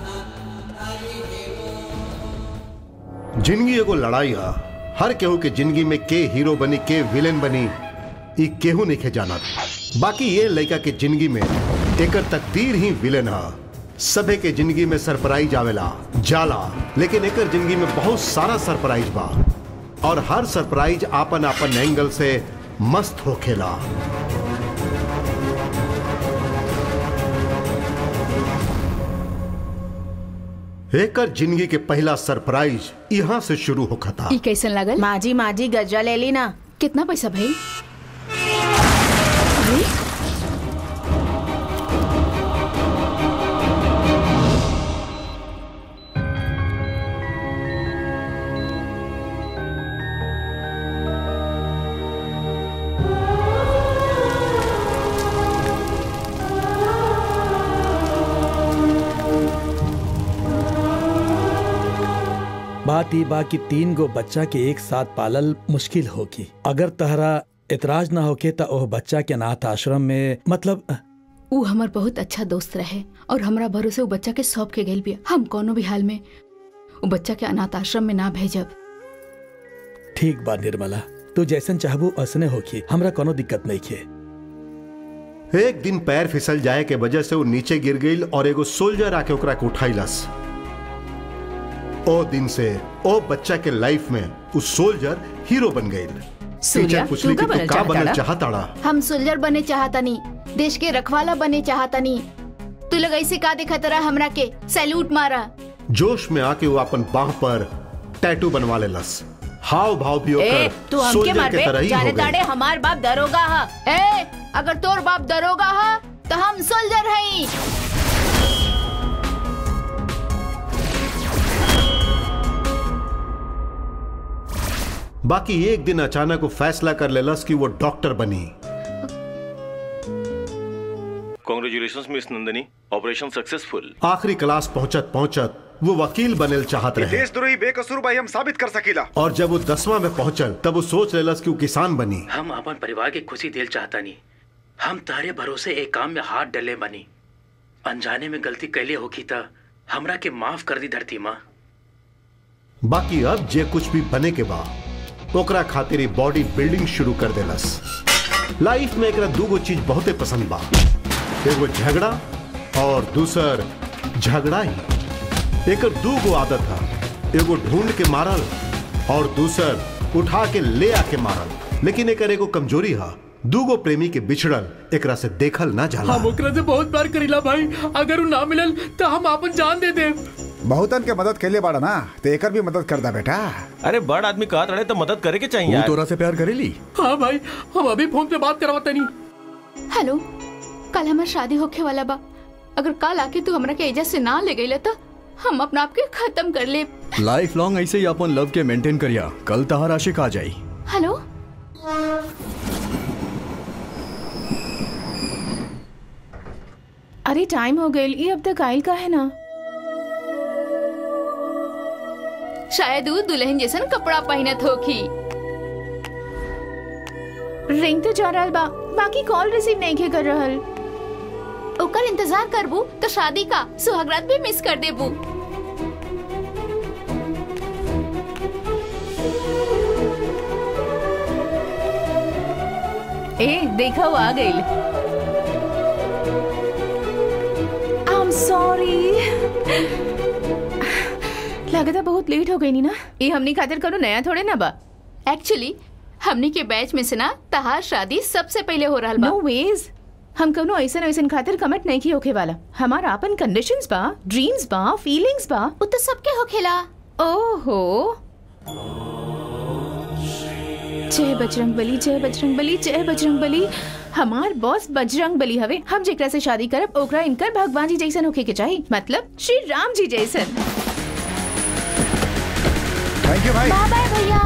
जिंदगी एगो लड़ाई है हर केहू के जिंदगी में के हीरो बनी के विलेन बनी ई केहू नहीं के जाना बाकी ये लड़का के जिंदगी में एकर तकदीर ही विलेन है सभे के जिंदगी में सरप्राइज आवेला जाला लेकिन एकर जिंदगी में बहुत सारा सरप्राइज बा और हर सरप्राइज आपन आपन एंगल से मस्त होखेला एकर जिंदगी के पहला सरप्राइज यहाँ से शुरू होखा था ई कैसन लागल माजी माजी गजा ले ली ना कितना पैसा भाई बात ई बा कि तीन गो बच्चा के एक साथ पालल मुश्किल होगी अगर तहरा इतराज ना होके त ओह बच्चा के अनाथ आश्रम में मतलब ऊ हमर बहुत अच्छा दोस्त रहे और हमरा भरोसे ऊ बच्चा के सौंप के गइल बिया हम कोनो भी हाल में ऊ बच्चा के अनाथ आश्रम में ना भेजब ठीक बा निर्मला तू जैसन चाहबू असने होखी हमरा कोनो दिक्कत नहीं खे एक दिन पैर फिसल जाए के वजह से वो नीचे गिर गई और एगो सोल्जर आके ओकरा के उठाइलस ओ दिन से ओ बच्चा के लाइफ में उस सोल्जर हीरो बन गई सूर्या, पूछली तू कि का तू बनल का बनल चाहताड़ा? चाहताड़ा हम सुलझर बने चाहतनी देश के रखवाला बने चाहतनी तू लोग ऐसे का देखत रहा हमरा के सैल्यूट मारा जोश में आके वो अपन बाह पर टैटू बनवा लेलस हाव भाव भी ए ओकर तू हमके सोल्जर मार के तरह ही जाने हो ताड़े गई हमार बाप दरोगा हा ए अगर तोर बाप दरोगा हा तो हम सोल्जर हई बाकी एक दिन अचानक वो फैसला कर लेलस कि वो डॉक्टर बनी congratulation miss Nandani operation successful आखिरी क्लास पहुंचत पहुंचत वो वकील बनल चाहत रहे देशद्रोही बेकसूर भाई हम साबित कर सकीला और जब वो दसवां में पहुंचल तब वो सोच लेलस कि वो किसान बनी हम अपन परिवार के खुशी दिल चाहता नहीं हम तारे भरोसे एक काम में हाथ डले बनी अनजाने में गलती कैले होगी था हमरा के माफ कर दी धरती माँ बाकी अब जे कुछ भी बने के बाद ओकरा खातिर बॉडी बिल्डिंग शुरू कर देलस लाइफ में एकरा दूगो चीज बहुते पसंद बा एगो झगड़ा और दूसर झगड़ा ही एकर दूगो आदत है एगो ढूंढ के मारल और दूसर उठा के ले आके मारल लेकिन एकर एगो कमजोरी है दूगो प्रेमी के बिछड़ल एकरा से देखल ना जाला हम ओकरा से बहुत प्यार करीला भाई अगर उ ना मिलल तो हम अपन जान दे देब बहुतन के मदद कैले बाड़ा ना तो एकर भी मदद कर दा बेटा अरे बड़ आदमी कहा रहे तो मदद करे के चाहिए यार। तोरा से प्यार करेली हाँ भाई हम अभी फोन पे बात करवाता नहीं हेलो कल हमार शादी होखे वाला बा अगर कल आके तू हमरा के एजा से ना ले गई तो हम अपना आप के खत्म कर ले लाइफ लॉन्ग ऐसे ही अपन लव के मेंटेन करिया कल तहार आशिक आ जाई हेलो अरे टाइम हो गई ये अब तक आयल का है ना शायद ऊ दुल्हन जैसन कपड़ा पहनत होखी रिंग तो जा रहल बा बाकी कॉल रिसीव नहीं के कर रहल ओकर इंतजार करबू तो शादी का सुहागरात भी मिस कर देबू ए देखा वो आ गई आई एम सॉरी लगता बहुत लेट हो गई नी ना ये हमनी खातिर करो नया थोड़े ना बा एक्चुअली हमनी के बैच में से ना तहार शादी सबसे पहले हो रहल बा नो वेज हम कौनो ऐसन ऐसन खातिर कमिट नहीं की होखे वाला हमारा अपन कंडीशंस बा ड्रीम्स बा फीलिंग्स बा उ तो सबके होखेला ओहो जय बजरंग बली जय बजरंग बली जय बजरंग बली हमार बॉस बजरंग बली हवे हम जेकरा से शादी करब ओकरा इनकर भगवान जी जैसन होके के चाहिए मतलब श्री राम जी जैसन थैंक यू भाई बाय बाय भैया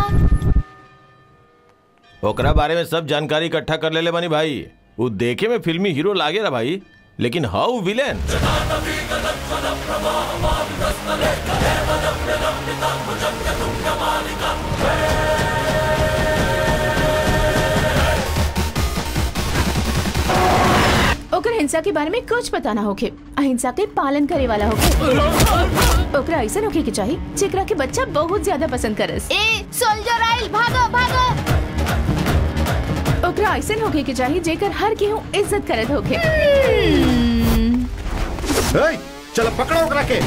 ओकरा बारे में सब जानकारी इकट्ठा कर लेले बनी भाई वो देखे में फिल्मी हीरो लागे रहा भाई लेकिन हाउ विलेन ओकर हिंसा के बारे में कुछ पता ना होखे अहिंसा के पालन करे वाला होखे ओकरा ऐसा होखे के चाहिए जेकरा के बच्चा बहुत ज्यादा पसंद करस ए सोल्जर आइल भागो भागो ओकरा ऐसा होखे के चाहिए जेकर हर केहू इज्जत करत होखे ए, चलो पकड़ो ओकरा के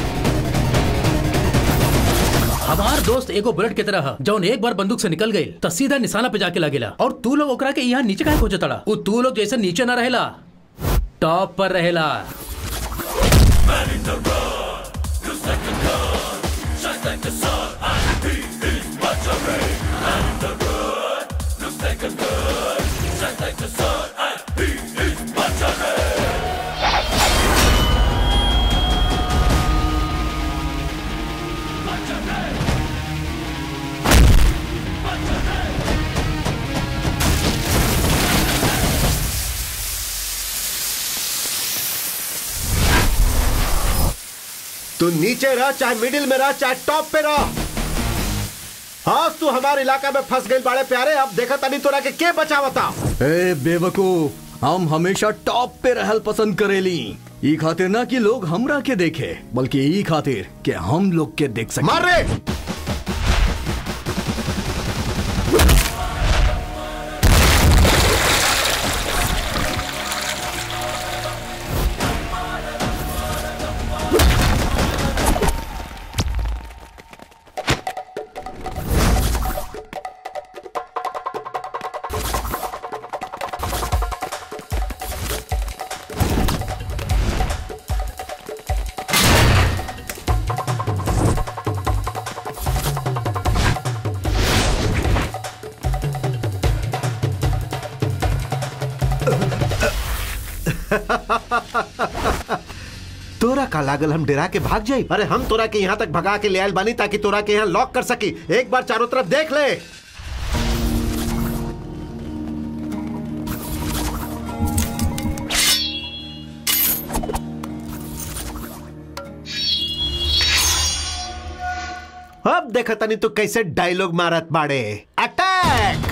हमार दोस्त एगो बुलेट के तरह ह, जौन एक बार बंदूक से निकल गई तो सीधा निशाना पे जाके लगेला और तू लोग ओकरा के यहाँ नीचे काहे खोजे तड़ा उ तू लोग जैसे नीचे ना रहेला टॉप पर रहेला तू नीचे रह चाहे मिडिल में रह चाहे टॉप पे रह हाँ तू हमारे इलाका में फंस गई बड़े प्यारे अब देखा तनी तोरा के के बचावता ए बेवकूफ हम हमेशा टॉप पे रहल पसंद करेली ई खातिर ना कि लोग हमरा के देखे बल्कि ई खातिर कि हम लोग के देख सके मार रे तोरा का लागल हम डरा के भाग जाई अरे हम तोरा के यहाँ तक भगा के ले आयल बानी ताकि तोरा के यहाँ लॉक कर सकी एक बार चारों तरफ देख ले अब देखा तनी तू कैसे डायलॉग मारत बाड़े अटैक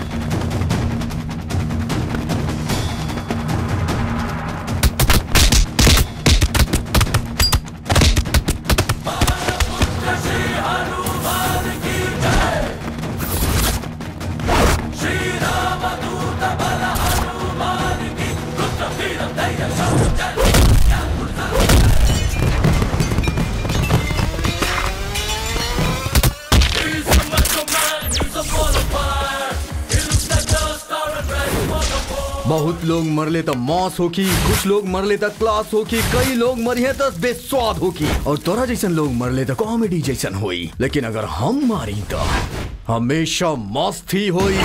बहुत लोग मरले तो मौस होकी कुछ लोग मरले तो क्लास होकी कई लोग मरिए तो बेस्वाद होकी और तोरा जैसन लोग मरले तो कॉमेडी जैसन होई लेकिन अगर हम मारी तो हमेशा मस्ती होई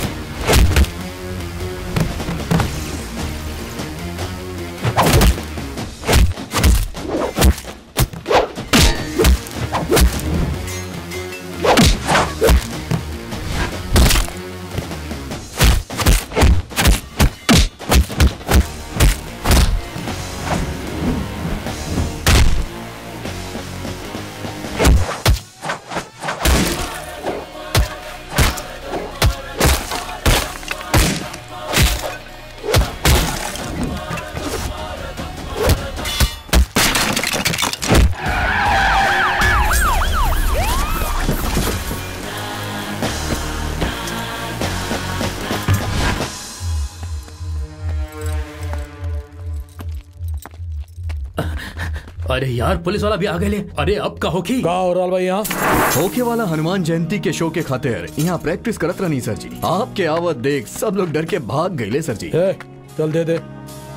अरे यार पुलिस वाला भी आ गए अरे अब का होगी का हो रहा भाई यहाँ होके वाला हनुमान जयंती के शो के खातिर यहाँ प्रैक्टिस करत रहनी सर जी आपके आवत देख सब लोग डर के भाग गए सर जी ए, चल दे दे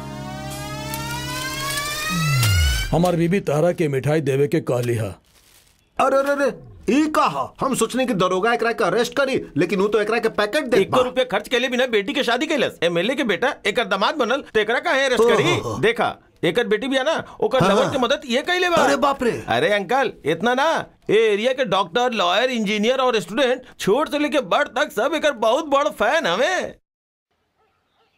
हमार बीबी तारा के मिठाई देवे के कहली हा अरे अरे अरे ई कहा हम सोचने की दरोगा एकरा के अरेस्ट करी लेकिन वो तो एकरा के पैकेट दे एक रुपया खर्च के लिए बिना बेटी के शादी कैलस एमएलए के बेटा एक दामाद बनल तो एकरा का है अरेस्ट करी ओहो। देखा एकर बेटी भी है ना ओकर हाँ। लवर के मदद ये कैले बा अरे बाप रे। अरे अंकल इतना ना ये एरिया के डॉक्टर लॉयर इंजीनियर और स्टूडेंट छोट से लेके बड़ तक सब एकर बहुत बड़ फैन हवे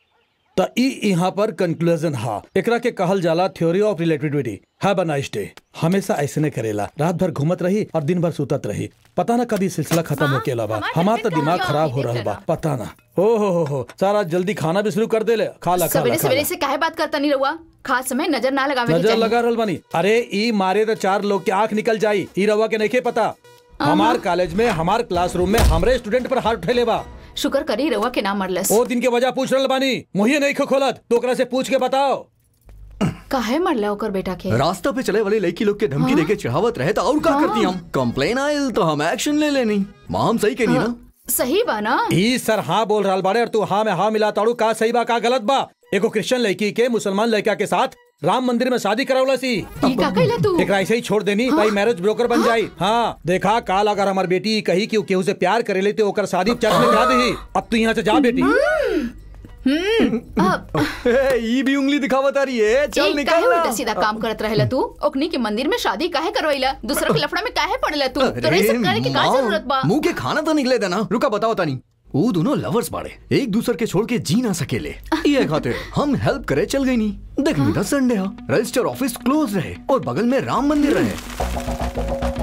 त ई यहाँ पर कंक्लूजन हा एकरा के कहल जाला theory of relativity have a nice day हमेशा ऐसे नहीं करेला रात भर घूमत रही और दिन भर सुतत रही पता ना कभी सिलसिला खत्म हाँ, होके बा हमार हमार तो husband दिमाग कहाँ खराब हो गया? रहा बा पता ना ओ हो हो हो सारा जल्दी खाना भी शुरू कर दे ले खा ला खा ला सवेरे खा सवेरे ला। से काहे बात करता नहीं रहुआ खास समय नजर ना लगावे के नजर चाहिए लगा रहल बानी अरे ई मारे तो चार लोग के आंख निकल जाई ई रवा के नहीं पता हमार कॉलेज में हमार क्लासरूम में हमरे स्टूडेंट पर हाथ उठेले बा शुक्र करी रहुआ के नाम मरलस ओ दिन के वजह पूछ रहल बानी मुहिए नहीं खो खोलत तो ओकरा से पूछ के बताओ काहे मरला ओकर बेटा के रास्ता पे चले वाले लड़की लोग के धमकी देके चिढ़ावत रहे तो और का करती हम कंप्लेन आयल तो हम एक्शन ले लेनी माँ हम सही कहनी ना सही बा ना ई सर हाँ बोल रहा बाड़े और तू हाँ में हाँ मिला ताड़ू का सही बा का गलत बा एगो क्रिश्चियन लड़की के मुसलमान लड़का के साथ राम मंदिर में शादी करावला सी ई का कहला तू एकरा ऐसे ही छोड़ देनी भाई मैरिज ब्रोकर बन जाई हाँ देखा काल अगर हमार बेटी कही कि उ केहू से प्यार करे ले तो ओकर शादी चर्च में करा दही अब तू यहाँ से जा बेटी अब ए, ई भी उंगली दिखावत आ रही है चल एक काहे निकल उल्टा सीधा काम करत रहेला तू ओकनी के मंदिर में शादी काहे करवैला दूसरा के लफड़ा में काहे पड़ला तू तोरे ई सब करे के का जरूरत बा मुंह के खाना तो निकले देना रुका बताओ तानी वो दोनों लवर्स बाड़े एक दूसरे के छोड़ के जी ना सकेले ये खातिर हम हेल्प करे चल गई नहीं देख ली था संडे हा रजिस्टर ऑफिस क्लोज रहे और बगल में राम मंदिर रहे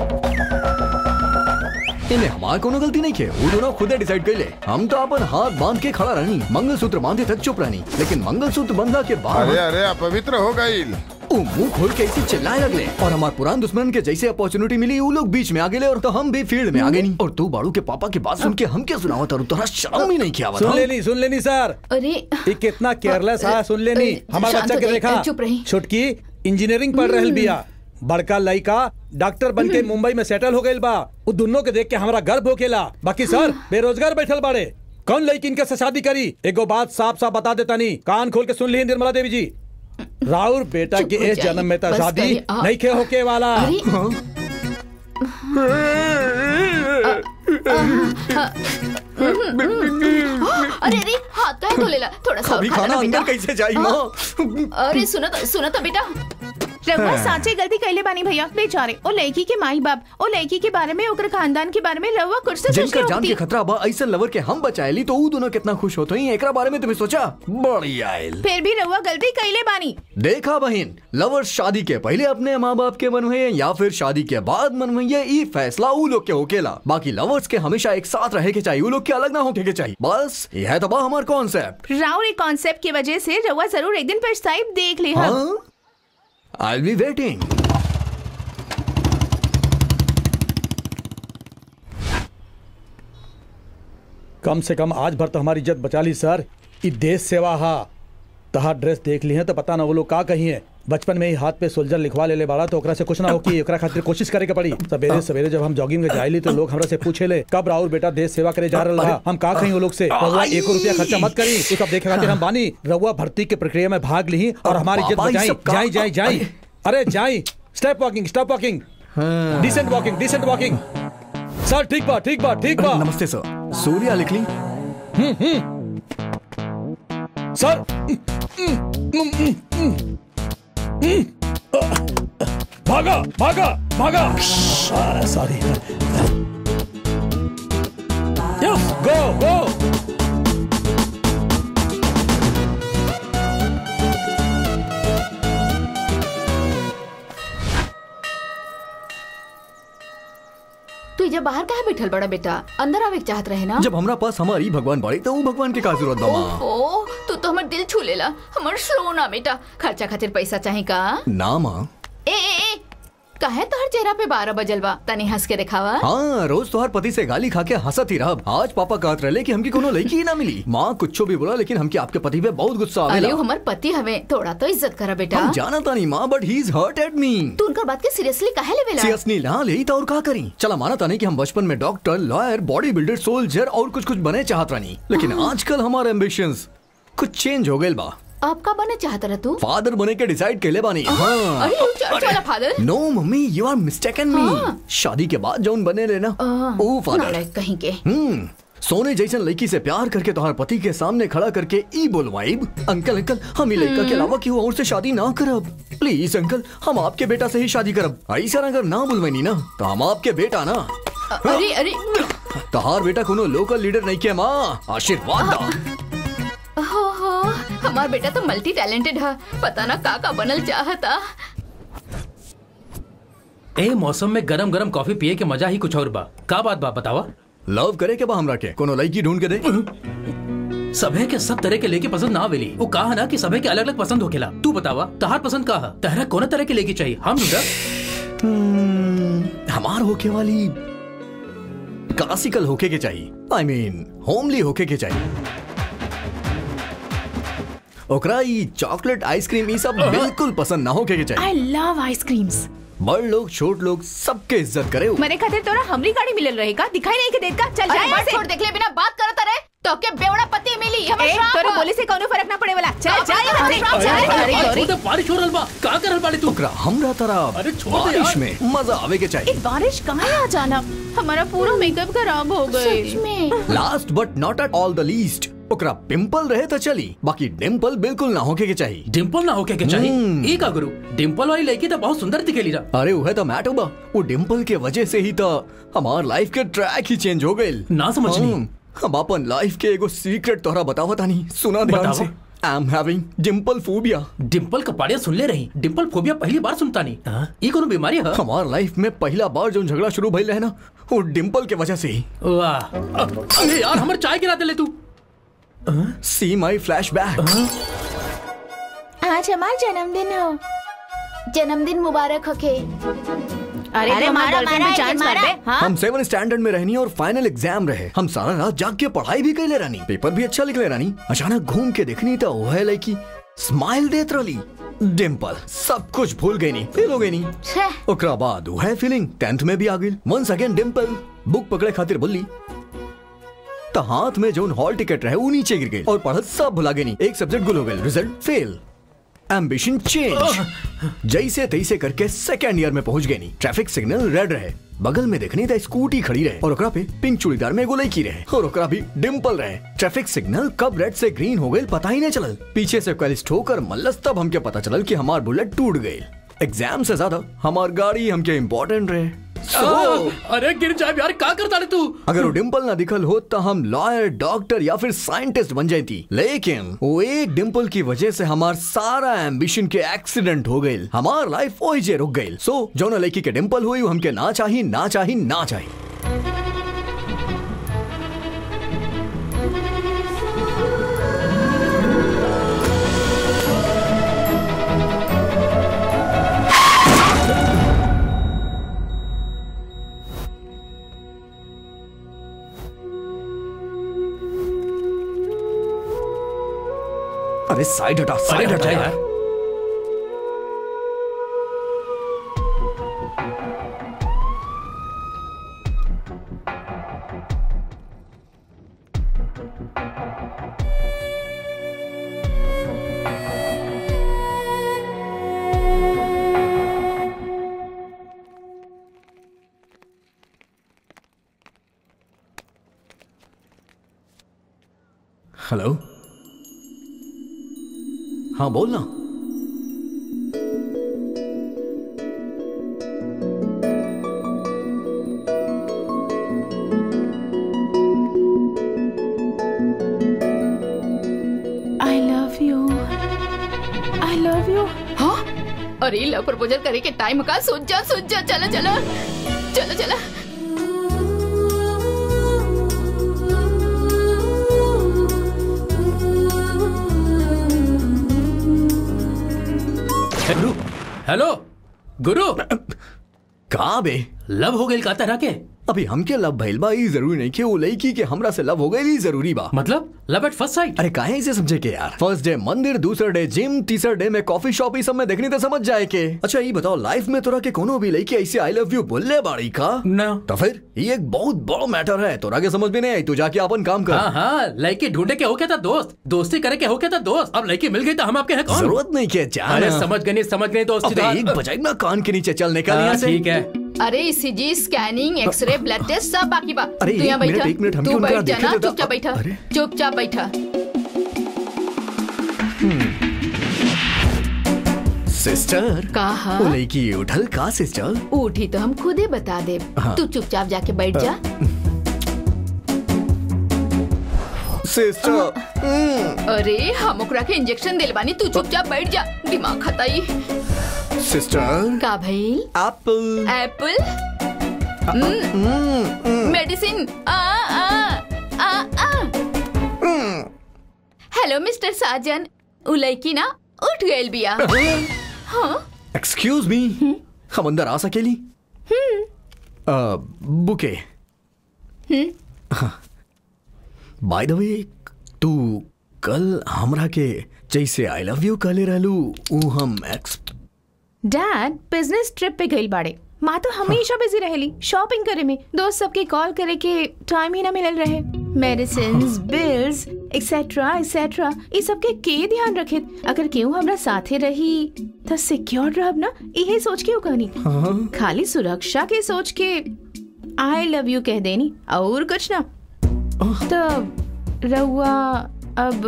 इन्हें हमार कोनो गलती नहीं के वो दोनों खुदे डिसाइड कर ले हम तो अपन हाथ बांध के खड़ा रहनी मंगलसूत्र बांधे तक चुप रहनी लेकिन मंगलसूत्र बंधा के बाद अरे अरे अपवित्र हो गई वो मुंह खोल के ऐसे चिल्लाए लगले और हमारे पुरान दुश्मन के जैसे अपॉर्चुनिटी मिली वो लोग बीच में आ गए और तो हम भी फील्ड में आ गए नहीं और तू बाड़ू के पापा की बात सुन के हम क्या सुनावा तारू तोरा शर्म ही नहीं किया सुन लेनी सुन लेनी सर अरे ये कितना केयरलेस है सुन लेनी अ, हमारा शांत बच्चा हो के जाइए, देखा चुप रही। छुटकी इंजीनियरिंग पढ़ रहल बिया बड़का लड़का डॉक्टर बन के मुंबई में सेटल हो गइल बा उ दोनों के देख के हमारा गर्व होकेला बाकी सर बेरोजगार बैठल बाड़े कौन लड़की इनके से शादी करी एगो बात साफ साफ बता देता नहीं कान खोल के सुन ली निर्मला देवी जी राउर बेटा चुप के हो इस जाइए, जन्म में तो बस शादी करिए, आप- नहीं खे होके वाला अरे अरे अरे हाथ काहे धोलेला थोड़ा सा और अभी खा खाना लेना अंदर बेटा। कैसे जाई माँ अरे सुनो तो सुनो तो बेटा रघुआ साचे गलती कैले बानी भैया बेचारे ओ लड़की के माई बाप ओ लड़की के बारे में ओकर खानदान के बारे में रघुआ कुछ से सोच जिनका के जान के होती खतरा बा ऐसा लवर के हम बचाएली तो वो दोनों कितना खुश होते हैं एकरा बारे में तुम्हें सोचा बड़ी आयल फिर भी रघुआ गलती कैले बानी देखा बहन लवर शादी के पहले अपने माँ बाप के मनवे या फिर शादी के बाद मनवे ये फैसला वो लोग के होकेला बाकी लवर्स के हमेशा एक साथ रहे के चाहिए वो लोग के अलग ना होके के चाहिए बस यह तो बा हमार कॉन्सेप्ट राउर एक कॉन्सेप्ट की वजह से रघुआ जरूर एक दिन पछताई देख ले हम हाँ आई बी वेटिंग कम से कम आज भर तो हमारी इज्जत बचा ली सर ई देश सेवा हा तहार ड्रेस देख ली है तो पता ना वो लोग का कही है बचपन में ही हाथ पे सोल्जर लिखवा ले ले बाड़ा तो ओकरा से कुछ ना हो कि ओकरा खातिर कोशिश करे के पड़ी सवेरे सवेरे जब हम जॉगिंग में जाइली तो लोग हमरा से पूछे ले कब राहुल बेटा देश सेवा करे जा रहा हम का कहीं वो लोग से रउआ एको रुपया खर्चा मत करी ये सब देखे खातिर हम बानी रउआ भर्ती के प्रक्रिया में भाग ली और हमारी इज्जत बाबा, ये बचाई सब का- जाई जाई जाई अरे जाई step walking stop walking decent walking decent walking sir ठीक बा ठीक बा ठीक बा नमस्ते सर सूर्या लिख ली सर भागा भागा भागा सॉरी यस गो गो तू जब बाहर काहे बैठल बड़ा बेटा अंदर आवे के चाहत रहे ना जब हमरा पास हमारी भगवान बाड़ी तो वो भगवान के का जरूरत बा माँ ओहो तू तो हमर दिल छू लेला हमर सोना बेटा खर्चा खातिर पैसा चाही का ना माँ ए ए ए काहे तोहर चेहरा पे बारह बजल बा तनी हंस के दिखावा हाँ रोज तोहर पति से गाली खा के हंसत ही रहब आज पापा कहत रहे कि हमकी कोनो लड़की ही ना मिली माँ कुछ भी बोला लेकिन हमके आपके पति पे बहुत गुस्सा अरे आवेला वो हमर पति हवे थोड़ा तो इज्जत करा बेटा हम जाना तानी माँ but he is hurt at me तू उनकर बात के सीरियसली काहे लेवेला सीरियसली ना ले तो और का करी चला माना तानी कि हम बचपन में doctor lawyer body builder soldier और कुछ कुछ बने चाहत रानी लेकिन आजकल हमारे एम्बिशंस कुछ चेंज हो गए बा आप का बने चाहत रहा तू फादर बने के डिसाइड केले बानी हाँ अरे वो चर्च वाला father no mummy you are mistaken me शादी के बाद जौन बने लेना ओ फादर नालायक कहीं के हम्म सोने जैसन लड़की से प्यार करके तुम्हारे पति के सामने खड़ा करके ई बोलवाइब अंकल अंकल हम ही लड़का के अलावा केहू और से शादी ना करब प्लीज अंकल हम आपके बेटा से ही शादी करब ऐसा अगर ना बोलवानी ना तो हम आपके बेटा ना अरे अरे तहार बेटा कोनो लोकल लीडर नहीं के माँ आशीर्वाद दा हो हो हमार बेटा तो मल्टी टैलेंटेड है पता ना का का बनल चाहता ए मौसम में गरम गरम कॉफी पिए के मजा ही कुछ और बा का बात बा बतावा लव करे के बा हमरा के कोनो लड़की ढूंढ के दे सभे के सब तरह के लेके पसंद ना आवेली वो कहा ना कि सभे के अलग अलग पसंद होखेला तू बतावा तहार पसंद का है तहरा कौन तरह के लेके चाहिए हम ढूंढा हमार होके वाली क्लासिकल होके के चाहिए आई मीन होमली होके के चाहिए ओकरा ई चॉकलेट आइसक्रीम ई सब बिल्कुल पसंद ना होके के चाहिए आई लव आइसक्रीम्स बड़ लोग छोट लोग सबके इज्जत करे मरे खातिर तोरा हमरी गाड़ी मिलल रहेगा दिखाई नहीं के देत का चल अरे जा यहाँ बस से छोड़ देखले बिना बात करत रहे तो के बेवड़ा पति मिली हमर ए, श्राप तोरे ह। बोले से कोनो फर्क ना पड़े वाला चल जा यहाँ अरे, से अरे, चल, अरे, अरे, अरे, गौरी। बारिश हो रहल बा का कर रहल बाड़ी तू ओकरा हमरा तरह अरे छोड़ दे बारिश यार। में मजा आवे के चाहिए इस बारिश कहाँ आ जाना हमारा पूरा मेकअप खराब हो गए सच में last but not at all the least ओकरा पिंपल रहे तो चली बाकी डिम्पल बिल्कुल ना होके के चाहिए डिम्पल ना होके के चाहिए ई का गुरु डिम्पल वाली लड़की तो बहुत सुंदर दिखेली रहा अरे वो तो मैट बा वो डिम्पल के वजह से ही तो हमार लाइफ के ट्रैक ही चेंज हो गए ना समझनी। हम अपन लाइफ के एगो सीक्रेट तोहरा बतावा तानी सुना ध्यान बतावा। से I am having dimple phobia dimple का पाड़िया सुन ले रही डिम्पल फोबिया पहली बार सुनता नहीं हाँ? ई कोनो बीमारी है हमार लाइफ में पहला बार जो झगड़ा शुरू भइल रहे ना वो डिम्पल के वजह से ही वाह अरे यार हमर चाय गिरा दे तू सी माई फ्लैश बैक आज हमारा जन्मदिन हो जन्मदिन मुबारक होके अरे अरे तो हमारा मारा, गर्लफ्रेंड मारा, में चांस मारा। मार दे हाँ हम सेवन स्टैंडर्ड में रहनी और फाइनल एग्जाम रहे हम सारा रात जाग के पढ़ाई भी कैले रहनी पेपर भी अच्छा लिख ले रहनी अचानक घूम के देखनी तो वह लड़की स्माइल देत रही डिम्पल सब कुछ भूल गई नहीं फेल हो गई नहीं छह ओकरा बाद वह फीलिंग टेंथ में भी आ गई वंस अगेन डिम्पल बुक पकड़े खातिर बोली तो हाथ में जो हॉल टिकट रहे वो नीचे गिर गई और पढ़त सब भुला गई नहीं एक सब्जेक्ट गुल हो गए रिजल्ट फेल एम्बिशन चेंज जैसे तैसे करके सेकेंड ईयर में पहुंच गए नहीं ट्रैफिक सिग्नल रेड रहे बगल में देखनी था स्कूटी खड़ी रहे और ओकरा पे पिंक चूड़ीदार में एगो लड़की रहे और ओकरा भी डिम्पल रहे ट्रैफिक सिग्नल कब रेड से ग्रीन हो गई पता ही नहीं चलल पीछे से कल ठोकर मल्लस तब हमके पता चलल कि हमार बुलेट टूट गई एग्जाम से ज्यादा हमार गाड़ी हमके इम्पोर्टेंट रहे So, अरे गिर जाए यार का करता रे तू अगर वो डिम्पल ना दिखल हो तो हम लॉयर डॉक्टर या फिर साइंटिस्ट बन जाती लेकिन वो एक डिम्पल की वजह से हमार सारा एम्बिशन के एक्सीडेंट हो गई हमार लाइफ वही जे रुक गई सो जो लड़की के डिम्पल हुई वो हमके ना चाही ना चाही ना चाही अरे साइड हटा अरे साइड हट हटा जा यार यार हेलो हाँ बोल ना I love you I love you हाँ अरे लव प्रपोजल करे के टाइम का सोच जा सोच जा चलो चलो चलो चलो गुरु हेलो गुरु का बे लव हो गई का तरह के अभी हमके लव भइल बा ई जरूरी नहीं कि वो लड़की के हमरा से लव हो गई ई जरूरी बा मतलब लव एट फर्स्ट साइट अरे काहे इसे समझे के यार फर्स्ट डे मंदिर दूसरा डे जिम तीसरा डे में कॉफी शॉप ई सब में देखनी तो समझ जाए के अच्छा ये बताओ लाइफ में तोरा के कोनो भी लड़की ऐसे आई लव यू बोलले बाड़ी का ना तो फिर ये एक बहुत बड़ा मैटर है तोरा के समझ में नहीं आई तू जाके अपन काम कर हाँ हाँ लड़की ढूंढे के हो क्या था दोस्त दोस्ती करे के हो क्या था दोस्त अब लड़की मिल गई तो हम आपके हैं कौन जरूरत नहीं के जान अरे समझ गए नहीं समझ गए दोस्ती अबे एक बजाय ना कान के नीचे चल निकल हाँ, यहाँ से ठीक है अरे CG scanning x ray blood test सब बाकी बा अरे, तू यहाँ एक मिनट, बैठा एक मिनट, हमको तू उनका बैठ जा देखे ना तो- चुपचाप बैठा अरे। चुपचाप बैठा सिस्टर कहा वो लड़की उठल का सिस्टर उठी तो हम खुदे बता दे हाँ। तू चुपचाप जाके बैठ जा सिस्टर अरे हम ओकरा के इंजेक्शन दिलवानी तू चुपचाप बैठ जा दिमाग खताई सिस्टर का भइल एप्पल एप्पल मेडिसिन आ आ आ आ हेलो मिस्टर साजन उ लड़की ना उठ गइल बिया हाँ एक्सक्यूज मी हम अंदर आ सकेली बुके बाय द वे तू कल हमरा के जैसे आई लव यू कहले रहलू ऊ हम एक्स डैड बिजनेस ट्रिप पे गई बाड़े माँ तो हमेशा बिजी रहेली शॉपिंग करे में दोस्त सबके कॉल करे के टाइम ही ना मिलल रहे मेडिसिन बिल्स एक्सेट्रा एक्सेट्रा ये सब के के ध्यान रखे अगर केहू हमरा साथे रही तो सिक्योर रहब ना यही सोच के उ कहनी खाली सुरक्षा के सोच के आई लव यू कह देनी और कुछ ना तो रहुआ अब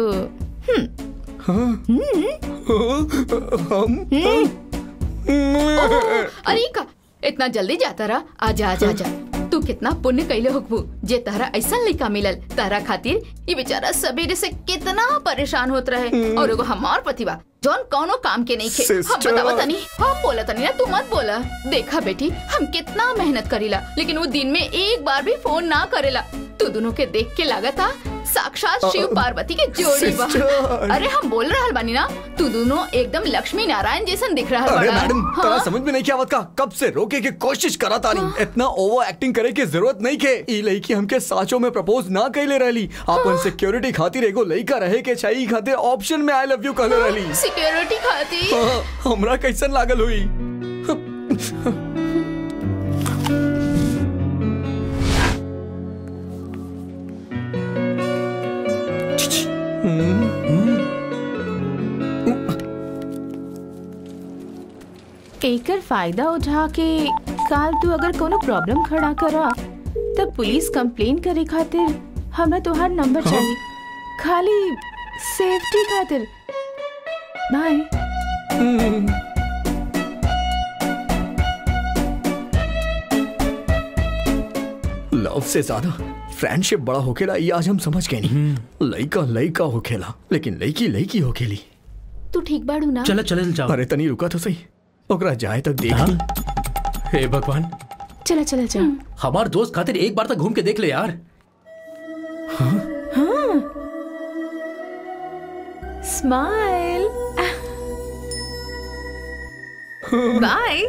अरे का इतना जल्दी जाता रहा आजा आजा आजा तू कितना पुण्य कैले होकबू जे तारा ऐसा लड़का मिलल तारा खातिर ये बेचारा सवेरे से कितना परेशान होत रहे और एगो हमार पतिवा जौन कौनो काम के नहीं खे हम Sister. बतावा तनी हम बोला तनी ना तू मत बोला देखा बेटी हम कितना मेहनत करीला लेकिन वो दिन में एक बार भी फोन ना करेला तू दोनों के देख के लागत था साक्षात शिव पार्वती के जोड़ी बा Sister. अरे हम बोल रहल बानी ना तू दोनों एकदम लक्ष्मी नारायण जैसन दिख रहा अरे बड़ा मैडम हाँ? तरा समझ में नहीं क्या आवत का कब से रोके के कोशिश करा तारी इतना ओवर एक्टिंग करे की जरूरत नहीं के ई लड़की हमके साचो में प्रपोज ना कैले रहली अपन सिक्योरिटी खातिर एगो लड़का रहे के चाहिए खातिर ऑप्शन में आई लव यू कहले रहली सिक्योरिटी खातिर हाँ, हमरा कैसन लागल हुई एकर फायदा उठा के काल तू अगर कोनो प्रॉब्लम खड़ा करा तब पुलिस कंप्लेन करे खातिर हमरा तोहार नंबर चाहिए खाली सेफ्टी खातिर बाय लव से ज्यादा फ्रेंडशिप बड़ा होखेला ये आज हम समझ गए नहीं लड़का लड़का होखेला लेकिन लड़की लड़की होखेली तू ठीक बाड़ू ना चलो चले जाओ अरे तनी रुका तो सही ओकरा जाए तक देख ली हे भगवान चला चला चला हमार दोस्त खातिर एक बार तक घूम के देख ले यार स्माइल बाय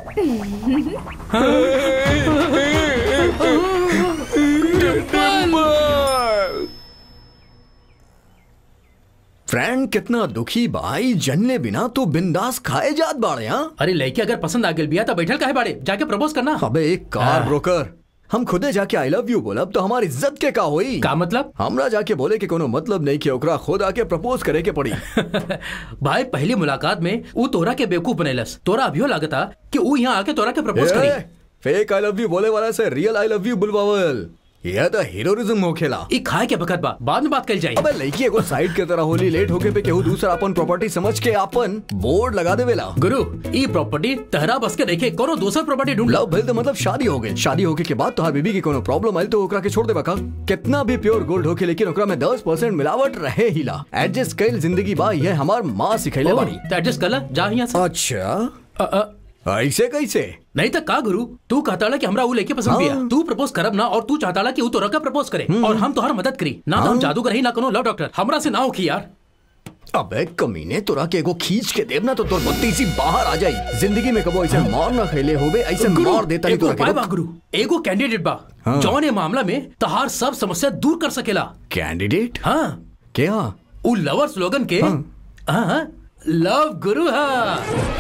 फ्रेंड कितना दुखी भाई जनले बिना तो बिंदास खाए जात बाड़े हाँ अरे लड़की अगर पसंद आ गेल बिया तो बैठल काहे बाड़े जाके प्रपोज करना अबे एक कार ब्रोकर हम खुदे जाके आई लव यू बोलब तो हमारी इज्जत के का होई का मतलब हमरा जाके बोले कि कोनो मतलब नहीं कि ओकरा खुद आके प्रपोज करे के पड़ी भाई पहली मुलाकात में ऊ तोरा के बेवकूफ बनेलस तोरा अभियो लागता कि ऊ यहाँ आके तोरा के प्रपोज करी फेक आई लव यू बोले वाला से रियल आई लव यू बुलवावल यह तो हीरोइज्म होखेला ई खाए के बखत बा बाद में बात कल जाए अबे लड़की एगो साइड के तरह होली लेट होके पे केहू दूसरा अपन प्रॉपर्टी समझ के अपन बोर्ड लगा देवेला गुरु ई प्रॉपर्टी तहरा बस के देखे कोनो दूसर प्रॉपर्टी ढूंढ लो लव भइल तो मतलब शादी हो गई शादी होके के बाद तोहार बीबी के कोनो प्रॉब्लम आइल तो ओकरा के छोड़ देबा का कितना भी प्योर गोल्ड होके लेकिन ओकरा में 10% मिलावट रहे हिला एडजस्ट कइल जिंदगी बा ये हमार माँ सिखैले बाड़ी तो एडजस्ट कर ला जा यहाँ से अच्छा अ, अ, ऐसे कैसे नहीं तो का गुरु तू कहता कि हमरा ऊ लेके पसंद बिया हाँ। तू प्रपोज करब ना और तू चाहता कि ऊ तोरा का प्रपोज करे और हम तोहर मदद करी ना तो हम जादूगर ही ना कोनो लव डॉक्टर हमरा से ना होखी यार अबे कमीने तोरा के एगो खींच के देव ना तो तोर बत्ती सी बाहर आ जाई जिंदगी में कबो ऐसे मार ना खैले होबे ऐसे मार देता नहीं एगो तोरा उपाय बा के गुरु एगो कैंडिडेट बा हाँ। जौन ये मामला में तहार सब समस्या दूर कर सकेला कैंडिडेट हाँ क्या उ लवर स्लोगन के हाँ हाँ, लव गुरु हाँ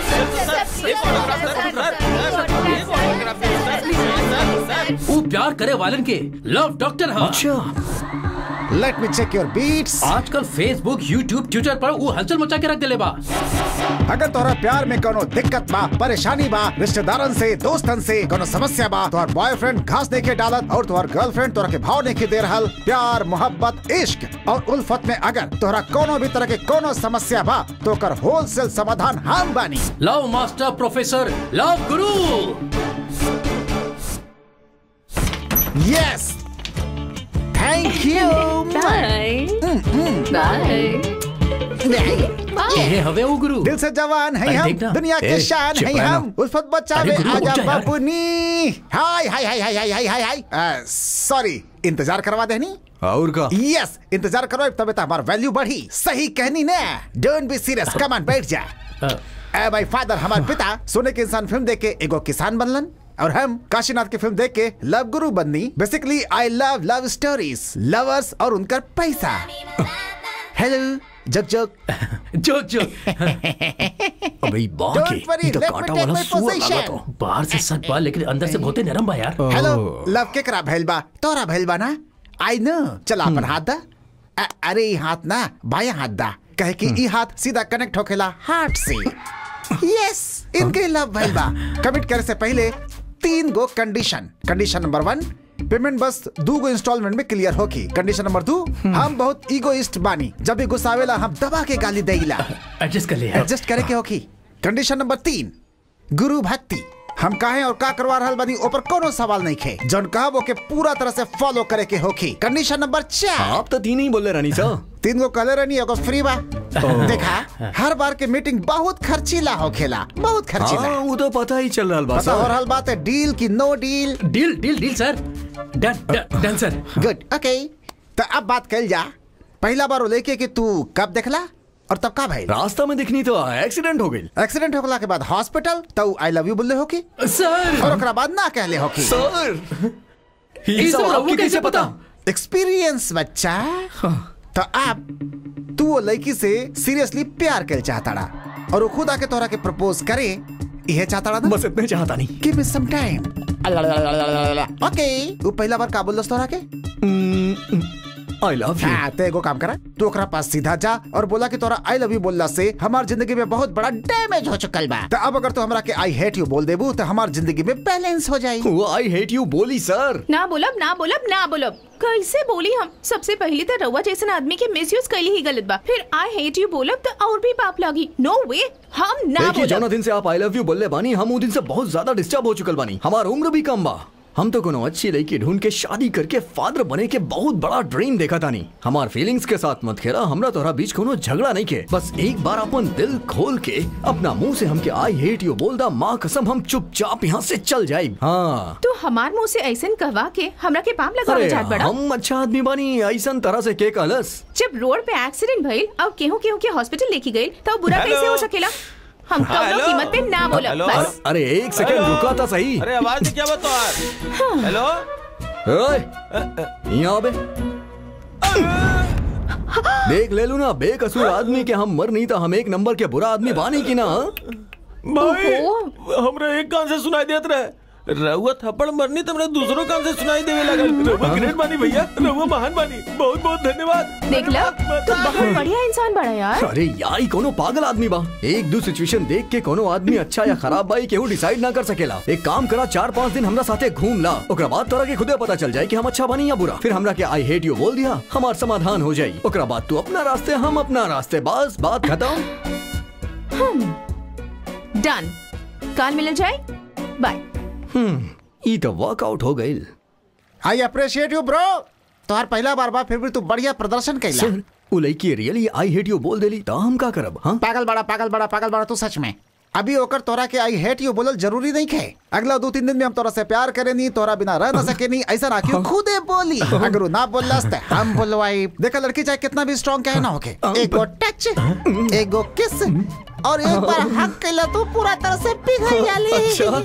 उ प्यार करे वालन के लव डॉक्टर हाँ अच्छा let me check your beats आजकल फेसबुक यूट्यूब ट्विटर पर वो हलचल मचा के रख दिले बा अगर तोरा प्यार में कोनो दिक्कत बा परेशानी बा रिश्तेदारन से दोस्तन से कोनो समस्या बा तोहर बॉयफ्रेंड घास देके डालत और तोहर गर्लफ्रेंड तोरा के भाव देके दे रहल प्यार मोहब्बत इश्क और उल्फत में अगर तोहरा कोनो भी तरह के कोनो समस्या बा तो कर होलसेल समाधान हम बानी love master professor love guru yes thank you bye bye ये हवे वो गुरु दिल से जवान है अरे हम देखना। दुनिया के ए, शान है चिपड़ा ना। हम उल्फत बचावे अरे गुरु, आजा रुक जा यार। बाबूनी हाय हाय हाय हाय हाय हाय हाय हाय सॉरी इंतजार करवा देनी और का यस इंतजार करो तबे तो हमारा वैल्यू बढ़ी सही कहनी ना don't be serious come on बैठ जा ए माय फादर हमारे पिता सोने के इंसान फिल्म देख के एगो किसान बनलन और हम काशीनाथ की फिल्म देख के लव गुरु बननी basically I love love stories lovers और उनका पैसा हेलो जग जग जोक जोक अबे बाकी Don't worry, ये तो let me कांटा take वाला my सुअर लगा position. तो बाहर से सट बा लेकिन अंदर से बहुते नरम बा यार हेलो लव के करा भैल बा तोरा भैल बा ना आई नो चला अपन हाथ दा अ- अरे ई हाथ ना बाया हाथ दा कहे कि ई हाथ सीधा कनेक्ट होखेला हार्ट से यस इनके लव भैल बा कमिट करे से पहले तीन गो condition condition number one payment बस दू गो इंस्टॉलमेंट में क्लियर होगी कंडीशन नंबर दू हम बहुत ईगोइस्ट बानी जब भी गुस्सा आवेला हम दबा के गाली देला एडजस्ट कर ले यार एडजस्ट करे के होगी कंडीशन नंबर तीन गुरु भक्ति हम काहे और का करवा रहल बानी ऊपर कोनो सवाल नहीं खे जौन कहब ओके पूरा तरह से फॉलो करे के होगी कंडीशन नंबर चार आप तो तीन ही बोले रानी सा तीन गो कलर रहनी एगो फ्री बा देखा हर बार के मीटिंग बहुत खर्चीला होखेला बहुत खर्चीला हाँ वो तो पता ही चल रहा बा पता हो सर रहल बात है डील की no deal deal deal deal sir done done done sir good okay तो अब बात कल जा पहला बार वो लेके कि तू कब देखला और तब का भाई रास्ता में दिखनी तो एक्सीडेंट हो गई एक्सीडेंट होखला के बाद हॉस्पिटल तो आई लव यू बोले होकी सर और ओकरा बाद ना कहले होकी सर ये ये सब सब आपको आपको कैसे कैसे पता? पता एक्सपीरियंस बच्चा तो अब तू वो लड़की से सीरियसली प्यार कर चाहता रहा और वो खुद आके तोरा के प्रपोज करे यह चाहता रहा ना बस इतने चाहता नहीं गिव मी सम टाइम ओके वो पहला बार का बोल तोरा के आई लव यू हाँ तो एगो काम करा तू ओकरा पास सीधा जा और बोला कि तोरा आई लव यू बोलला से हमार जिंदगी में बहुत बड़ा डैमेज हो चुकल बा तो अब अगर तू हमरा के आई हेट यू बोल देबू तो हमार जिंदगी में बैलेंस हो जाई वो आई हेट यू बोली सर ना बोलब ना बोलब ना बोलब कैसे बोली हम सबसे पहली तो रउआ जैसन आदमी के मिसयूज कैली ही गलत बा फिर आई हेट यू बोलब तो और भी पाप लागी नो वे हम ना देखिए जौना बोलब दिन से आप आई लव यू बोलले बानी हम वो दिन से बहुत ज्यादा डिस्टर्ब हो चुकल बानी हमार उम्र भी कम बा हम तो कोनो अच्छी लड़की ढूंढ के शादी करके फादर बने के बहुत बड़ा ड्रीम देखा तानी हमार फीलिंग्स के साथ मत खेला हमरा तोरा बीच कोनो झगड़ा नहीं के बस एक बार अपन दिल खोल के अपना मुंह से हमके आई हेट यू बोल दा माँ कसम हम चुपचाप यहाँ से चल जाए हाँ तू हमार मुंह से ऐसन कहवा के हमरा के पाप लगावे अरे चाहत बड़ा हम अच्छा आदमी बानी ऐसा तरह से के कहलस जब रोड पे एक्सीडेंट भइल और केहू केहू के हॉस्पिटल लेके गई तब बुरा हेलो। कैसे हो सकेला हम कौनो हेलो। कीमत पे ना बोलब हेलो। बस अरे एक सेकंड हेलो। रुका था सही अरे आवाज नहीं क्या बता हेलो ओए, यहाँ बे देख ले लू ना बेकसूर आदमी के हम मर नहीं था हम एक नंबर के बुरा आदमी बानी की ना हाँ? भाई ओहो। हमरा एक कान से सुनाई देत रहे रहुआ थप्पड़ मरनी तो हमरा दूसरों कान से सुनाई देवे लगल रहुआ ग्रेट बानी भैया रहुआ महान बानी बहुत बहुत धन्यवाद देख ला तू बहुत बढ़िया इंसान बड़ा यार अरे यार ही कोनो पागल आदमी बा एक दो सिचुएशन देख के कोनो आदमी अच्छा या खराब बा केहू डिसाइड ना कर सकेला एक काम करा चार पाँच दिन हमरा साथे घूम ला ओकरा बाद तोरा के खुदे पता चल जाए कि हम अच्छा बनी या बुरा फिर हमरा के आई हेट यू बोल दिया हमार समाधान हो जाई ओकरा बाद तू अपना रास्ते हम अपना रास्ते बस बात खत्म डन काल मिल जाए बाय ई तो वर्कआउट हो गई आई अप्रिशिएट यू ब्रो तोहार पहला बार बा फिर भी तू बढ़िया प्रदर्शन कैला सर उ लड़की रियली आई हेट यू बोल देली ता हम का करब हाँ पागल बड़ा पागल बड़ा पागल बड़ा तू सच में अभी ओकर तोरा के आई हेट यू बोलल जरूरी नहीं खे अगला दो तीन दिन में हम तोरा से प्यार करे नहीं तोरा बिना रह ना सके नहीं ऐसा ना क्यों खुदे बोली अगर उ ना बोलस ते हम बोलवाई देखा लड़की चाहे कितना भी स्ट्रांग कहे ना होके एगो टच एगो किस और एक बार हक कैला तो पूरा तरह से पिघल जाली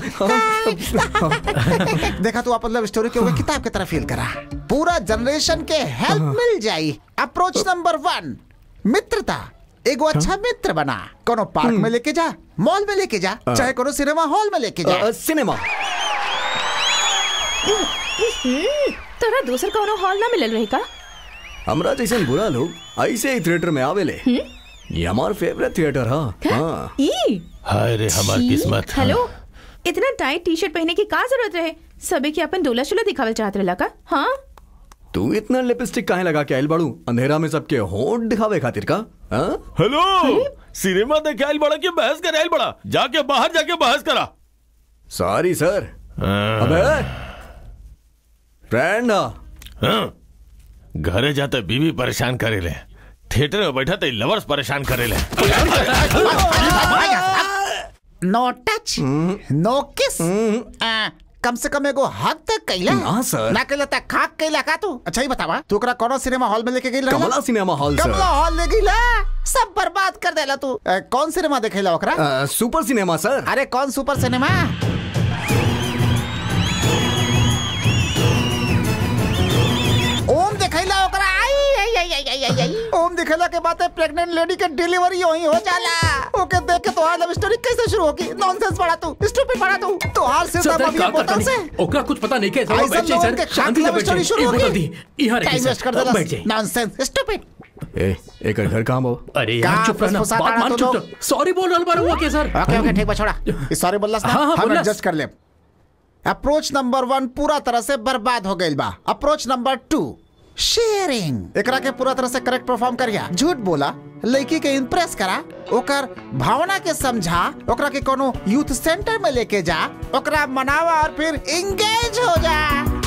देखा तू अपन लव स्टोरी के ऊपर किताब की तरह फील करा पूरा जनरेशन के हेल्प मिल जाई अप्रोच नंबर वन मित्रता एगो अच्छा मित्र बना कोनो पार्क में लेके जा मॉल में लेके जा चाहे कोनो सिनेमा हॉल में लेके जा अ, सिनेमा तोरा दूसर कौनो हॉल ना मिलल रही का हमरा जैसन बुरा लोग ऐसे ही थिएटर में आवेले ये हमार फेवरेट थिएटर हा हाँ ई हाय रे हमार छी, किस्मत हेलो इतना टाइट टी शर्ट पहने की का जरूरत रहे सबे के अपन डोला शोला दिखावल चाहत रहला का हाँ तू इतना लिपस्टिक काहे लगा के आइल बाड़ू अंधेरा में सबके होंठ दिखावे खातिर का हाँ? हेलो सिनेमा देखे आइल बड़ा कि बहस करे आइल बड़ा जाके बाहर जाके बहस करा सॉरी सर अबे फ्रेंड हा हाँ, घरे जाते बीवी परेशान करे ले थिएटर में बैठा तो लवर्स परेशान करे ले नो टच नो किस आ, कम से कम एगो हक तक कैला ना, सर। ना कैला तक खाक कैला का तू अच्छा ही बतावा तू ओकरा कोनो सिनेमा हॉल में लेके गई Kamla cinema hall Kamla sir hall ले गईला सब बर्बाद कर देला तू ए, कौन सिनेमा देखेला ओकरा अ, सुपर सिनेमा सर अरे कौन सुपर सिनेमा ओम दिखैला ओकरा आई आई आई आई आई आई आई ओम दिखैला के बाद प्रेग्नेंट लेडी के डिलीवरी वही हो जाला ओके देख के तोहार लव स्टोरी कैसे शुरू होगी नॉनसेंस पड़ा तू स्टूपिड पड़ा तू तोहार से सर, मम्मी का बोतल करता से नहीं। ओकरा कुछ पता नहीं के थोड़ा ऐसा बैठ जाइए लोगन के सर शांति से love बैठ story जाइए शुरू एक होगी। बोतल दी यहाँ रखिए टाइम वेस्ट कर सर देला बैठ जाइए नॉनसेंस स्टूपिड ए एक घर कहाँ बो अरे कहाँ यार चुप रहना फुसफुसाता बात रहा मान तो चुप लोग? रह सॉरी बोल रहा बार हुआ क्या सर ओके ओके ठीक बा छोड़ा इस सॉरी बोलला ना हाँ, हाँ, हम बोलला। एडजस्ट कर ले अप्रोच नंबर वन पूरा तरह से बर्बाद हो गई बा अप्रोच नंबर टू शेयरिंग एकरा के पूरा तरह से करेक्ट परफॉर्म करिया झूठ बोला लड़की के इम्प्रेस करा ओकर भावना के समझा ओकरा के कोनो यूथ सेंटर में लेके जा ओकरा मनावा और फिर एंगेज हो जा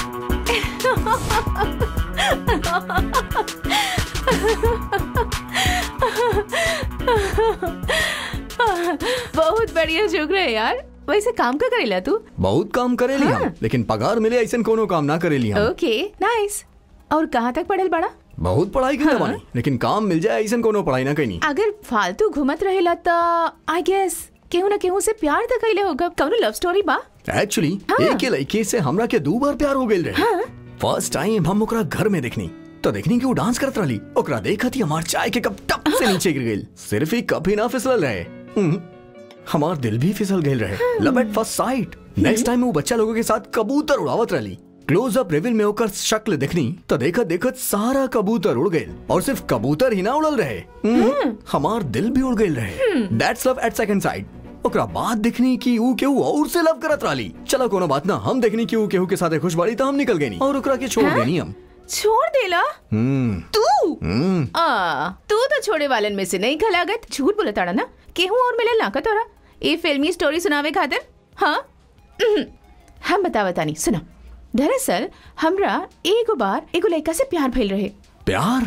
बहुत बढ़िया जोक रहे यार वैसे काम का करेला तू बहुत काम करेली हाँ। हम लेकिन पगार मिले ऐसा कोनो काम ना करेली हम ओके नाइस और कहाँ तक पढ़ल बड़ा बहुत पढ़ाई की हाँ। बानी लेकिन काम मिल जाए ऐसा कोनो पढ़ाई ना कहीं अगर फालतू घूमत रहेला त आई गेस केहू ना केहू से प्यार त कैले होगा कौनो लव स्टोरी बा एक्चुअली हाँ। एक ही लड़की से हमरा के दो बार प्यार हो गइल रहे फर्स्ट टाइम हम ओकरा घर में देखनी तो देखनी कि वो डांस करत रहली ओकरा देखत ही हमार चाय के कप टप से नीचे गिर गइल सिर्फ ही कप ही ना फिसलल रहे हम्म, हमार दिल भी फिसल गइल रहे love at first sight next time वो बच्चा लोगों के साथ कबूतर उड़ावत रहली क्लोज अप रिविल में ओकर शक्ल देखनी तो देखत देखत सारा कबूतर उड़ गइल और सिर्फ कबूतर ही ना उड़ल रहे हम्म, हमार दिल भी उड़ गइल रहे that's love at second sight ओकरा बाद देखनी कि ऊ केहू और से लव करत रहली चलो कोनो बात ना हम देखनी कि ऊ केहू के साथ खुश बाड़ी तो हम निकल गई और ओकरा के छोड़ हाँ? देनी हम छोड़ देला हम्म तू हम्म आ, तू तो छोड़े वालन में से नहीं खलागत झूठ बोले ताड़ा ना केहू और मिले ना का तोरा ए फिल्मी स्टोरी सुनावे खातिर हाँ उहुं, हम बतावा तानी सुना दरअसल हमरा एगो बार एगो लड़का से प्यार भइल रहे प्यार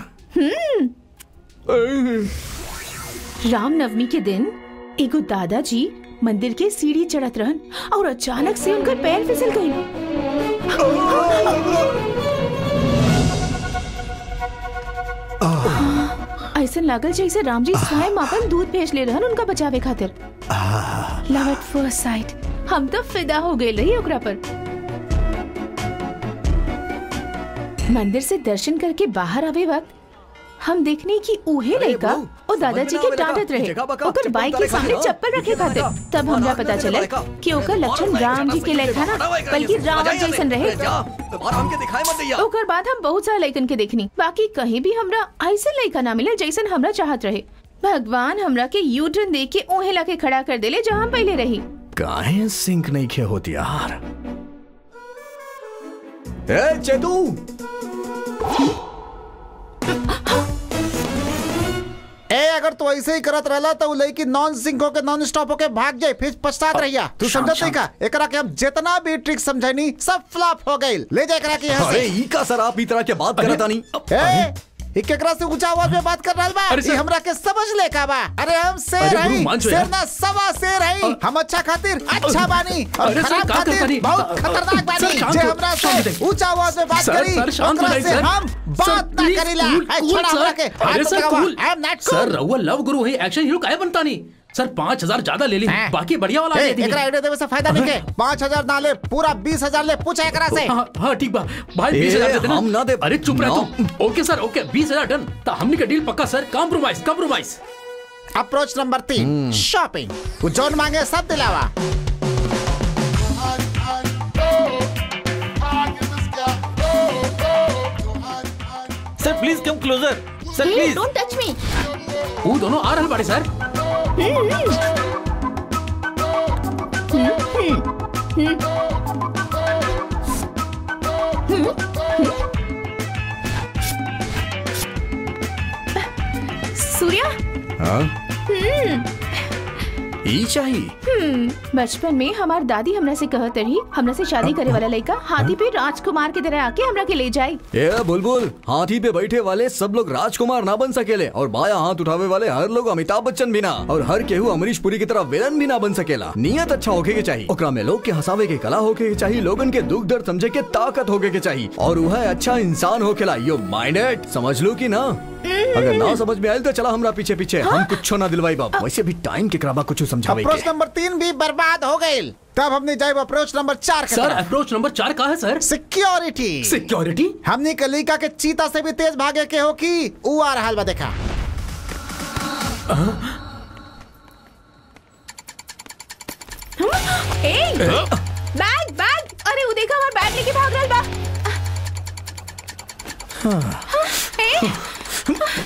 रामनवमी के दिन एगो दादाजी मंदिर के सीढ़ी चढ़त रहन और अचानक से उनका पैर फिसल गई ऐसा लागल जैसे राम जी स्वयं अपन दूध भेज ले रहन उनका बचावे खातिर लव एट फर्स्ट साइट हम तो फिदा हो गए रही ओकरा पर मंदिर से दर्शन करके बाहर आवे वक्त हम देखने की उहे अरे लड़का बहू, ओ दादाजी समझ में के ना आवे डांटत लड़का, रहे जगह बका, ओकर चप्पल बाइक के उतारे सामने खातिर, चप्पल रखे जगह खातिर बका। तब हमरा मारा पता हमके चले लड़का। कि ओकर लक्षण राम जी के लेखा ना बल्कि रावण जैसन रहे दोबारा हमके दिखाई मत दैया ओकर बाद हम बहुत सारा लइकन के देखनी बाकी कहीं भी हमरा ऐसे लइका ना मिले जैसन हमरा चाहत रहे भगवान हमरा के यू टर्न दे के ओहे ला के खड़ा कर देले जहाँ हम पहले रही काहे सिंक नहीं खे होती यार ए चेतू ए अगर तू ऐसे ही करत रहला तो उ लड़की नॉन सिंक होके नॉन स्टॉप होके भाग जाए फिर पछतात रहिया तू शांत, समझत नहीं का एकरा के हम जितना भी ट्रिक समझाइनी सब फ्लॉप हो गइल ले जा एकरा के यहाँ अरे से ई का सर आप ई तरह के बात करता नहीं ए ई केकरा से ऊंचा आवाज में बात कर रहल बा अरे ई सर- हमरा के समझ ले का बा अरे हम शेर अरे गुरु, हई मान जाओ शेर यार। ना सवा शेर हई हम अच्छा खातिर अच्छा बानी और अरे सर, खराब का करता खातिर नहीं? बहुत खतरनाक सर, बानी शांत जे हो, हमरा शांत से हो। ऊंचा आवाज में बात सर, करी सर, शांत हो ओकरा जाइए, से सर। हम सर, बात ना प्लीज, करीला कूल, ए, कूल, छोड़ा हमरा सर। के अरे हाथ सर, लगावा कूल। आई एम नॉट सर रउआ लव गुरु है एक्शन हीरो काहे बनता नहीं सर पाँच हजार ज्यादा ले ली हैं? बाकी बढ़िया वाला ए, ले दी एकरा आइडिया देवे से फायदा नहीं के पाँच हजार ना ले पूरा बीस हजार ले पूछा एकरा से हाँ हाँ ठीक बा भाई ए, बीस हजार दे देना हम ना दे- अरे चुप रह ना। तू ओके सर ओके बीस हजार डन तो हमने का डील पक्का sir compromise compromise approach number तीन शॉपिंग वो जौन मांगे सब दिलावा sir please come closer sir please don't touch me वो दोनों आ रहे बड़े सर सूर्या हाँ ई चाहिए हम्म बचपन में हमार दादी हमरा से कहत रही हमरा से शादी करे वाला लड़का हाथी पे राजकुमार की तरह आके हमरा के ले जाई ए बुलबुल हाथी पे बैठे वाले सब लोग राजकुमार ना बन सकेले और बाया हाथ उठावे वाले हर लोग अमिताभ बच्चन भी ना और हर केहू अमरीश पुरी की तरह विलन भी ना बन सकेला नियत अच्छा होके के चाहिए ओकरा में लोग के हंसावे के कला होके के चाहिए लोगन के दुख दर्द समझे के ताकत होके के चाहिए और वह अच्छा इंसान होकेला यो माइंडेड समझ लो कि ना अगर ना समझ में आयल तो चला हमरा पीछे पीछे हम कुछ ना दिलवाई बाप वैसे भी टाइम के कराबा कुछ समझावे अप्रोच के नंबर तीन भी बर्बाद हो गई तब हमने जाए अप्रोच नंबर चार के सर तरफ अप्रोच नंबर चार का है सर सिक्योरिटी सिक्योरिटी हमने कलिका के चीता से भी तेज भागे के हो की ऊ आ रहा बा देखा ए बैग बैग अरे वो देखा हमार बैग लेके भाग रहल बा हाँ, ए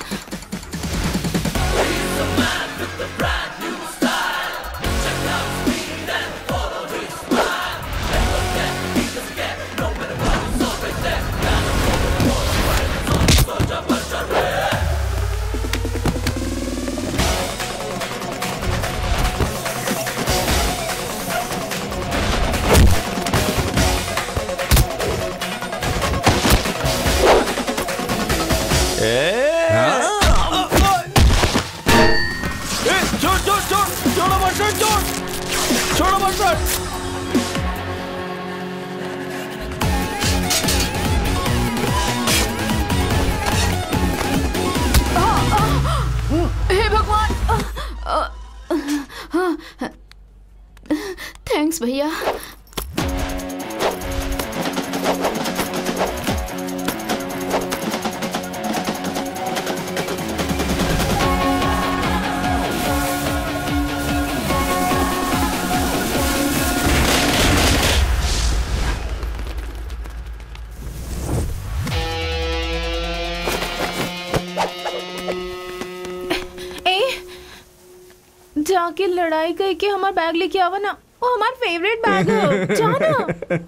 छोड़ छोड़ छोड़ छोड़ो मत छोड़ छोड़ो मत हे भगवान थैंक्स भैया ए जाके लड़ाई करके हमार बैग लेके आवा ना वो हमार फेवरेट बैग है जाना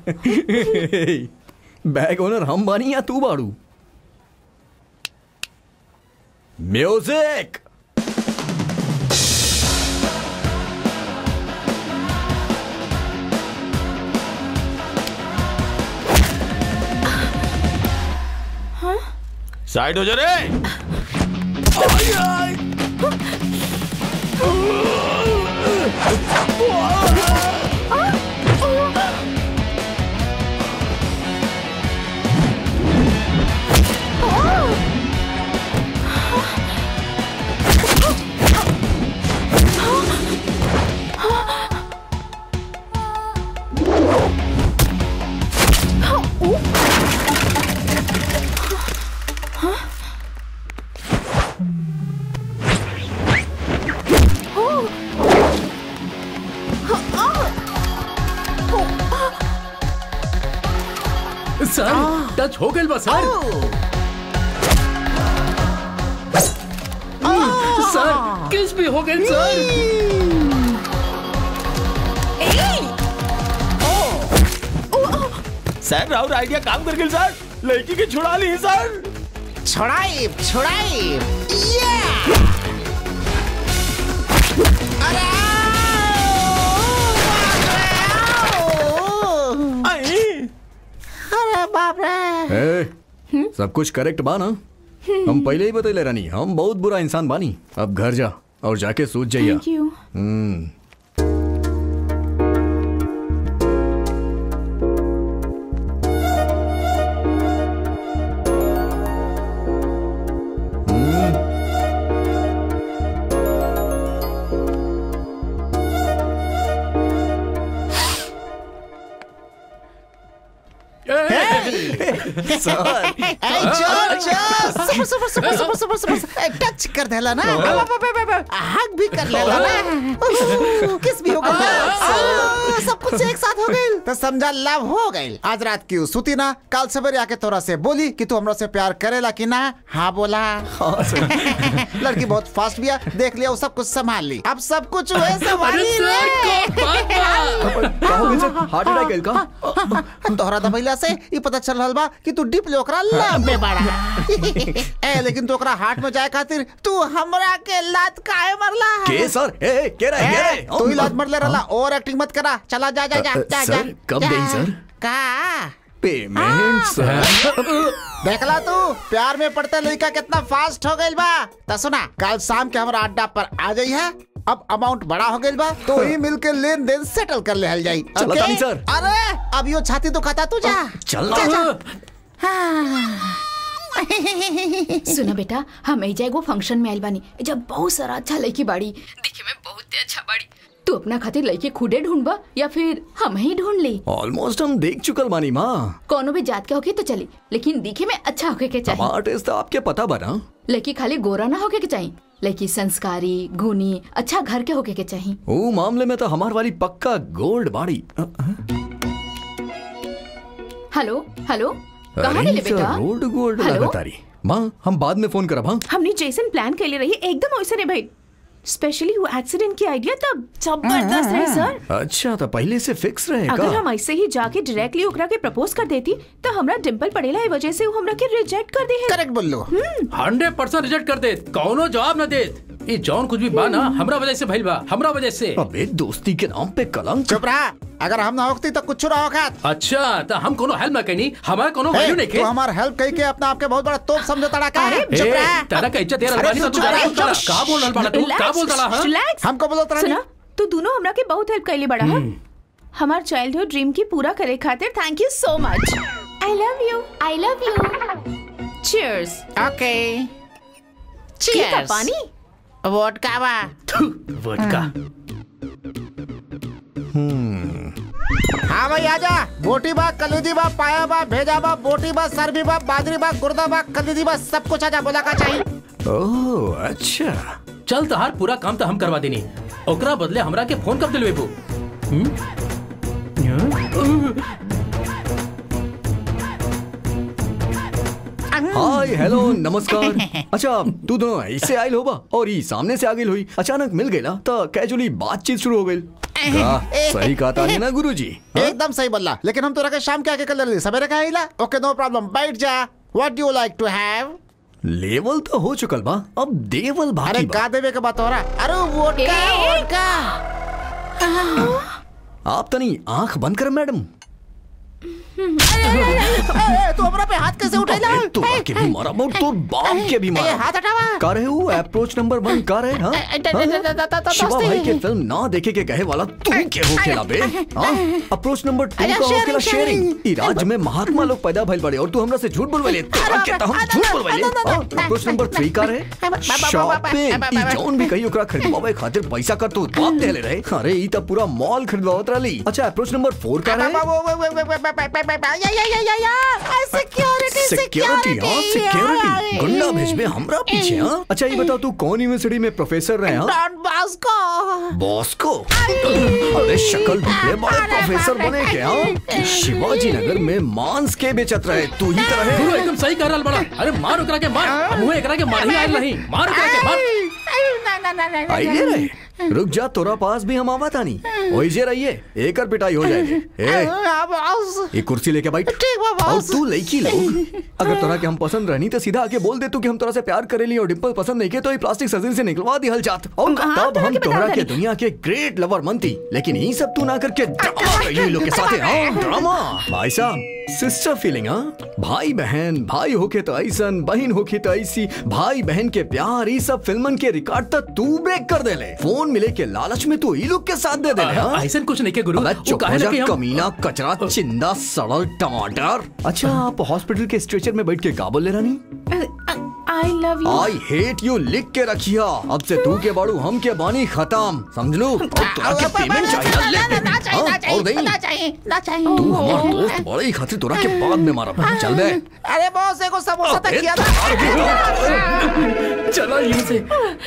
बैग ओनर हम बानी या तू बाड़ू म्यूजिक साइड हो जा रे सर टच हो गई बा सर सर किस भी हो गई सर सर राहुल आइडिया काम कर गई सर लड़की के छुड़ा ली सर छुड़ाई छुड़ाई अरे बाप रे ए, सब कुछ करेक्ट बा ना हम पहले ही बतैले रानी हम बहुत बुरा इंसान बानी अब घर जा और जाके सूझ जाइया थैंक यू हम्म सर ए, जोर, जोर, super, super, super, super, super, super, ए, टच कर देला ना हक भी कर लेला ना उहू, किस भी हो गया आ, सब कुछ एक साथ हो गई तो समझा लाभ हो गई आज रात की सुती ना कल सवेरे आके तोरा से बोली कि तू हमरा से प्यार करेला कि ना हाँ बोला लड़की बहुत फास्ट बिया देख लिया वो सब कुछ संभाल ली अब सब कुछ हुए संभाली रे हार्ट अटैक का तोहरा दबैला से ई पता चल रहल बा कि तू डिप ओकरा लब में बड़ा ए लेकिन तू ओकरा हार्ट में जाए खातिर तू हमरा के लात काहे मरला के सर ए ए, के रहे के रहे तू ही लात मर ले रहला ओवर एक्टिंग मत करा चला जा जा जा अ, अ, जा जा सर, कब जा। गई, सर? का पेमेंट सर देखला तू प्यार में पड़ते लड़का कितना फास्ट हो गइल बा त सुना कल शाम के हमरा अड्डा पर आ जाई है अब अमाउंट बड़ा हो गइल बा तो ही मिल के लेन देन सेटल कर लेहल जाई चलो ओके? तानी सर। अरे अब यो छाती तो खाता तू जा चल जा, जा। सुना बेटा हम एजा एगो फंक्शन में आइल बानी जब बहुत सारा अच्छा लड़की बाड़ी दिखे में बहुत अच्छा बाड़ी तू अपना खातिर लड़की खुदे ढूंढबा या फिर हम ही ढूंढ ली ऑलमोस्ट हम देख चुकल बानी माँ कोनो भी जात के होके तो चली लेकिन दिखे में अच्छा होके के चाहिए हमारा टेस्ट तो आपके पता बना लड़की खाली गोरा ना होके के चाहिए लड़की संस्कारी गुनी अच्छा घर के होके के चाहिए वो मामले में तो हमार वाली पक्का गोल्ड बाड़ी अ, हेलो हेलो कहाँ अरे गेले सर, बेटा रोड गोल्ड हेलो? लगातारी माँ हम बाद में फोन करब हाँ हमने जैसन प्लान कर ले रही एकदम वैसे नहीं भाई स्पेशली वो एक्सीडेंट की आइडिया तब जबरदस्त है सर अच्छा तो पहले से फिक्स रहे अगर का हम ऐसे ही जाके डायरेक्टली ओकरा के प्रपोज कर देती तो हमरा डिम्पल पड़ेला ए वजह से वो हमरा के रिजेक्ट कर दे है करेक्ट बोल लो हंड्रेड परसेंट रिजेक्ट कर दे कौनो जवाब न दे ये जौन कुछ भी बा ना हमरा वजह से भइल बा हमरा वजह से अबे दोस्ती के नाम पे कलंक चुप रहा अगर हम ना होती तो कुछ ना होगा अच्छा तो हम कोनो हेल्प ना कहनी हमारा कोनो वैल्यू नहीं तू के हमार हेल्प कही के अपना आपके बहुत बड़ा तोप समझता रहा का चुप ए, रहा तारा का इज्जत दे रहल अरे बानी तो तू चुप रहा, जाने चुप। का बोल रहल बाड़ा तू का बोल रहा हां रिलैक्स हमको बोलो तरह सुना तू दोनों हमरा के बहुत हेल्प कैली बड़ा है हमार चाइल्डहुड ड्रीम की पूरा करे खातिर thank you so much I love you I love you cheers okay ठीक है पानी वोडका बा वोडका हाँ भाई आजा बोटी बा कलूजी बा पाया बा भेजा बा बोटी बा सरबी बा बादरी बा गुर्दा बा कलूजी बा सब कुछ आजा बोला का चाहिए ओह अच्छा चल तहार पूरा काम तो हम करवा देनी ओकरा बदले हमरा के फोन कर दिलवे बू हाय हेलो नमस्कार अच्छा तू दोनों ऐसे आयल होबा और ई सामने से आगे हुई अचानक मिल गई तो कैजुअली बातचीत शुरू हो गई सही कहा था ना गुरुजी एकदम सही बोला लेकिन हम तो रखे शाम के आके कल रही सवेरे का आइला ओके नो प्रॉब्लम बैठ जा what do you like to have level तो हो चुकल बा अब देवल अरे बाकी बा का देवे के बात हो रहा अरे वोडका वोडका आप तनी आंख बंद कर मैडम ए, ए, तू हमरा पे हाथ कैसे उठेला अबे, तोरा के भी मारा और तोर बाप के भी ए, मारा हाथ हटावा का रहे हो अप्रोच नंबर वन का रहे हाँ? ए, द- हाँ? द- द- द- द- शिवा दोस्ती। भाई के फिल्म ना देखे के कहे वाला तू के हो खेला बे हाँ? अप्रोच नंबर टू अरे, का हो sharing, खेला शेयरिंग sharing। ई राज्य में महात्मा लोग पैदा भइल बड़े और तू हमरा से झूठ बोलवेले तोरा के त हम झूठ बोलवेले हाँ? अप्रोच नंबर थ्री का रहे शॉपिंग ई जौन भी कही ओकरा खरीदवावे खातिर पैसा कर तू बाप देले रहे अरे ई त पूरा मॉल खरीदवावत रहली अच्छा अप्रोच नंबर फोर का रहे सिक्योरिटी सिक्योरिटी हाँ सिक्योरिटी गुंडा भेजबे हमरा पीछे हाँ अच्छा ये बताओ तू कौन यूनिवर्सिटी में प्रोफेसर रहे हाँ डॉन बास्को बॉस को अरे शक्ल ढूंढे बड़े प्रोफेसर बने के हाँ शिवाजी नगर में मांस के बेचत रहे तू ही तो गुरु रहे एकदम सही कह रहल बड़ा अरे मार ओकरा के मार हमहू एकरा के मार ही आयल नहीं मार ओकरा के मार आइले रहे रुक जा तोरा पास भी हम आवा तानी वही जे रहिए एकर पिटाई हो जाएगी ए ये कुर्सी लेके बैठ ठीक बा, और बॉस। तू लड़की लोग अगर तोरा के हम पसंद रहनी तो सीधा आके बोल दे तू कि हम तोरा से प्यार करेली और डिंपल पसंद नहीं के तो ये प्लास्टिक सर्जरी से निकलवा दी हल जात और हाँ, तब तोरा हम के बता तोरा के रही। दुनिया के ग्रेट लवर मनती लेकिन ये सब तू ना करके ड्रामा करी लोग के साथ है हाँ ड्रामा भाई साहब सिस्टर फीलिंग हाँ भाई बहन भाई होके तो ऐसन बहन होके तो ऐसी भाई बहन के प्यार ये सब फिल्मन के रिकॉर्ड तक तू ब्रेक कर दे ले फोन मिले के लालच में तू ई लोग के साथ दे दे ले हाँ ऐसा कुछ नहीं के गुरु अबे वो चुप काहे हो जा ना कि हम कमीना कचरा चिंदा सड़ल टमाटर अच्छा आप हॉस्पिटल के स्ट्रेचर में बैठ के का बोले रानी I love you I hate you लिख के रखिया अब से तू के बाड़ू हम के बानी खत्म समझ लो अब तोरा के पेमेंट चाहिए ले हाँ, और नहीं तू हमार दोस्त बड़े ही खातिर तोरा के बाद में मारा चल बे अरे बॉस एगो समोसा तक अबे, किया चलो यहीं से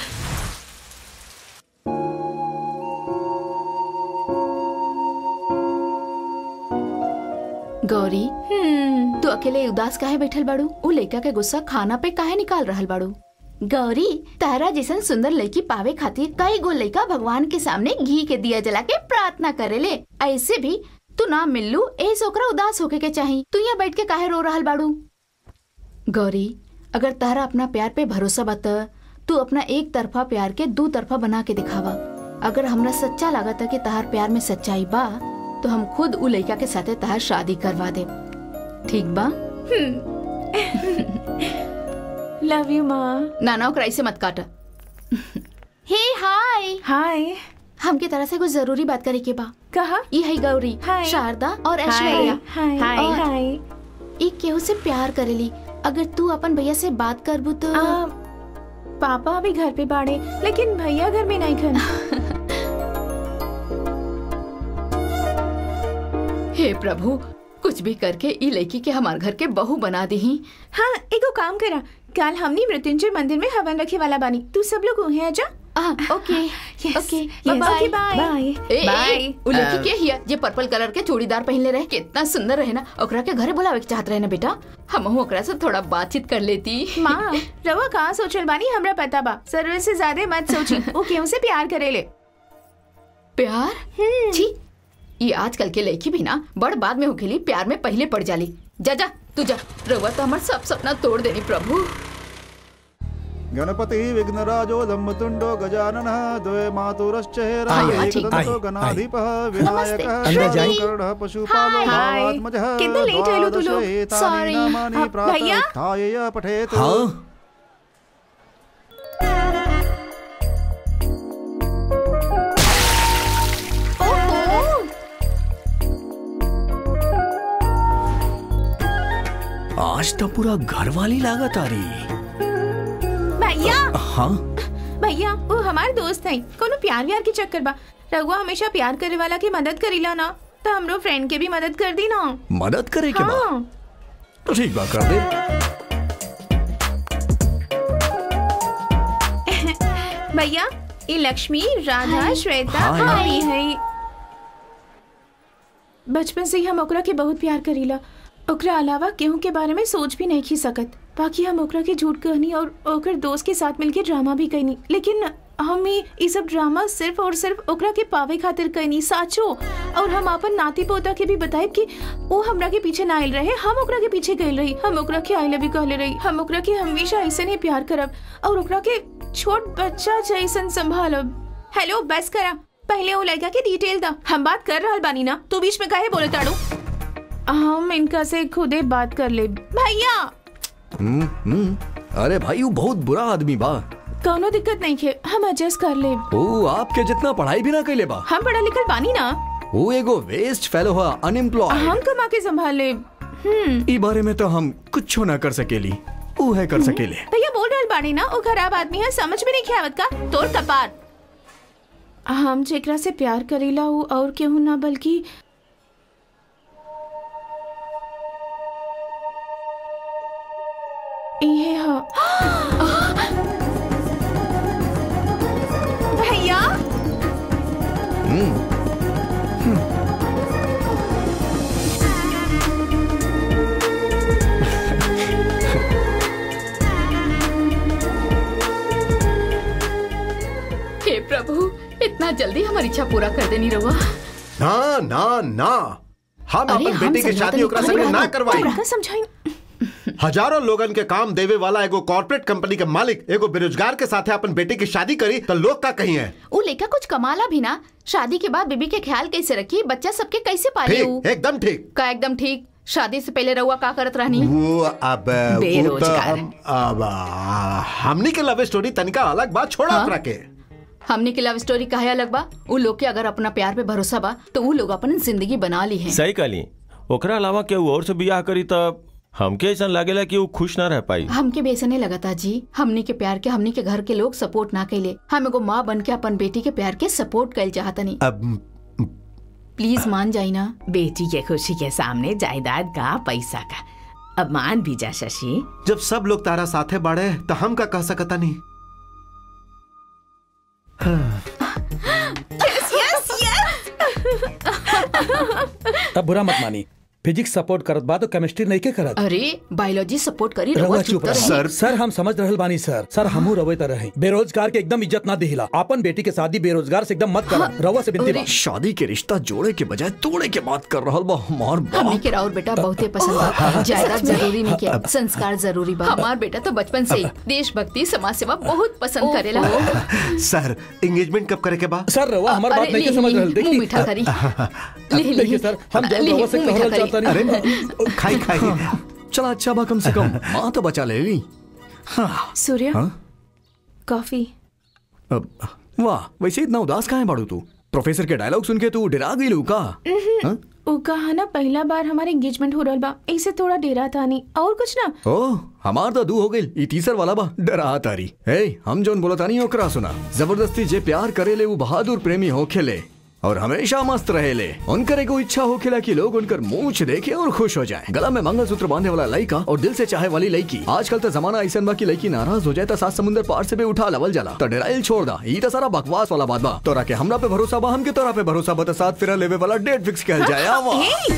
गौरी तू अकेले उदास काहे बैठल बाड़ू उ लड़का के गुस्सा खाना पे काहे निकाल रहल बाड़ू गौरी तारा जैसन सुंदर लड़की पावे खातिर कई गो लड़का भगवान के सामने घी के दिया जला के प्रार्थना करेले ऐसे भी तू ना मिल्लू ए से ओकरा उदास होके के चाही तू यहाँ बैठ के काहे रो रहल बाड़ू गौरी अगर तारा अपना प्यार पे भरोसा बा त तू अपना एक तरफा प्यार के दू तरफा बना के दिखावा अगर हमरा सच्चा लागत कि तहार प्यार में सच्चाई बा तो हम खुद उ लड़का के साथे तहार शादी करवा दे ठीक बा लव यू माँ नाना ओकरा ऐसे मत काट हे हाय हाय हमके तरह से कुछ जरूरी बात करे के बा कहा ये है गौरी हाय। शारदा और हाय ऐश्वर्या हाय हाय और हाय एक केहू से प्यार करेली अगर तू अपन भैया से बात करबू तो आ, पापा अभी घर पे बाड़े लेकिन भैया घर में नहीं खन हे प्रभु कुछ भी करके ई लड़की के हमार घर के बहू बना दी हाँ एगो काम करा कल हमनी मृत्युंजय मंदिर में हवन रखे वाला बानी तू सब लोग वहीं आजा okay Yes, okay yes. Bye Okay, bye. ए, ए, Bye. ए, उ लड़की के हिया जे पर्पल कलर के चूड़ीदार पहनले रहे कितना सुंदर रहे ना ओकरा के घरे बुलावे के चाहत रहे ना बेटा हम ओकरा से थोड़ा बातचीत कर लेती माँ रवा कहाँ सोचल बानी हमरा पता बा जरूरत से ज्यादा मत सोची वो क्यों से प्यार करेले प्यार छी ये आजकल के लड़की भी ना बड़ बाद में होखेली प्यार में पहले पड़ जाली जा जा तू जा रउआ तो हमार सब सपना तोड़ देनी प्रभु गणपति विघ्नराजो धम्मतुंडो गजानन द्वे मातुरश्च आइए, आइए, हेराधीपः आइए। विनायकः अंदर जाइए। शङ्करः पशुपालो हाय। भावात्मजः कितना लेट आए लो तू लोग? द्वादशेतानि Sorry. नामानि हाँ, प्रातः भैया? उत्थाय पठेत् हाँ आज तो पूरा घर वाली लागत आ रही भैया हाँ भैया वो हमारे दोस्त है कोनो प्यार व्यार के चक्कर बा रघुआ हमेशा प्यार करे वाला की मदद करीला ना तो हमरो फ्रेंड के भी मदद कर दी ना मदद करे के बाद हाँ तो ठीक बा कर दे भैया ये लक्ष्मी राधा श्वेता हाय। हाँ ये है बचपन से ही हम ओकरा के बहुत प्यार करीला ओकरा अलावा केहू के बारे में सोच भी नहीं की सकत बाकी हम ओकरा के झूठ कहनी और ओकर दोस्त के साथ मिलके ड्रामा भी कहनी लेकिन हम ई ई सब ड्रामा सिर्फ और सिर्फ ओकरा के पावे खातिर कहनी साचो और हम अपन नाती पोता के भी बताए कि वो हमरा के पीछे ना आयल रहे हम ओकरा के पीछे गइल रही हम ओकरा के आई लव यू कहले रही हम ओकरा के हमेशा ऐसे नहीं प्यार करब और ओकरा के छोट बच्चा जैसन संभालब हेलो बस करा पहले वो लड़का के डिटेल दा हम बात कर रहल बानी ना तू बीच में काहे बोले ताड़ू हम इनका से खुदे बात कर ले भैया हम्म हम्म अरे भाई वो बहुत बुरा आदमी बा कौनो दिक्कत नहीं है हम एडजस्ट कर ले वो आपके जितना पढ़ाई भी ना कैले बा हम पढ़ा लिखल बानी ना वो एगो वेस्ट फेलो है अनएम्प्लॉयड हम कमा के संभाल ले हम्म ई बारे में तो हम कुछ ना कर सकेली वो है कर सकेले भैया बोल रहल बानी ना वो खराब आदमी है समझ में नहीं ख्यावत का तोड़ कपार हम जेकरा से प्यार करीला हूँ और केहू ना बल्कि इहे ह भैया हे प्रभु इतना जल्दी हमारी इच्छा पूरा कर देनी रहुआ ना ना ना हम अरे, अपन हम बेटी के समझा शादी तनी, ओकरा अरे, संगे ना अरे, करवाई का समझाई हजारों लोगन के काम देवे वाला एगो कॉर्पोरेट कंपनी के मालिक एगो बेरोजगार के साथे अपन बेटी की शादी करी तो लोग का कही है वो लेका कुछ कमाला भी ना शादी के बाद बेबी के ख्याल कैसे रखी बच्चा सबके कैसे पाली ऊ? ठीक एकदम ठीक का एकदम ठीक शादी से पहले रहुआ का करत रहनी वो अब वो तो बेरोजगार। हम अब आ, हमनी के लव स्टोरी तनिका अलग बात छोड़ा हाँ? ओकरा के हमने की लव स्टोरी कहे अलग बा उ लोग के अगर अपना प्यार पे भरोसा बा तो उ लोग अपन जिंदगी बना ली है सही कहली ओकरा अलावा केहू और से बियाह करी तब हमके ऐसा लागेला कि वो खुश ना रह पाई हमके भी ऐसा नहीं लगता जी हमनी के प्यार के हमनी के घर के लोग सपोर्ट ना कैले हम एगो माँ बन के अपन बेटी के प्यार के सपोर्ट कैल चाहतनी अब प्लीज मान जाई ना बेटी के खुशी के सामने जायदाद का पैसा का अब मान भी जा शशि जब सब लोग तारा साथे बाड़े तो हम का कह सकता नहीं यस यस अब बुरा मत मानी फिजिक्स सपोर्ट करत बा तो केमिस्ट्री नहीं के करत अरे बायोलॉजी सपोर्ट करी रउआ रउआ चुप चुप रह रही सर सर हम समझ रहल बानी सर सर हमहू रवे त रहे बेरोजगार के एकदम इज्जत ना दिहिला अपन बेटी के शादी बेरोजगार से एकदम मत कर रउआ से बिनती बा शादी के रिश्ता जोड़े के बजाय तोड़े के बात कर रहल बा हमार हमने बाप के राउर बेटा बहुते पसंद बा जायदाद जरूरी नहीं के संस्कार जरूरी बा हमार बेटा तो बचपन से ही देशभक्ति समाज सेवा बहुत पसंद करेला सर एंगेजमेंट कब करे के बा सर रउआ हमार बात अरे, नहीं के ली, समझ ली, रहल मुंह देखी मीठा करी ली, ली, देखिए सर हम जब ली, रउआ से मुंह मीठा कहल करी। चाहता नहीं अरे खाई खाई चला अच्छा बा कम से कम माँ तो बचा ले ली हाँ सूर्य हाँ? कॉफी अब, वाह वैसे इतना उदास काहे बाड़ू तू प्रोफेसर के डायलॉग सुन के तू डरा गई लू का हाँ? उ कहा ना पहला बार हमारे एंगेजमेंट हो रहल बा ऐसे थोड़ा डेरा था नहीं और कुछ ना ओ हमार तो दू हो गई ई तीसर वाला बा डरा तारी हे हम जोन बोला तानी ओकरा सुना जबरदस्ती जे प्यार करेले वो बहादुर प्रेमी होखेले और हमेशा मस्त रहेले उनकर एगो इच्छा होखेला कि लोग उनकर मूछ देखे और खुश हो जाए गला में मंगलसूत्र बांधे वाला लड़का और दिल से चाहे वाली लड़की आजकल तो जमाना ऐसा बा कि लड़की नाराज हो जाए तो सात समुंदर पार से भी उठा लवल जाला तो डराइल छोड़ दा ई तो सारा बकवास वाला बात बा तोरा के हमरा पे भरोसा बा हमके तोरा पे भरोसा बा तो साथ फिरा लेवे वाला डेट फिक्स कहल जाए आवा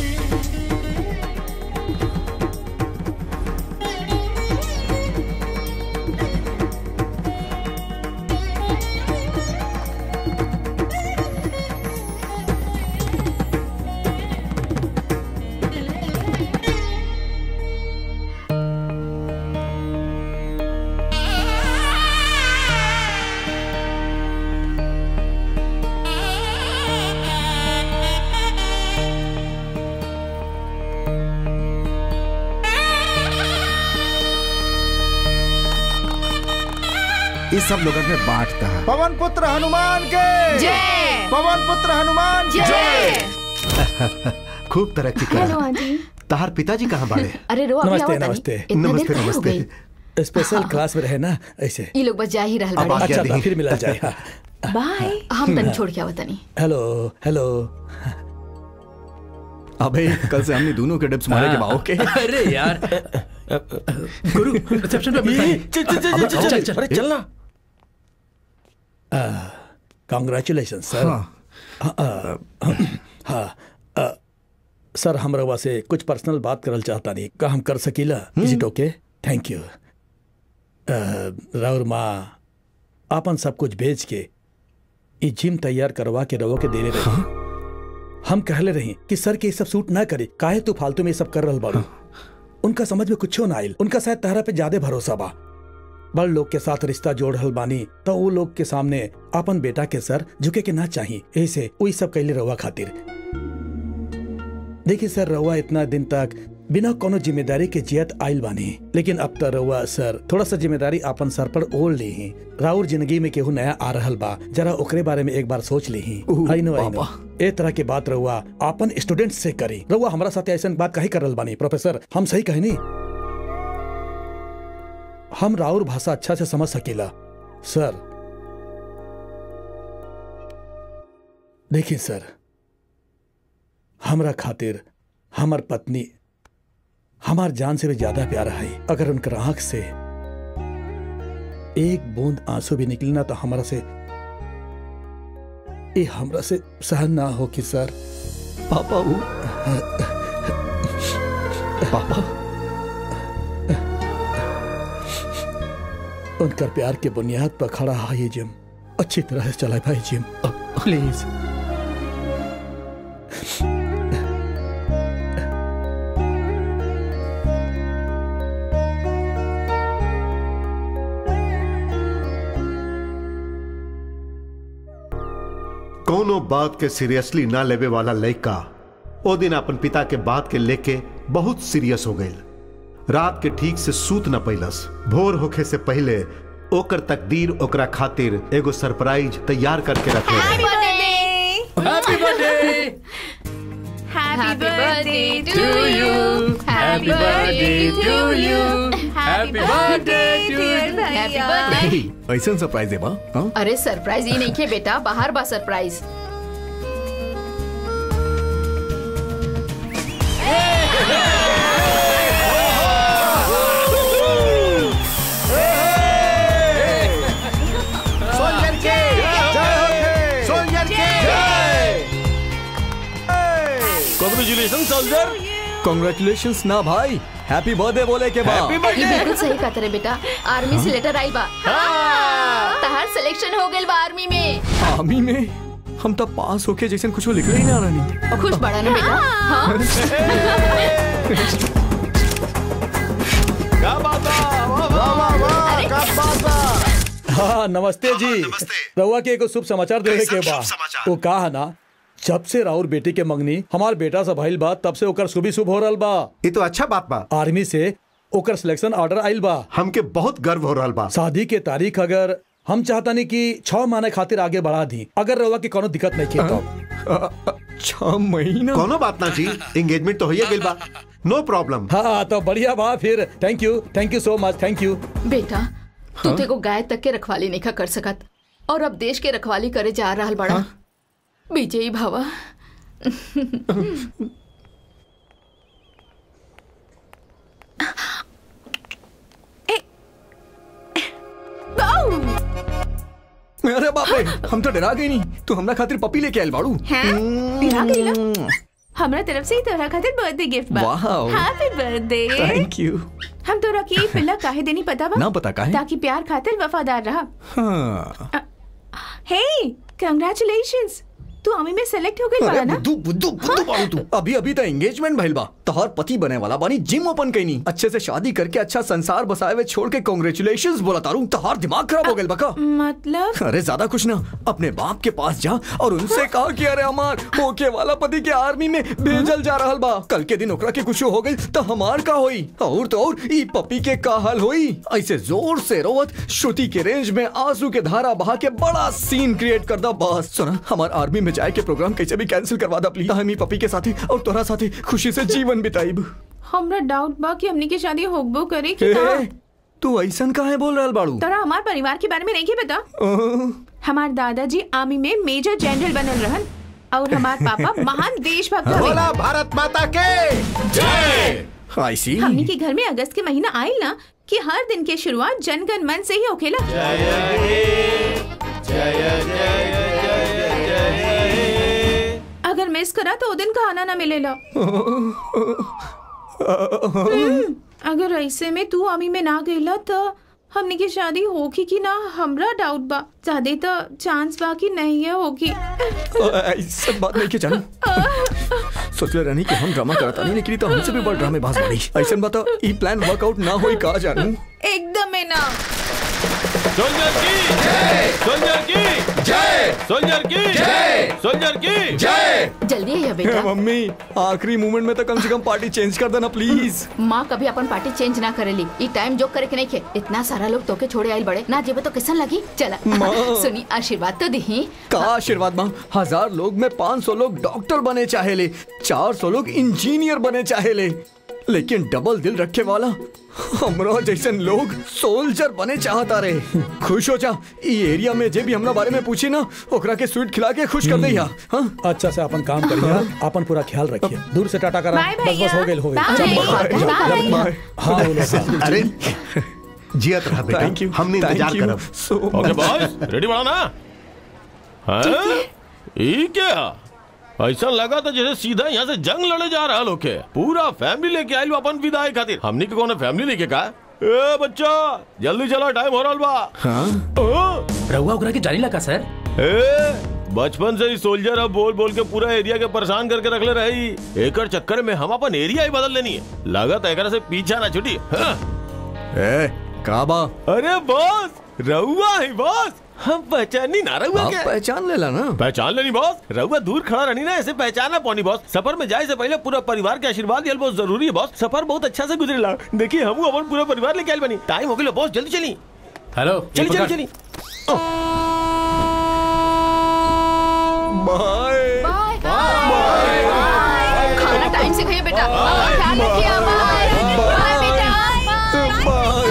इस सब लोगन में बांटता है पवन पुत्र हनुमान के जय पवन पुत्र हनुमान के जय खूब तरक्की हेलो कर आंटी तहार पिताजी कहाँ बाड़े अरे रो अभी नमस्ते, आवत नमस्ते। नहीं इतना देर नमस्ते, कहाँ हो नमस्ते। गई स्पेशल क्लास में रहे ना ऐसे ये लोग बस जा ही रहल अब बाड़े आज्ञा अच्छा दी। तो फिर मिला जाए हाँ। बाय हम तनी छोड़ के आवत नहीं हेलो हेलो अबे कल से हमने दोनों के डिप्स मारे के बा ओके अरे यार गुरु रिसेप्शन पे मिलता है चल चल चल चल चल चल अरे चलना कॉन्ग्रेचुलेशन सर हाँ अ, सर हम रवा से कुछ पर्सनल बात करल चाहता नहीं का हम कर सकीला is it okay thank you राउर माँ आपन सब कुछ बेच के ई जिम तैयार करवा के रवो के देले रही हम कहले रही कि सर के ये सब सूट ना करे काहे तू फालतू में ये सब कर रहल बाड़ू उनका समझ में कुछो ना आइल उनका शायद तहरा पे ज्यादा भरोसा बा बड़ लोग के साथ रिश्ता जोड़ रहल बानी तो वो लोग के सामने अपन बेटा के सर झुके के ना चाही ऐसे वही सब कैले रहुआ खातिर देखिए सर रहुआ इतना दिन तक बिना कोनो जिम्मेदारी के जियत आइल बानी लेकिन अब तो रहुआ सर थोड़ा सा जिम्मेदारी अपन सर पर ओढ़ ली ही राउर जिंदगी में केहू नया आ रहल बा जरा ओकरे बारे में एक बार सोच ली ही उह, आई नो आई नो बाबा। ए तरह के बात रहुआ अपन स्टूडेंट से करी रहुआ हमारा साथ ऐसा बात कही कर रहल बानी प्रोफेसर हम सही कहनी हम राउर भाषा अच्छा से समझ सकेला सर देखिए सर हमरा खातिर हमर पत्नी हमार जान से भी ज्यादा प्यारा है अगर उनकर आंख से एक बूंद आंसू भी निकलना तो हमारा से ये हमरा से सहन ना हो कि सर पापा वो पापा उनकर प्यार के बुनियाद पर खड़ा है ये जिम अच्छी तरह से चलाए भाई जिम प्लीज कोनो बात के सीरियसली ना लेवे वाला लड़का ओ दिन अपन पिता के बात के लेके बहुत सीरियस हो गई रात के ठीक से सूत न पैलस भोर होखे से पहले ओकर तकदीर ओकरा खातिर एगो सरप्राइज तैयार करके रखे रहे happy birthday happy birthday to you. Happy birthday to you happy birthday to you happy birthday ऐसा सरप्राइज है बा हाँ? अरे सरप्राइज ही नहीं के बेटा बाहर बा सरप्राइज सोल्जर के जय हो सोल्जर के कॉन्ग्रेचुलेशन सोल्जर कॉन्ग्रेचुलेशन ना भाई हैप्पी बर्थडे बोले के बाद हैप्पी ये बर्थडे बिल्कुल सही कहते रे बेटा आर्मी से लेटर आइल बा तहार सिलेक्शन हो गेल बा आर्मी में आर्मी में हम तब पास होके जैसे कुछ लिख ही ना रानी खुश बड़ा ना बेटा हाँ क्या बात है वाह, वाह, वाह। हाँ नमस्ते जी रउआ के एगो शुभ समाचार देवे के बा वो कहा ना जब से राउर बेटी के मंगनी हमार बेटा से भइल बा तब से ओकर शुभ शुभ हो रहल बा ये तो अच्छा बात बा आर्मी से ओकर सिलेक्शन ऑर्डर आइल बा हमके बहुत गर्व हो रहा बा शादी के तारीख अगर हम चाहतानी कि छह महीने खातिर आगे बढ़ा दी अगर रउआ की कोनो दिक्कत नहीं की तो छह महीना कोनो बात ना जी एंगेजमेंट तो होइए गेल बा नो प्रॉब्लम हाँ तो बढ़िया बा फिर thank you thank you so much thank you बेटा तू तो एगो गाय तक के रखवाली नहीं कर सकत और अब देश के रखवाली करे जा रहल बड़ा विजयी भवा अरे बाप रे हम तो डरा गई नहीं तू हमरा खातिर पपी लेके आयल बाड़ू हैं डरा गई ना हमरा तरफ से ही तोरा खातिर बर्थडे गिफ्ट बा wow. Happy birthday thank you हम तोरा की ई पिल्ला काहे देनी पता बा ना पता काहे? ताकि प्यार खातिर वफादार रहा हाँ हे कांग्रेचुलेशंस तू आर्मी में सेलेक्ट हो गई अरे बड़ा ना बुद्धू बुद्धू बुद्धू बाड़ू तू अभी अभी तो एंगेजमेंट भइल बा तोहर पति बने वाला बानी जिम ओपन कईनी अच्छे से शादी करके अच्छा संसार बसाए हुए छोड़ के कांग्रेचुलेशंस बोला तारू तोहर दिमाग खराब हो गेल बका मतलब अरे ज्यादा कुछ ना अपने बाप के पास जा और उनसे कहा कि अरे हमार होके वाला पति के आर्मी में भेजल जा रहल बा कल के दिन ओकरा के कुछ हो गई तो हमार का होई और तो और ई पपी के का हाल होई ऐसे जोर से रोवत श्रुति के रेंज में आंसू के धारा बहा के बड़ा सीन क्रिएट कर दा बस सुना हमार आर्मी में जाए के प्रोग्राम कैसे भी कैंसिल करवा दा प्लीज हम ई पपी के साथे और तोरा साथे खुशी से जीवन बिताइब हमरा डाउट बा कि हमनी के शादी होगबो करे कि ना ए, तू ऐसन काहे बोल रहल बाड़ू तोरा हमार परिवार के बारे में नहीं के पता हमार दादाजी आर्मी में मेजर जनरल बनल रहन और हमार पापा महान देशभक्त हवे बोला भारत माता के आई सी हमनी के घर में अगस्त के महीना आइल ना कि हर दिन के शुरुआत जनगण मन से ही होखेला अगर मिस करा तो ओ दिन खाना ना मिलेला हम्म, अगर ऐसे में तू आर्मी में ना गईला तो हमनी की शादी होगी कि ना हमरा डाउट बा ज्यादा तो चांस बा कि नहीं है होगी ऐसा बात नहीं के जानू सोचले रहनी कि हम ड्रामा करता नहीं लेकिन ई तो हमसे भी बड़ ड्रामे बाज बड़ी ऐसा बता ई प्लान वर्कआउट ना होई का जानू एकदम है ना सोल्जर की सोल्जर की जय सोल्जर की जय सोल्जर की जय जल्दी है बेटा मम्मी आखिरी मोमेंट में तो कम से कम पार्टी चेंज कर देना प्लीज माँ कभी अपन पार्टी चेंज ना करेली ई टाइम जो करे के नहीं खे इतना सारा लोग तोके छोड़े आइल बड़े ना जेबे तो कैसन लगी चला माँ। सुनी आशीर्वाद तो दही का आशीर्वाद माँ हजार लोग में पाँच सौ लोग डॉक्टर बने चाहेले चार सौ लोग इंजीनियर बने चाहेले लेकिन डबल दिल रखे वाला हमरा जैसन लोग सोल्जर बने चाहता रहे खुश हो जा ई एरिया में जे भी हमरा बारे में पूछी ना ओकरा के स्वीट खिला के खुश कर दैया हाँ अच्छा से अपन काम करिए अपन पूरा ख्याल रखिए दूर से टाटा करा बाय बस बस भैया हो गेल हो गेल बाय। चल, बाय। जाओ, जाओ, बाय। जाओ। बाय। हाँ वो लोग, हाँ। अरे जियत रहा बेटा थैंक यू हमने इंतजार करब सो ओके बॉस रेडी बड़ा ना हैं ई क्या ऐसा लगा था जैसे सीधा यहाँ से जंग लड़े जा रहा लोग के पूरा फैमिली लेके आइल बा अपन विदाई खातिर हमनी के कौन फैमिली लेके का ए बच्चा जल्दी चलो टाइम हो रहा बा हाँ ओ, रहुआ ओकरा के जानी लगा सर ए बचपन से ही सोल्जर अब बोल बोल के पूरा एरिया के परेशान करके रखले रही एकर चक्कर में हम अपन एरिया ही बदल लेनी है लागत एकरा से पीछा ना छुटी हाँ। ए काबा अरे बॉस रहुआ है बॉस हम पहचानी ना रहुआ आप के पहचान लेला ना पहचान लेनी बॉस रहुआ दूर खड़ा रहनी ना ऐसे पहचाना पौनी बॉस सफर में जाए से पहले पूरा परिवार के आशीर्वाद लियल बहुत जरूरी है बॉस सफर बहुत अच्छा से गुजरेला देखिए हम अपन पूरा परिवार लेके आइल बनी टाइम हो गया बॉस जल्दी चली हेलो चली ये चली पकड़। चली बाय बाय खाना टाइम से खाइए बेटा और ख्याल रखिए बाय बाय बेटा बाय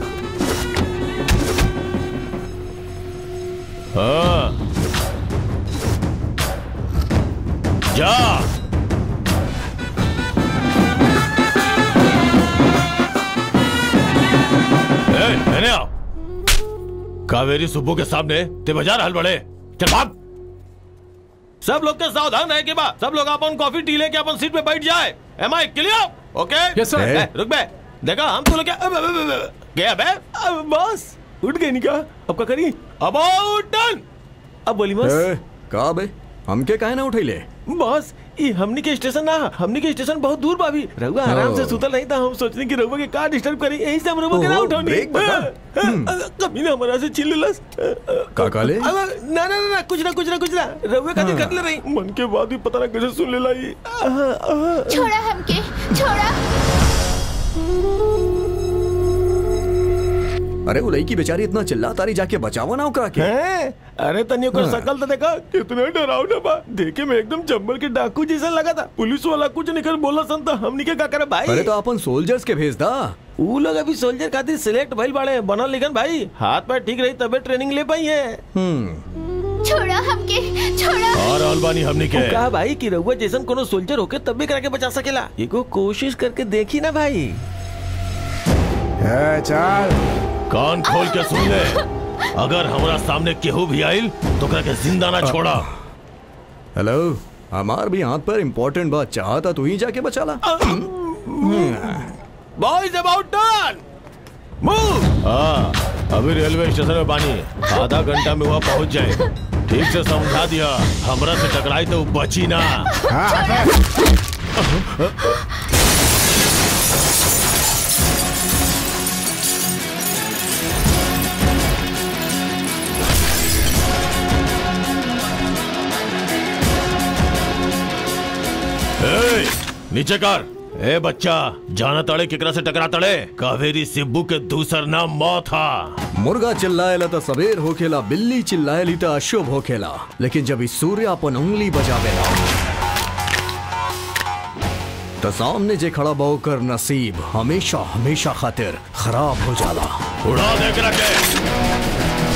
हाँ जा ए, मैंने आओ कावेरी सुब्बू के सामने ते बाजार हल बड़े चल भाग सब लोग के सावधान रहे के बाद सब लोग अपन कॉफी टी लेके अपन सीट पे बैठ जाए am I clear okay Yes, sir. ए, रुक बे देखा हम तो लोग क्या अब- अब- अब- अब- गया बे अब बस उठ गई नहीं क्या अब क्या करी अबाउट डन अब बोली बस ए, का बे हमके काहे ना उठैले बॉस ये हमनी के स्टेशन ना हमनी के स्टेशन बहुत दूर बावी रहुआ आराम से ओ। सुतल नहीं था हम सोचने की रहुआ के का डिस्टर्ब करी यही से हम रहुआ के ना ओहो, उठौनी ब्रेक बता। कभी ना हमारा से छिल लस का काले अब ना ना ना ना कुछ ना कुछ ना कुछ ना रहुआ का कर ले रही मन के बाद भी पता ना कैसे सुन ले लाई छोड़ा हमके छोड़ा अरे वो लड़की बेचारी इतना चिल्ला तारी जाके बचावा ना ओकरा के हैं? अरे तनियो कर सकल तो देखा कितना डरावना बा देखे में एकदम जंगल के डाकू जैसा लगा था पुलिस वाला कुछ निकल बोला सन तो हमनी के का करे भाई अरे तो अपन सोल्जर्स के भेज दा ऊ लोग अभी सोल्जर खातिर सिलेक्ट भइल बाड़े बनल लिखन भाई हाथ पैर ठीक रही तबे ट्रेनिंग ले पाई है छोड़ा हमके छोड़ा और अलबानी हमने के कहा भाई कि रहुआ जैसन कोनो सोल्जर होके तब भी करा के बचा सकेला एगो कोशिश करके देखी ना भाई ए, चल कान खोल के सुन ले अगर हमारा सामने केहू भी आइल तो करा के जिंदा ना छोड़ा हेलो हमार भी हाथ पर इम्पोर्टेंट बात चाहता तू ही जाके बचा ला बॉयज अबाउट टर्न मूव हाँ अभी रेलवे स्टेशन में बानी आधा घंटा में वहाँ पहुँच जाए ठीक से समझा दिया हमरा से टकराई तो बची ना हाँ, हटे। ए, नीचे कर ए बच्चा जाना तड़े केकरा से टकरा तड़े कावेरी सिब्बू के दूसर नाम मौत था मुर्गा चिल्लाएला तो सबेर होखेला बिल्ली चिल्लाएली तो अशुभ होखेला लेकिन जब इस सूर्य अपन उंगली बजावेला तो सामने जे खड़ा बहु कर नसीब हमेशा हमेशा खातिर खराब हो जाला उड़ा दे के रखे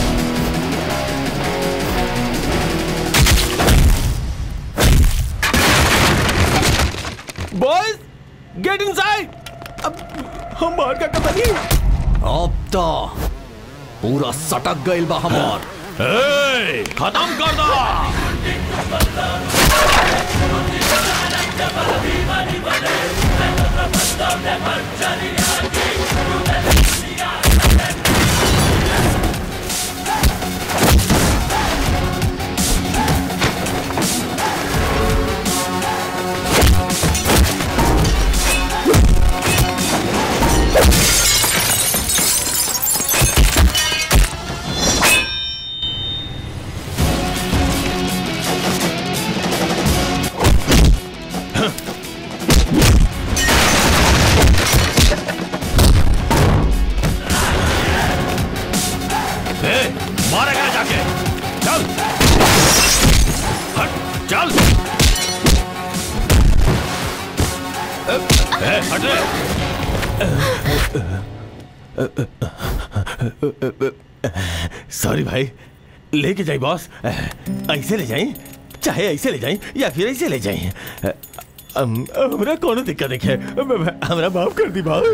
बॉयज गेट इनसाइड अब हम बाहर का पता नहीं अब तो पूरा सटक गइल बा हमार ए, खत्म कर दो ए, मारेगा जाके चल हट चल ए, ए, हट रे सॉरी भाई लेके जाई बॉस ऐसे ले जाई चाहे ऐसे ले जाई या फिर ऐसे ले जाई हम- हमरा कोनो दिक्कत नहीं है हमरा माफ कर दी बॉस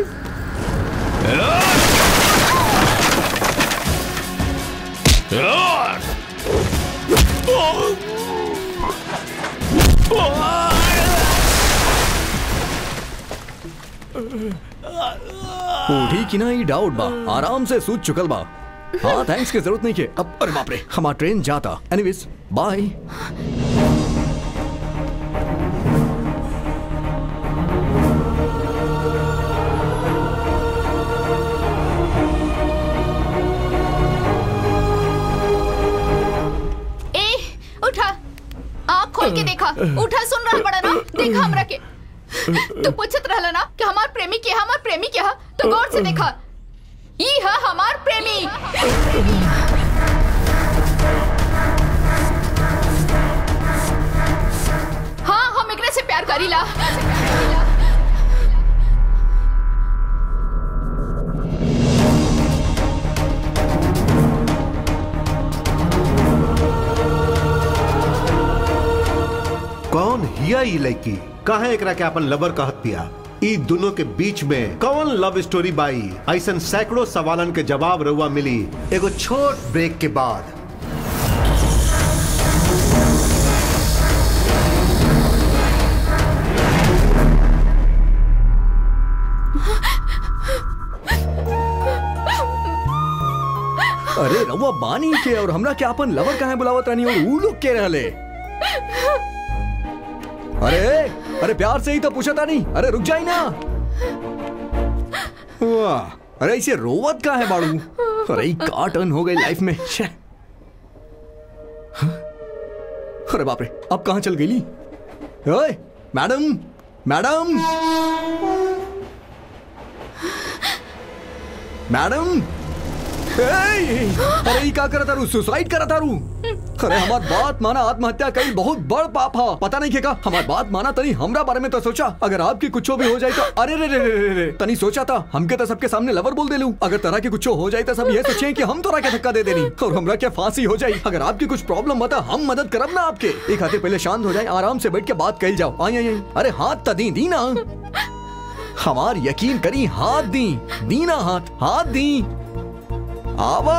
उठी कि ना ही डाउट बा आराम से सूत चुकल बा हाँ थैंक्स की जरूरत नहीं के अब अरे बाप रे हमारा ट्रेन जाता एनीवेज बाय ए उठा आँख खोल के देखा उठा सुन रहा बड़ा ना देखा हमरा के तू पूछत रहला ना कि हमार प्रेमी के हमार प्रेमी के हा तो गौर से देखा ई है हमार प्रेमी हाँ हम एकरे से प्यार करीला कौन हिया ई लड़की काहे एकरा के अपन लवर कहत पिया ई दोनों के बीच में कौन लव स्टोरी बाई ऐसन सैकड़ों सवालन के जवाब रउआ मिली एगो छोट ब्रेक के बाद अरे रउआ बानी के और हमरा के अपन लवर काहे बुलावत रहनी और ऊ लोग के रहले अरे अरे प्यार से ही तो पूछा था नहीं अरे रुक जाई ना वाह अरे इसे रोवत का है बाड़ू अरे का टर्न हो गई लाइफ में छे हाँ? अरे बाप रे अब कहाँ चल गई ओए मैडम मैडम मैडम ए, अरे ई का करत तारू सुसाइड करत तारू अरे हमार बात माना आत्महत्या कई बहुत बड़ पाप है पता नहीं केका हमार बात माना तनी हमरा बारे में तो सोचा अगर आपकी कुछ भी हो जाए तो अरे रे रे रे रे रे तनी सोचा था हमके तो सबके सामने लवर बोल दे लूं अगर तरह के कुछ हो जाए तो सब ये सोचे कि हम तोरा के धक्का दे देनी और हमरा क्या फांसी हो जाए अगर आपकी कुछ प्रॉब्लम बता हम मदद करब ना आपके एक खातिर पहले शांत हो जाए आराम से बैठ के बात कही जाओ आई आई आई अरे हाथ तो दी दी ना हमार यकीन करी हाथ दी दी ना हाथ हाथ दी आवा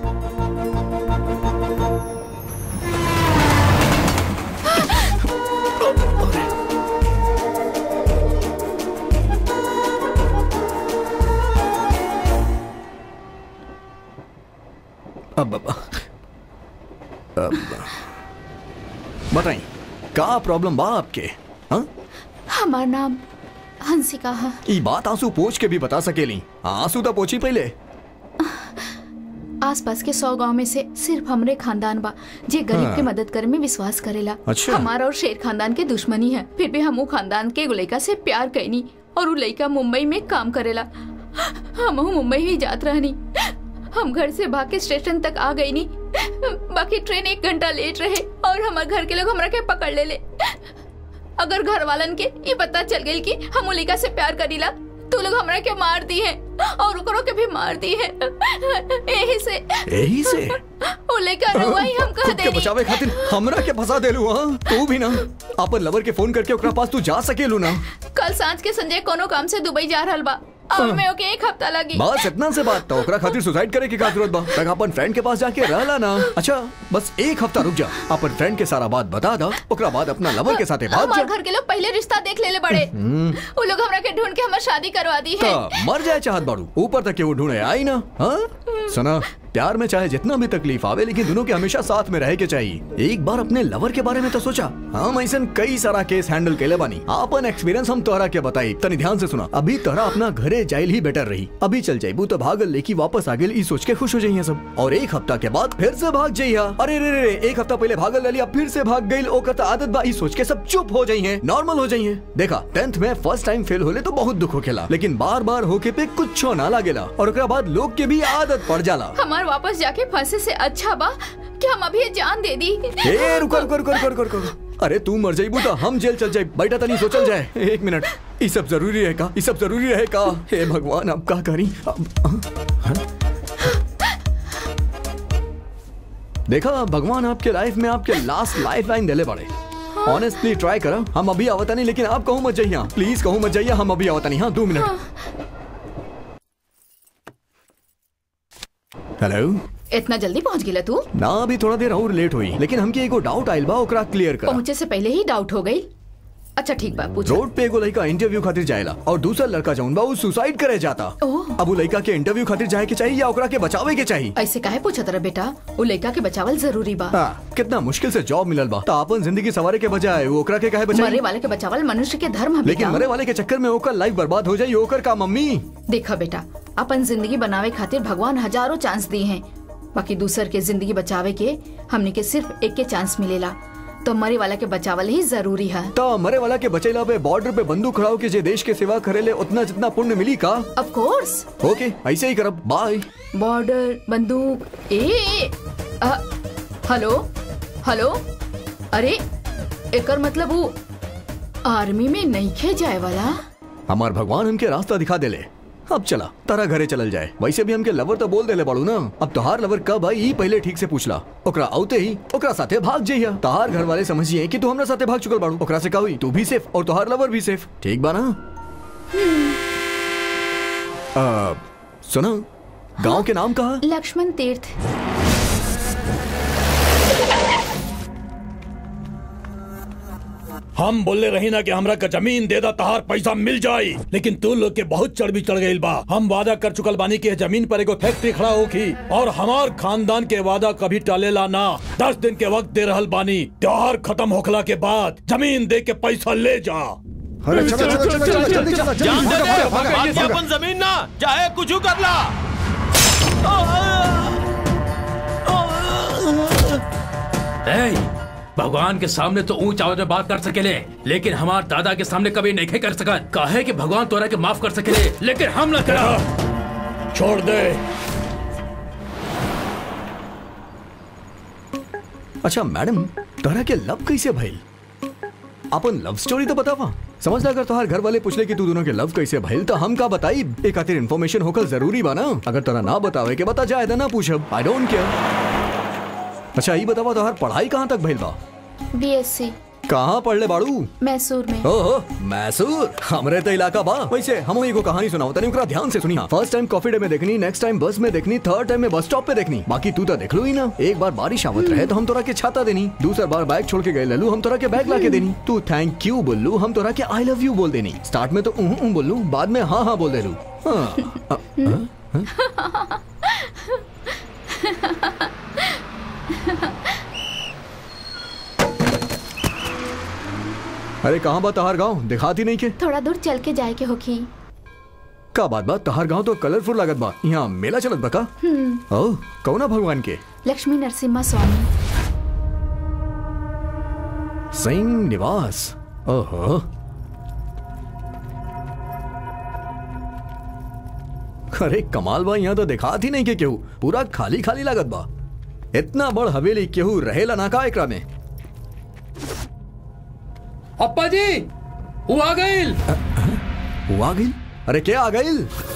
अब अब अब बताई का प्रॉब्लम बा आपके हाँ हमार नाम हंसिका है ई बात आंसू पोछ के भी बता सकेली आंसू तो पोछी पहले आसपास के सौ गांव में से सिर्फ हमरे खानदान बा जे गरीब हाँ। के मदद करे में विश्वास करेला अच्छा। हमारा और शेर खानदान के दुश्मनी है फिर भी हम वो खानदान के एगो लड़का से प्यार कैनी और वो लड़का मुंबई में काम करेला हम मुंबई ही जात रहनी हम घर से भाग के स्टेशन तक आ गई नी बाकी ट्रेन एक घंटा लेट रहे और हमारे घर के लोग हमरा के पकड़ ले ले अगर घर वालन के ये पता चल गई कि हम वो लड़का से प्यार करीला तो लोग हमरा के मार दी है और ओकरो के भी मार दी है यही से यही से वो लड़का रहुआ ही हम कह खुद के देनी बचावे खातिर हमरा के फंसा देलू हां तू भी ना अपन लवर के फोन करके ओकरा पास तू जा सकेलू ना कल सांझ के संजय कोनो काम से दुबई जा रहल बा अब मैं ओके एक हफ्ता लगी बस इतना से बात तो ओकरा खातिर सुसाइड करे की का जरूरत बा तक अपन फ्रेंड के पास जाके रहला ना अच्छा बस एक हफ्ता रुक जा अपन फ्रेंड के सारा बात बता दा ओकरा बाद अपना लवर के साथे भाग हमारे जा घर के लोग पहले रिश्ता देख लेले बड़े हम्म, वो लोग हमरा के ढूंढ के हमारी शादी करवा दी है तो मर जाए चाहत बाड़ू ऊपर तक के वो ढूंढे आई ना हाँ सुना प्यार में चाहे जितना भी तकलीफ आवे लेकिन दोनों के हमेशा साथ में रहे के चाहिए एक बार अपने लवर के बारे में तो सोचा हम ऐसा कई सारा केस हैंडल केले बानी अपन एक्सपीरियंस हम तोहरा के बताई तनी ध्यान से सुना अभी तोहरा अपना घरे जाइल ही बेटर रही अभी चल जाइबू तो भागल लेकी वापस आ गेल ई सोच के खुश हो जाइए सब और एक हफ्ता के बाद फिर से भाग जाइया अरे रे रे रे एक हफ्ता पहले भागल रही अब फिर से भाग गई ओकर तो आदत बा ई सोच के सब चुप हो जाइए नॉर्मल हो जाइए देखा टेंथ में फर्स्ट टाइम फेल होले तो बहुत दुख होखेला लेकिन बार बार होके पे कुछ ना लागेला और ओकरा बाद लोग के भी आदत पड़ जाला हमार वापस जाके फंसे से अच्छा बा कि हम अभी ये जान दे दी ए रुको रुको रुको रुको रुको रुको अरे तू मर जाइबू तो हम जेल चल जाए बैठा तनी सोचल जाए एक मिनट ये सब जरूरी है का ये सब जरूरी है का हे भगवान अब का करी अब, हाँ? देखा भगवान आपके लाइफ में आपके लास्ट लाइफ लाइन दिले बड़े ऑनेस्टली ट्राई करो हम अभी आवता नहीं लेकिन आप कहूँ मत जाइए प्लीज कहूँ मत जाइए हम अभी आवता नहीं हाँ दो मिनट हेलो इतना जल्दी पहुंच गेला तू ना अभी थोड़ा देर और लेट हुई लेकिन हमके एगो डाउट आइल बा ओकरा क्लियर कर पहुंचे से पहले ही डाउट हो गई अच्छा ठीक बा पूछ रोड पे एगो लड़का इंटरव्यू खातिर जाएला और दूसरा लड़का जौन बा उ सुसाइड करे जाता ओह। अब उ लड़का के इंटरव्यू खातिर जाए के चाहिए या ओकरा के बचावे के चाहिए ऐसे काहे पूछा तेरा बेटा वो लड़का के बचावल जरूरी बा हाँ, कितना मुश्किल से जॉब मिलल बा तो अपन जिंदगी सवारे के बजाय वो ओकरा के काहे मरे बचाई वाले के बचावल मनुष्य के धर्म है लेकिन बेटा मरे वाले के चक्कर में ओकर लाइफ बर्बाद हो जाई ओकर का मम्मी देखा बेटा अपन जिंदगी बनावे खातिर भगवान हजारों चांस दिए हैं बाकी दूसर के जिंदगी बचावे के हमने के सिर्फ एक के चांस मिलेला तो मरे वाला के बचावल ही जरूरी है तो मरे वाला के बचेला पे बॉर्डर पे बंदूक खड़ाओ के जे देश के सेवा करेले उतना जितना पुण्य मिली का ऑफ कोर्स ओके ऐसे ही करब बाय बॉर्डर बंदूक ए, ए अ, हेलो हेलो अरे एकर मतलब वो आर्मी में नहीं खे जाए वाला हमार भगवान हमके रास्ता दिखा देले अब चला तारा घरे चलल जाए वैसे भी हमके लवर तो बोल देले बाड़ू ना अब तोहार लवर कब आई ई पहले ठीक से पूछला ओकरा औते ही ओकरा साथे भाग जइया तोहार घर वाले समझिए कि तू हमरा साथे भाग चुकल बाड़ू ओकरा से का हुई तू भी सेफ और तोहार लवर भी सेफ ठीक बा ना आ, सुना गांव के नाम कहा लक्ष्मण तीर्थ हम बोले रही ना कि हमरा का जमीन दे दा तहार पैसा मिल जाई लेकिन तू लोग के बहुत चढ़ भी चढ़ गई बा हम वादा कर चुकल बानी कि जमीन पर एगो फैक्ट्री खड़ा होगी और हमार खानदान के वादा कभी टालेला ना दस दिन के वक्त दे रहल बानी त्योहार खत्म होखला के बाद जमीन दे के पैसा ले जा अरे चलो चलो चलो चलो जल्दी चलो जान जल्दी दे भागो, दे भागो, भागो, आज भागो। अपन जमीन ना चाहे कुछ कर ला ए, भगवान के सामने तो ऊंच आवाज में बात कर सकेले लेकिन हमार दादा के सामने कभी नहीं कर सकत काहे कि भगवान तोरा के माफ कर सकेले लेकिन हम ना करा छोड़ दे अच्छा मैडम तोहरा के लव कैसे भइल अपन लव स्टोरी तो बतावा समझ ला अगर तोहार घर वाले पूछले कि तू दोनों के लव कैसे भइल तो हम का बताई एक खातिर इन्फॉर्मेशन होकर जरूरी बा ना अगर तोरा ना बतावे के बता जाए ना पूछब आई डोंट केयर अच्छा ई बतावा तोहार पढ़ाई कहाँ तक भइल बा बीएससी कहाँ पढ़ले बाड़ू मैसूर में ओहो मैसूर हमरे तो इलाका बा वैसे हम एगो कहानी सुनाओ तनी ओकरा ध्यान से सुनी फर्स्ट टाइम कॉफी डे में देखनी नेक्स्ट टाइम बस में देखनी थर्ड टाइम में बस स्टॉप पे देखनी बाकी तू तो देख लो ही ना एक बार बारिश आवत रहे तो हम तोरा के छाता देनी दूसरा बार बैग छोड़ के गए ललू हम तोरा के बैग ला के देनी तू थैंक यू बोलू हम तोरा के आई लव यू बोल देनी स्टार्ट में तो उह उह बोलू बाद में हाँ हाँ बोल देलू हाँ, अ, हाँ? अरे कहाँ बा तहार गाँव दिखाती नहीं के थोड़ा दूर चल के जाए के होगी का बात बा तहार गाँव तो कलरफुल लागत बा यहाँ मेला चलत बा का ओ कौना भगवान के लक्ष्मी नरसिम्हा स्वामी सिंह निवास ओहो अरे कमाल बा यहाँ तो दिखात ही नहीं के केहू पूरा खाली खाली लागत बा इतना बड़ हवेली केहू रहेला ना का एकरा में अप्पा जी वो आ गईल वो आ गई अरे क्या आ गई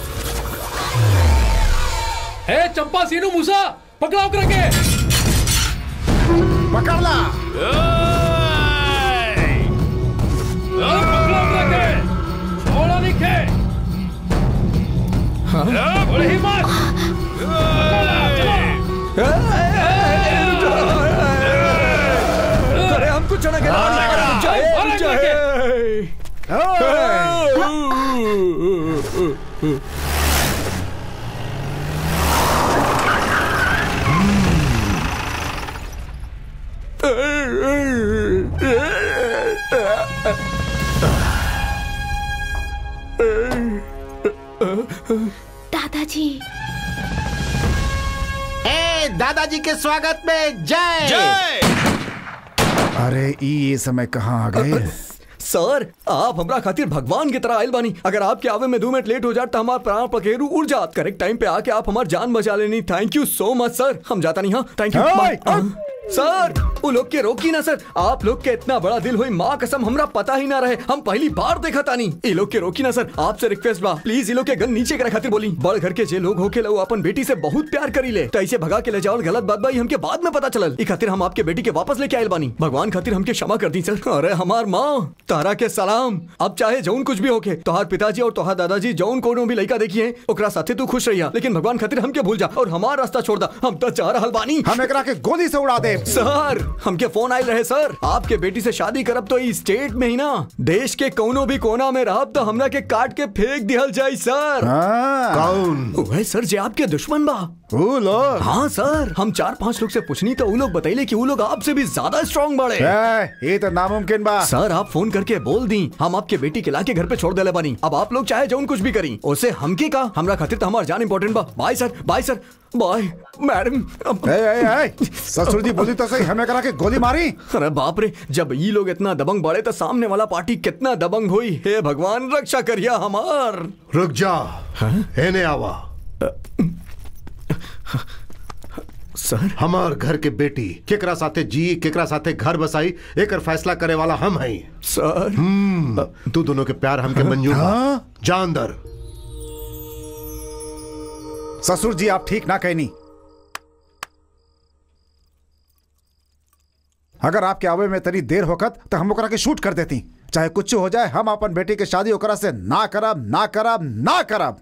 ए चंपा सीनू मूसा पकड़ाओ करके पकड़ ला पकड़ाओ करके छोड़ा नहीं खे ए, बड़ी हिम्मत पकड़ा, चलो। अरे हम कुछ ना अरे, करके। दादाजी ए दादाजी के स्वागत में जय जय अरे ई ये समय कहाँ आ गए सर आप हमरा खातिर भगवान की तरह आयल बानी अगर आपके आवे में दो मिनट लेट हो जात तो हमार प्राण पखेरु उड़ जात करेक्ट टाइम पे आके आप हमार जान बचा लेनी थैंक यू सो मच सर हम जाता नहीं हाँ थैंक यू ओए, बाय। सर वो लोग के रोकी ना सर आप लोग के इतना बड़ा दिल हुई माँ कसम हमरा पता ही ना रहे हम पहली बार देखा तानी ये लोग के रोकी ना सर आपसे रिक्वेस्ट बा प्लीज ये लोग के गन नीचे करे खातिर बोली बड़ घर के जे लोग होके लो अपन बेटी से बहुत प्यार करी ले तो ऐसे भगा के ले जाओ गलत बात भाई हमके बाद में पता चलल ई खातिर हम आपके बेटी के वापस लेके आयल बानी भगवान खातिर हमके क्षमा कर दी सर अरे हमार माँ तारा के सलाम अब चाहे जौन कुछ भी होके तोहार पिताजी और तोहार दादाजी जौन कोनो भी लड़का देखी है ओकरा साथे तू खुश रहिया लेकिन भगवान खातिर हमके भूल जा और हमार रास्ता छोड़ दा हम तो चाह रहल बानी हम एकरा के गोली से उड़ा दे सर हमके फोन आयल रहे सर आपके बेटी से शादी करब तो इस स्टेट में ही ना देश के कोनो भी कोना में रहब तो हमरा के काट के फेंक दिहल जाई सर हाँ, कौन वह सर जे आपके दुश्मन बा वो लोग हाँ सर हम चार पांच लोग से पूछनी तो वो लोग बताइले कि वो लोग आपसे भी ज्यादा स्ट्रांग बड़े ए, ये तो नामुमकिन बा सर आप फोन करके बोल दी हम आपके बेटी के लाके घर पे छोड़ देले बानी अब आप लोग चाहे जौन कुछ भी करी उसे हमके का हमरा खातिर तो हमार जान इंपॉर्टेंट बा bye sir bye sir bye madam अब- ए, ए, ए, ससुर जी बोली तो सही हमें करा के गोली मारी अरे बाप रे जब ये लोग इतना दबंग बढ़े तो सामने वाला पार्टी कितना दबंग हुई हे भगवान रक्षा करिया हमार रुक जा एने आवा सर हमार घर के बेटी केकरा साथे जी केकरा साथे घर बसाई एकर फैसला करे वाला हम हई सर हम्म, तू दोनों के प्यार हमके मंजूर बा हाँ? जा अंदर ससुर जी आप ठीक ना कहनी अगर आपके आवे में तनी देर होकत तो हम ओकरा के शूट कर देती चाहे कुछ हो जाए हम अपन बेटी के शादी ओकरा से ना करब ना करब ना करब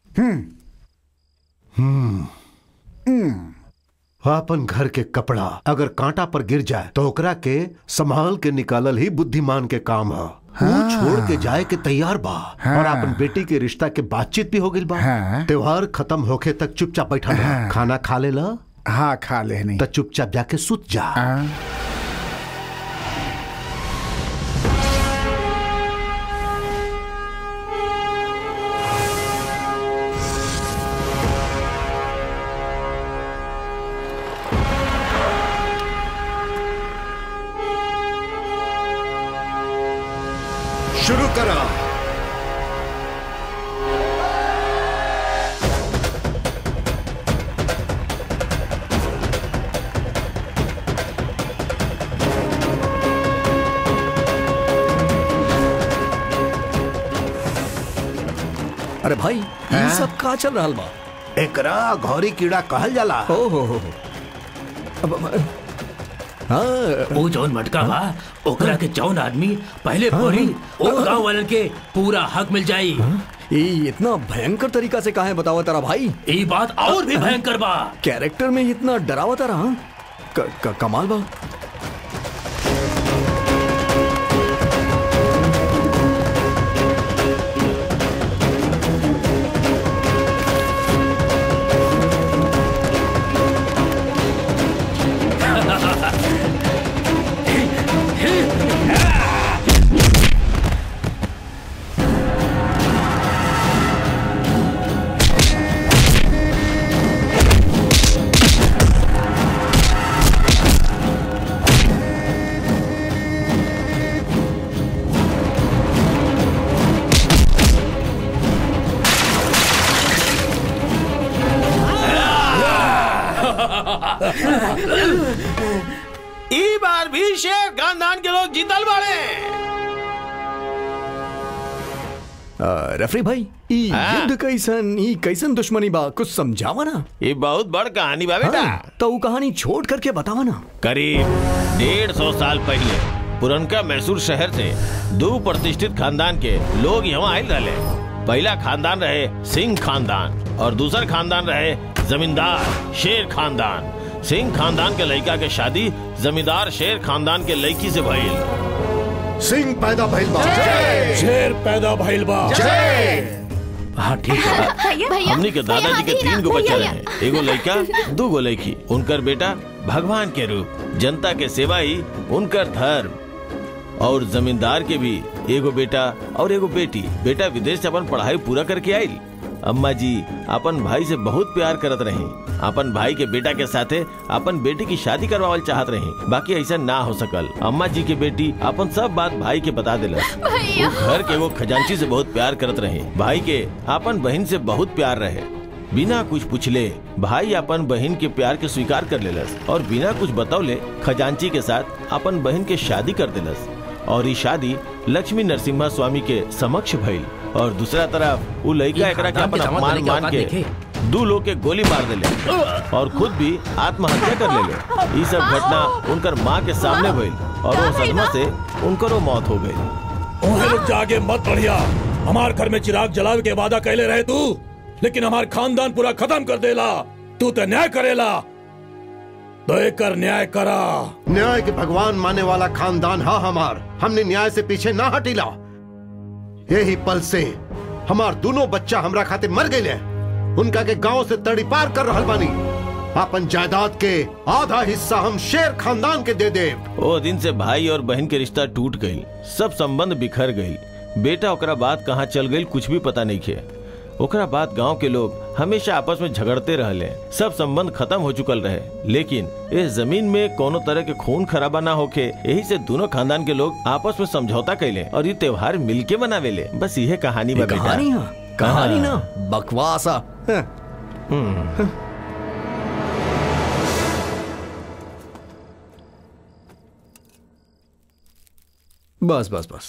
अपन घर के कपड़ा अगर कांटा पर गिर जाए तो ओकरा के संभाल के निकालल ही बुद्धिमान के काम है वो छोड़ के जाए के तैयार बा हाँ। और अपन बेटी के रिश्ता के बातचीत भी हो गई बा हाँ। त्योहार खत्म होके तक चुपचाप बैठा रह हाँ। खाना खा ले ला हाँ खा लेनी तो चुपचाप जाके सुत जा हाँ। शुरू करा अरे भाई ये हाँ? सब का चल रहा बा एकरा घोरी कीड़ा कहल जाला ओ हो हो हो। अब अब- हाँ वो जौन मटका बा ओकरा के जौन आदमी पहले पड़ी ओ गांव वालन के पूरा हक मिल जाई ये इतना भयंकर तरीका से कहा है बतावा तारा भाई ये बात और भी भयंकर बा कैरेक्टर में इतना डरावा तारा हाँ? क, क, कमाल बा ई बार भी शेर खानदान के लोग जीतल बाड़े आ, रेफरी भाई ई हाँ? युद्ध कैसन ई कैसन दुश्मनी बा कुछ समझावा ना ये बहुत बड़ कहानी बा बेटा हाँ, तो वो कहानी छोड़ करके बतावा ना करीब डेढ़ सौ साल पहले पुरनका मैसूर शहर से दो प्रतिष्ठित खानदान के लोग यहाँ आयल रहे पहला खानदान रहे सिंह खानदान और दूसरा खानदान रहे जमींदार शेर खानदान सिंह खानदान के लड़का के शादी जमींदार शेर खानदान के लड़की से भइल सिंह पैदा भइल बा शेर पैदा भइल बा हाँ ठीक है भैया भैया हमनी के दादाजी भैया, के हाथी तीन ना, गो बच्चा भैया, रहे एगो लड़का दू गो लड़की उनकर बेटा भगवान के रूप जनता के सेवा ही उनकर धर्म और जमींदार के भी एगो बेटा और एगो बेटी बेटा विदेश से अपन पढ़ाई पूरा करके आयल अम्मा जी अपन भाई से बहुत प्यार करत रही अपन भाई के बेटा के साथे अपन बेटी की शादी करवावल चाहत रही बाकी ऐसा ना हो सकल अम्मा जी के बेटी अपन सब बात भाई के बता दिलस भैया वो घर के वो खजांची से बहुत प्यार करत रहे भाई के अपन बहन से बहुत प्यार रहे बिना कुछ पूछले भाई अपन बहन के प्यार के स्वीकार कर लेलस और बिना कुछ बतौले खजांची के साथ अपन बहन के शादी कर देलस और ये शादी लक्ष्मी नरसिम्हा स्वामी के समक्ष भइल और दूसरा तरफ वो लड़का ये एकरा के खानदान अपन के दामाद अपमान बने के मान औकात के देखे। दू लोग के गोली मार देले और खुद भी आत्महत्या कर लेले ये सब घटना उनकर माँ के सामने भइल और वो सदमा से उनकर वो मौत हो गई ओहे लोग जागे मत बढ़िया हमार घर में चिराग जलावे के वादा कैले रहे तू लेकिन हमार खानदान पूरा खत्म कर देला तू तो न्याय करेला तो एकर न्याय करा न्याय के भगवान माने वाला खानदान हा हमार हमने न्याय से पीछे ना हटीला यही पल से हमार दोनों बच्चा हमरा खाते मर गए उनका के गांव से तड़ी पार कर रहल बानी अपन जायदाद के आधा हिस्सा हम शेर खानदान के दे देव वो दिन से भाई और बहन के रिश्ता टूट गई सब संबंध बिखर गई बेटा ओकरा बात कहाँ चल गई कुछ भी पता नहीं खे ओकरा बाद गांव के लोग हमेशा आपस में झगड़ते रहले सब संबंध खत्म हो चुकल रहे लेकिन इस जमीन में कोनो तरह के खून खराबा ना होके यही से दोनों खानदान के लोग आपस में समझौता कैले और ये त्योहार मिलके मनावेले बस यह कहानी बा ये बेटा कहानी हाँ कहानी ना बकवासा हाँ। बस बस बस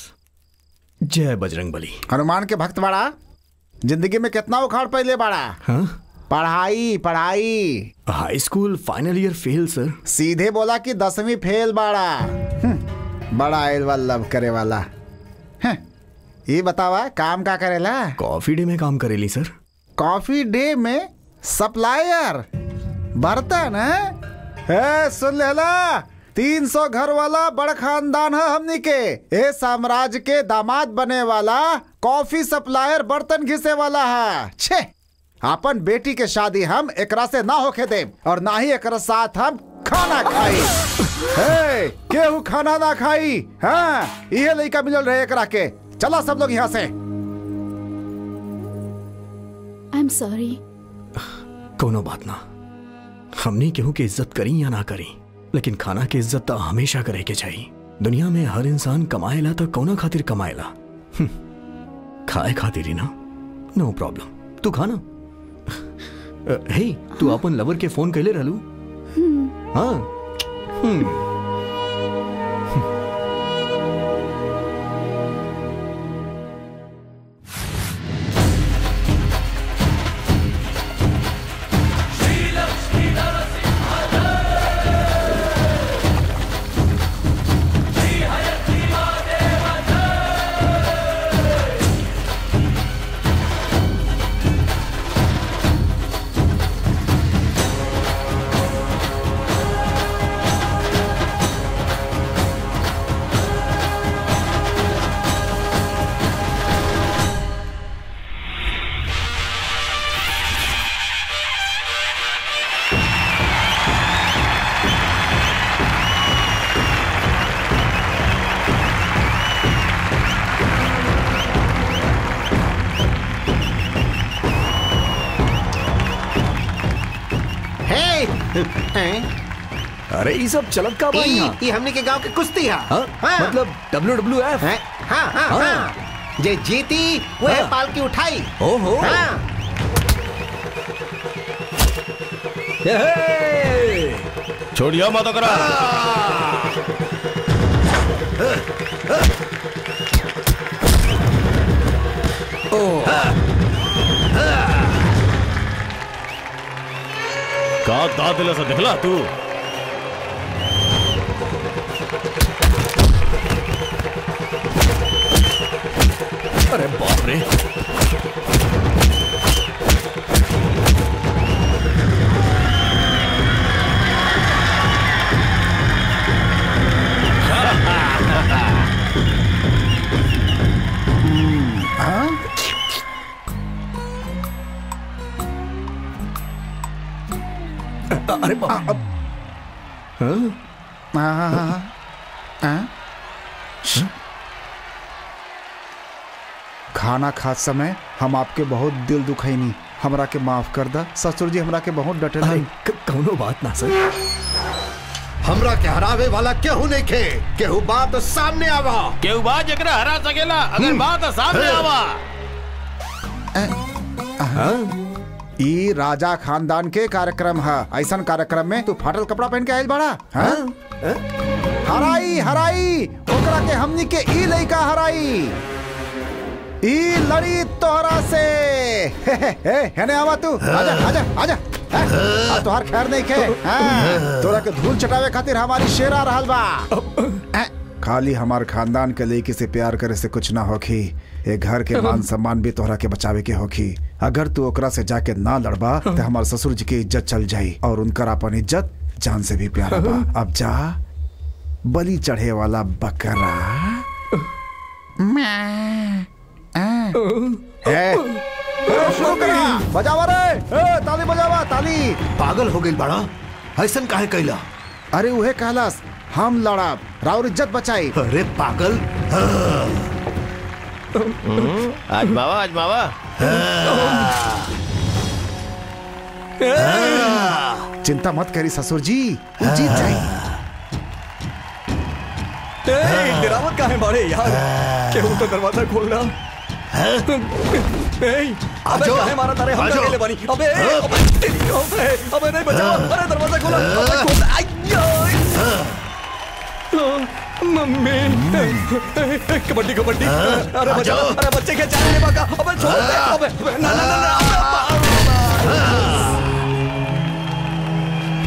जय बजरंग बली हनुमान के भक्त बाड़ा जिंदगी में कितना उखाड़ पहले बाड़ा हाँ पढ़ाई पढ़ाई high school final year fail sir सीधे बोला कि दसवीं फेल बाड़ा हम्म, बड़ा आयल वाला लव करे वाला हैं, ये बतावा काम का करेला कॉफी डे में काम करेली सर कॉफी डे में सप्लायर बर्तन है ए, सुन लेला तीन सौ घर वाला बड़ खानदान है हमनी के ए साम्राज्य के दामाद बने वाला कॉफी सप्लायर बर्तन घिसे वाला है छे अपन बेटी के शादी हम एकरा से ना होके दे और ना ही एकरा साथ हम खाना खाई ए, केहू खाना ना खाई हाँ ये लड़का मिलल रहे एकरा के चला सब लोग यहाँ से आई एम सॉरी कोनो बात ना हमनी केहू के इज्जत करी या ना करी लेकिन खाना के इज्जत तो हमेशा करे के चाहिए दुनिया में हर इंसान कमाएला तो कौना खातिर कमाएला हम्म, खाए खातिर ही ना नो प्रॉब्लम तू खाना अ, हे तू अपन लवर के फोन कैले रहलू हाँ हम्म अरे ये सब चलत का बा यहाँ ये हमने के गांव के कुश्ती है हाँ? मतलब डब्ल्यू डब्ल्यू एफ हैं? हाँ हाँ हाँ। हाँ जे जीती वो हाँ। पाल की उठाई ओहो हाँ छोड़िया मत करा का दांत दिला सा दिखला तू अरे बाप रे अरे बाप हाँ? हाँ, हाँ, हाँ, हाँ। खाना खात समय हम आपके बहुत दिल दुखैनी हमरा के माफ कर दा ससुर जी हमरा के बहुत डटे अरे क- कौनो बात ना सर हमरा के हरावे वाला केहू नहीं खे केहू बात सामने आवा केहू बा जकरा हरा सकेला अगर बात सामने आवा ई राजा खानदान के कार्यक्रम है ऐसा कार्यक्रम में तू फाटल कपड़ा पहन के आयल बड़ा हाँ? हराई हराई ओकरा के हमनी के ई लइका हराई ई लड़ी तोहरा से हे हे हे हेने आवा तू आजा आजा आजा हैं? आ तोहार खैर नहीं खे हाँ, तोरा के धूल चटावे खातिर हमारी शेर आ रहल बा हैं? खाली हमार खानदान के लड़की से प्यार करे से कुछ ना होखी ये घर के मान सम्मान भी तोहरा के बचावे के होखी अगर तू ओकरा से जाके ना लड़बा तो हमार ससुर जी की इज्जत चल जाई और उनकर अपन इज्जत जान से भी प्यारा बा अब जा बलि चढ़े वाला बकरा ए, ए, शुरू करा बजावा रे ए, ताली बजावा ताली पागल हो गई बड़ा ऐसन काहे कैला अरे उहे कहलस हम लड़ब राउर इज्जत बचाई अरे पागल आज मावा आज मावा चिंता मत करी ससुर जी वो जीत जाई ए, गिरावट का है बाड़े यार केहू तो दरवाजा खोलना ए, अबे काहे मारा तारे हम आजो। अकेले बानी अबे अबे तेरी अबे अबे नहीं बचाओ अरे दरवाजा खोला अबे खोल आयो मम्मी ए, ए, कबड्डी कबड्डी अरे बचाओ अरे बच्चे के जाने बाका अबे छोड़ दे अबे अबे, ना ना ना ना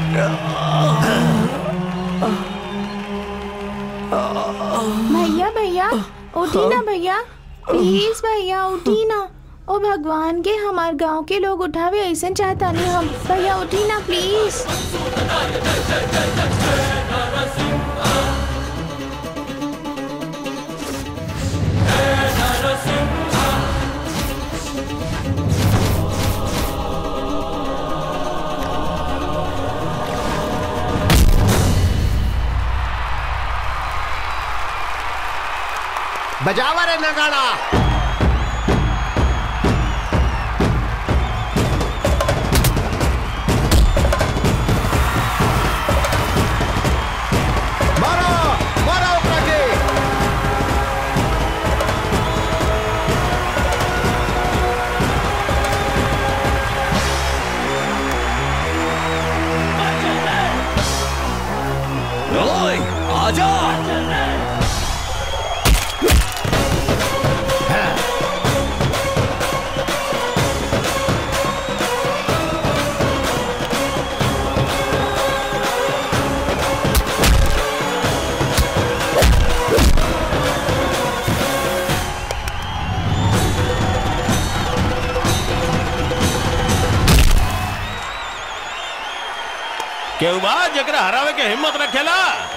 भैया भैया उठी ना भैया प्लीज भैया उठी ना ओ भगवान के हमार गांव के लोग उठावे ऐसा चाहता नहीं हम भैया उठी ना प्लीज बजावा रे नगाड़ा मारो मारो ओकरा के ओए आजा केहू बा जकरा हरावे के हिम्मत रखेला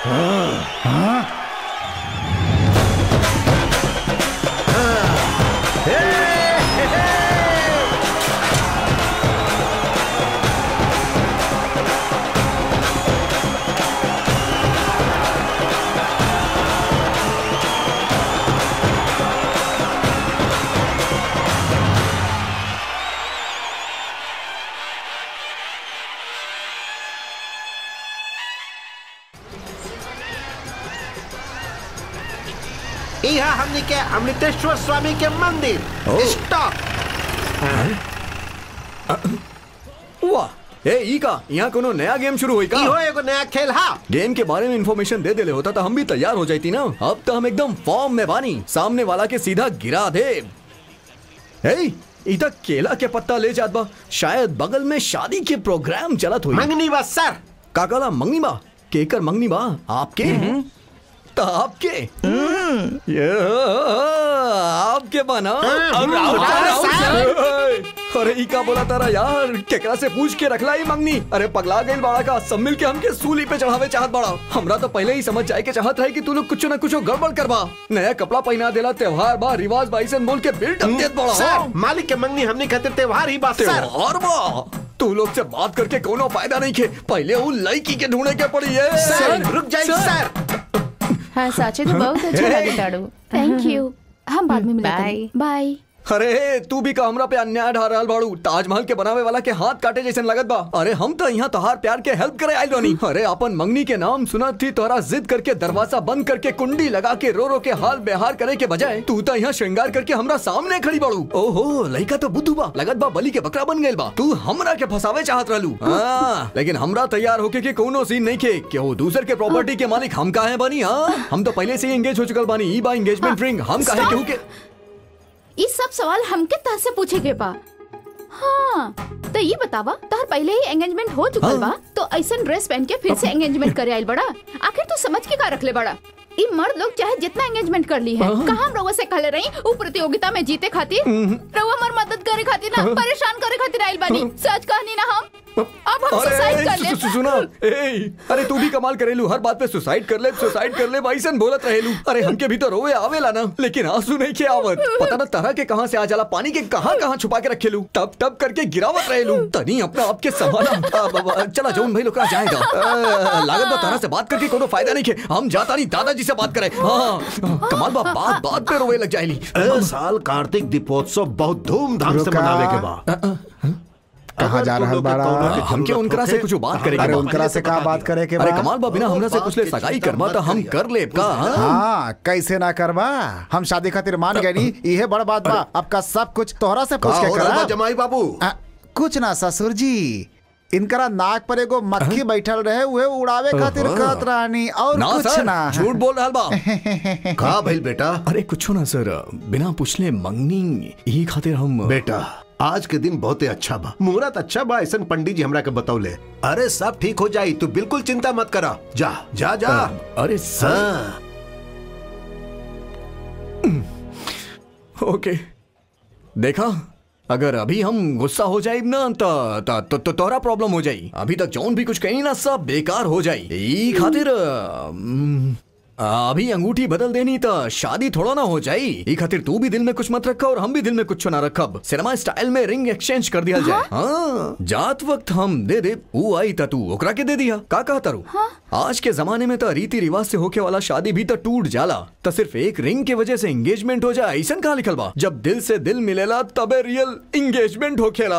यहाँ हमनी के अमृतेश्वर स्वामी के मंदिर स्टॉप वाह ए ई का यहाँ कोनो नया गेम शुरू हुई का इहो एगो नया खेल हा गेम के बारे में इंफॉर्मेशन दे देले होता तो हम भी तैयार हो जाती ना अब तो हम एकदम फॉर्म में बानी सामने वाला के सीधा गिरा दे ए ई तक केला के पत्ता ले जात बा शायद बगल में शादी के प्रोग्राम चलत हुई मंगनी बस सर काकाला मंगनी बा केकर मंगनी बा आपके तो आपके ये आपके बना और राहुल अरे राहुल साहब। अरे ई का बोला तारा यार केकरा से पूछ के रखला ही मंगनी अरे पगला गइल बाड़ा का सब मिल के हमके सूली पे चढ़ावे चाहत बाड़ा हमरा तो पहले ही समझ जाए के चाहत रहे कि तू लोग कुछ ना कुछ गड़बड़ करबा नया कपड़ा पहना देला त्योहार बा रिवाज बा ऐसन बोल के बिल्ट देत बाड़ा सर मालिक के मंगनी हमनी खातिर त्योहार ही बस सर त्योहार बा तू लोग से बात करके कोनो फायदा नहीं खे पहले वो लड़की के ढूंढे के पड़ी है सर रुक जाइए सर हाँ साचे तो बहुत अच्छा लगे ताड़ू थैंक यू हम बाद में बाय। मिलेंगे बाय अरे तू भी का हमरा पे अन्याय ढा रहल बाड़ू ताजमहल के बनावे वाला के हाथ काटे जैसन लगत बा अरे हम तो यहाँ तोहार प्यार के हेल्प करे आइल बानी अरे अपन मंगनी के नाम सुनत थी तोरा जिद करके दरवाजा बंद करके कुंडी लगा के रो रो के हाल बेहार करे के बजाय तू तो यहाँ श्रृंगार करके हमरा सामने खड़ी बाड़ू ओहो लड़का तो बुद्धू बा लगत बा बलि के बकरा बन गइल बा तू हमरा के फसावे चाहत रहलू हाँ, लेकिन हमरा तैयार होके के कोनो सीन नहीं खे कि वो दूसर के प्रॉपर्टी के मालिक हम काहे बानी हाँ हम तो पहले से ही एंगेज हो चुकल बानी ई बा एंगेजमेंट रिंग हम काहे केहू के ये सब सवाल हमके तह से पूछे के बा हाँ तो ये बतावा तोहर पहले ही एंगेजमेंट हो चुकल बा तो ऐसा ड्रेस पहन के फिर से एंगेजमेंट करे आइल बड़ा आखिर तू समझ के का रखले बड़ा ई मर्द लोग चाहे जितना एंगेजमेंट कर ली है कहा हम रउआ से कहले रही उ प्रतियोगिता में जीते खातिर रउआ हमार मदद करे खातिर ना परेशान करे खातिर आइल बानी सच कहनी ना हम अब हम सुसाइड अरे कर सु- ले सु- सुना ए अरे तू भी कमाल करेलू हर बात पे सुसाइड कर ले सुसाइड कर ले भाईसन बोलत रहेलू अरे हमके भी तो रोवे आवेला ना लेकिन आंसू नहीं के आवत पता ना तरह के कहां से आ जाला पानी के कहां कहां छुपा के रखेलू तब तब करके गिरावत रहेलू तनी अपना आपके संभाला अब- अब- चला जौन भाई लोकरा जाएगा अ, लागत बा तरह से बात करके कोनो फायदा नहीं के हम जाता नहीं दादाजी से बात करे हाँ कमाल बा बात बात पे रोवे लग जाएली ए साल कार्तिक दीपोत्सव बहुत धूमधाम से रुका। मनावे के बा कहाँ जा रहल बाड़ा हमके उनकरा से कुछ बात करे के अरे बा। उनकरा से का बात करे के अरे बा? कमाल बा बिना हमरा से कुछ ले सगाई करबा तो हम कर ले का हाँ? हाँ कैसे ना करबा हम शादी खातिर मान गए नी इहे बड़ बात बा अब का सब कुछ तोहरा से पूछ का के हो रहल बा करा जमाई बाबू आ, कुछ ना ससुर जी इनकरा नाक पर एगो मक्खी बैठल रहे उहे उड़ावे खातिर कहत रहनी और ना कुछ सर ना झूठ बोल रहा बा का भइल बेटा अरे कुछ ना सर बिना पूछले मंगनी यही खातिर हम बेटा आज के दिन बहुते अच्छा बा मुहूर्त अच्छा बा ऐसा पंडित जी हमरा के बतौले अरे सब ठीक हो जाई तू बिल्कुल चिंता मत करा जा जा जा अरे सर हाँ ओके देखा अगर अभी हम गुस्सा हो जाए ना तो तो तो, तो तोरा प्रॉब्लम हो जाई अभी तक जौन भी कुछ कही ना सब बेकार हो जाई ई खातिर अम, अभी अंगूठी बदल देनी तो शादी थोड़ा ना हो जाई ई खातिर तू भी दिल में कुछ मत रखा और हम भी दिल में कुछ ना रखब सिनेमा स्टाइल में रिंग एक्सचेंज कर दिया जाए हाँ जात वक्त हम दे दे ऊ आई ता तू ओकरा के दे दिया का कहा तारू आज के जमाने में तो रीति रिवाज से होके वाला शादी भी तो टूट जाला तो सिर्फ एक रिंग के वजह से एंगेजमेंट हो जाए ऐसा कहा लिखल बा जब दिल से दिल मिलेला तबे रियल एंगेजमेंट होखेला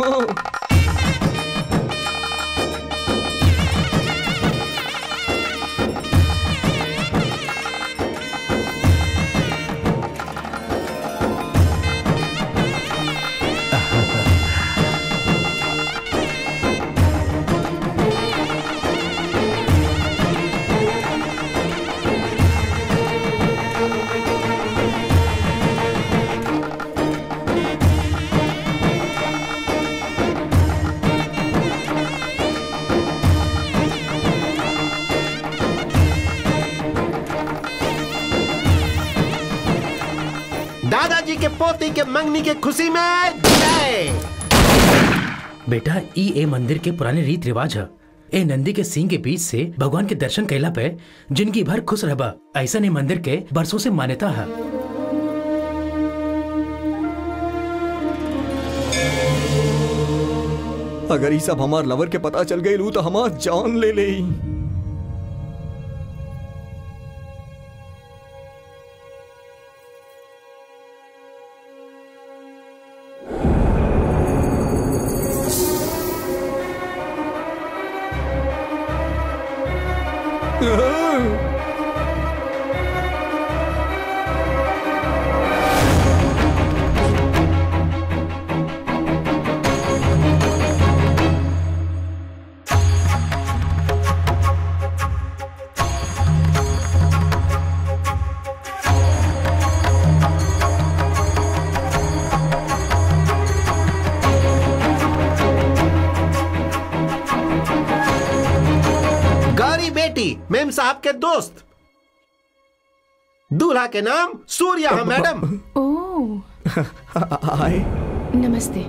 दादाजी के पोती के मंगनी के खुशी में जय बेटा ई ए मंदिर के पुराने रीत रिवाज है ए नंदी के सिंह के बीच से भगवान के दर्शन कैला पे जिंदगी भर खुश रहबा ऐसा नहीं मंदिर के बरसों से मान्यता है अगर ई सब हमार लवर के पता चल गई तो हमार जान ले ले गौरी बेटी मेम साहब के दोस्त दूल्हा के नाम सूर्या है मैडम ओह आए नमस्ते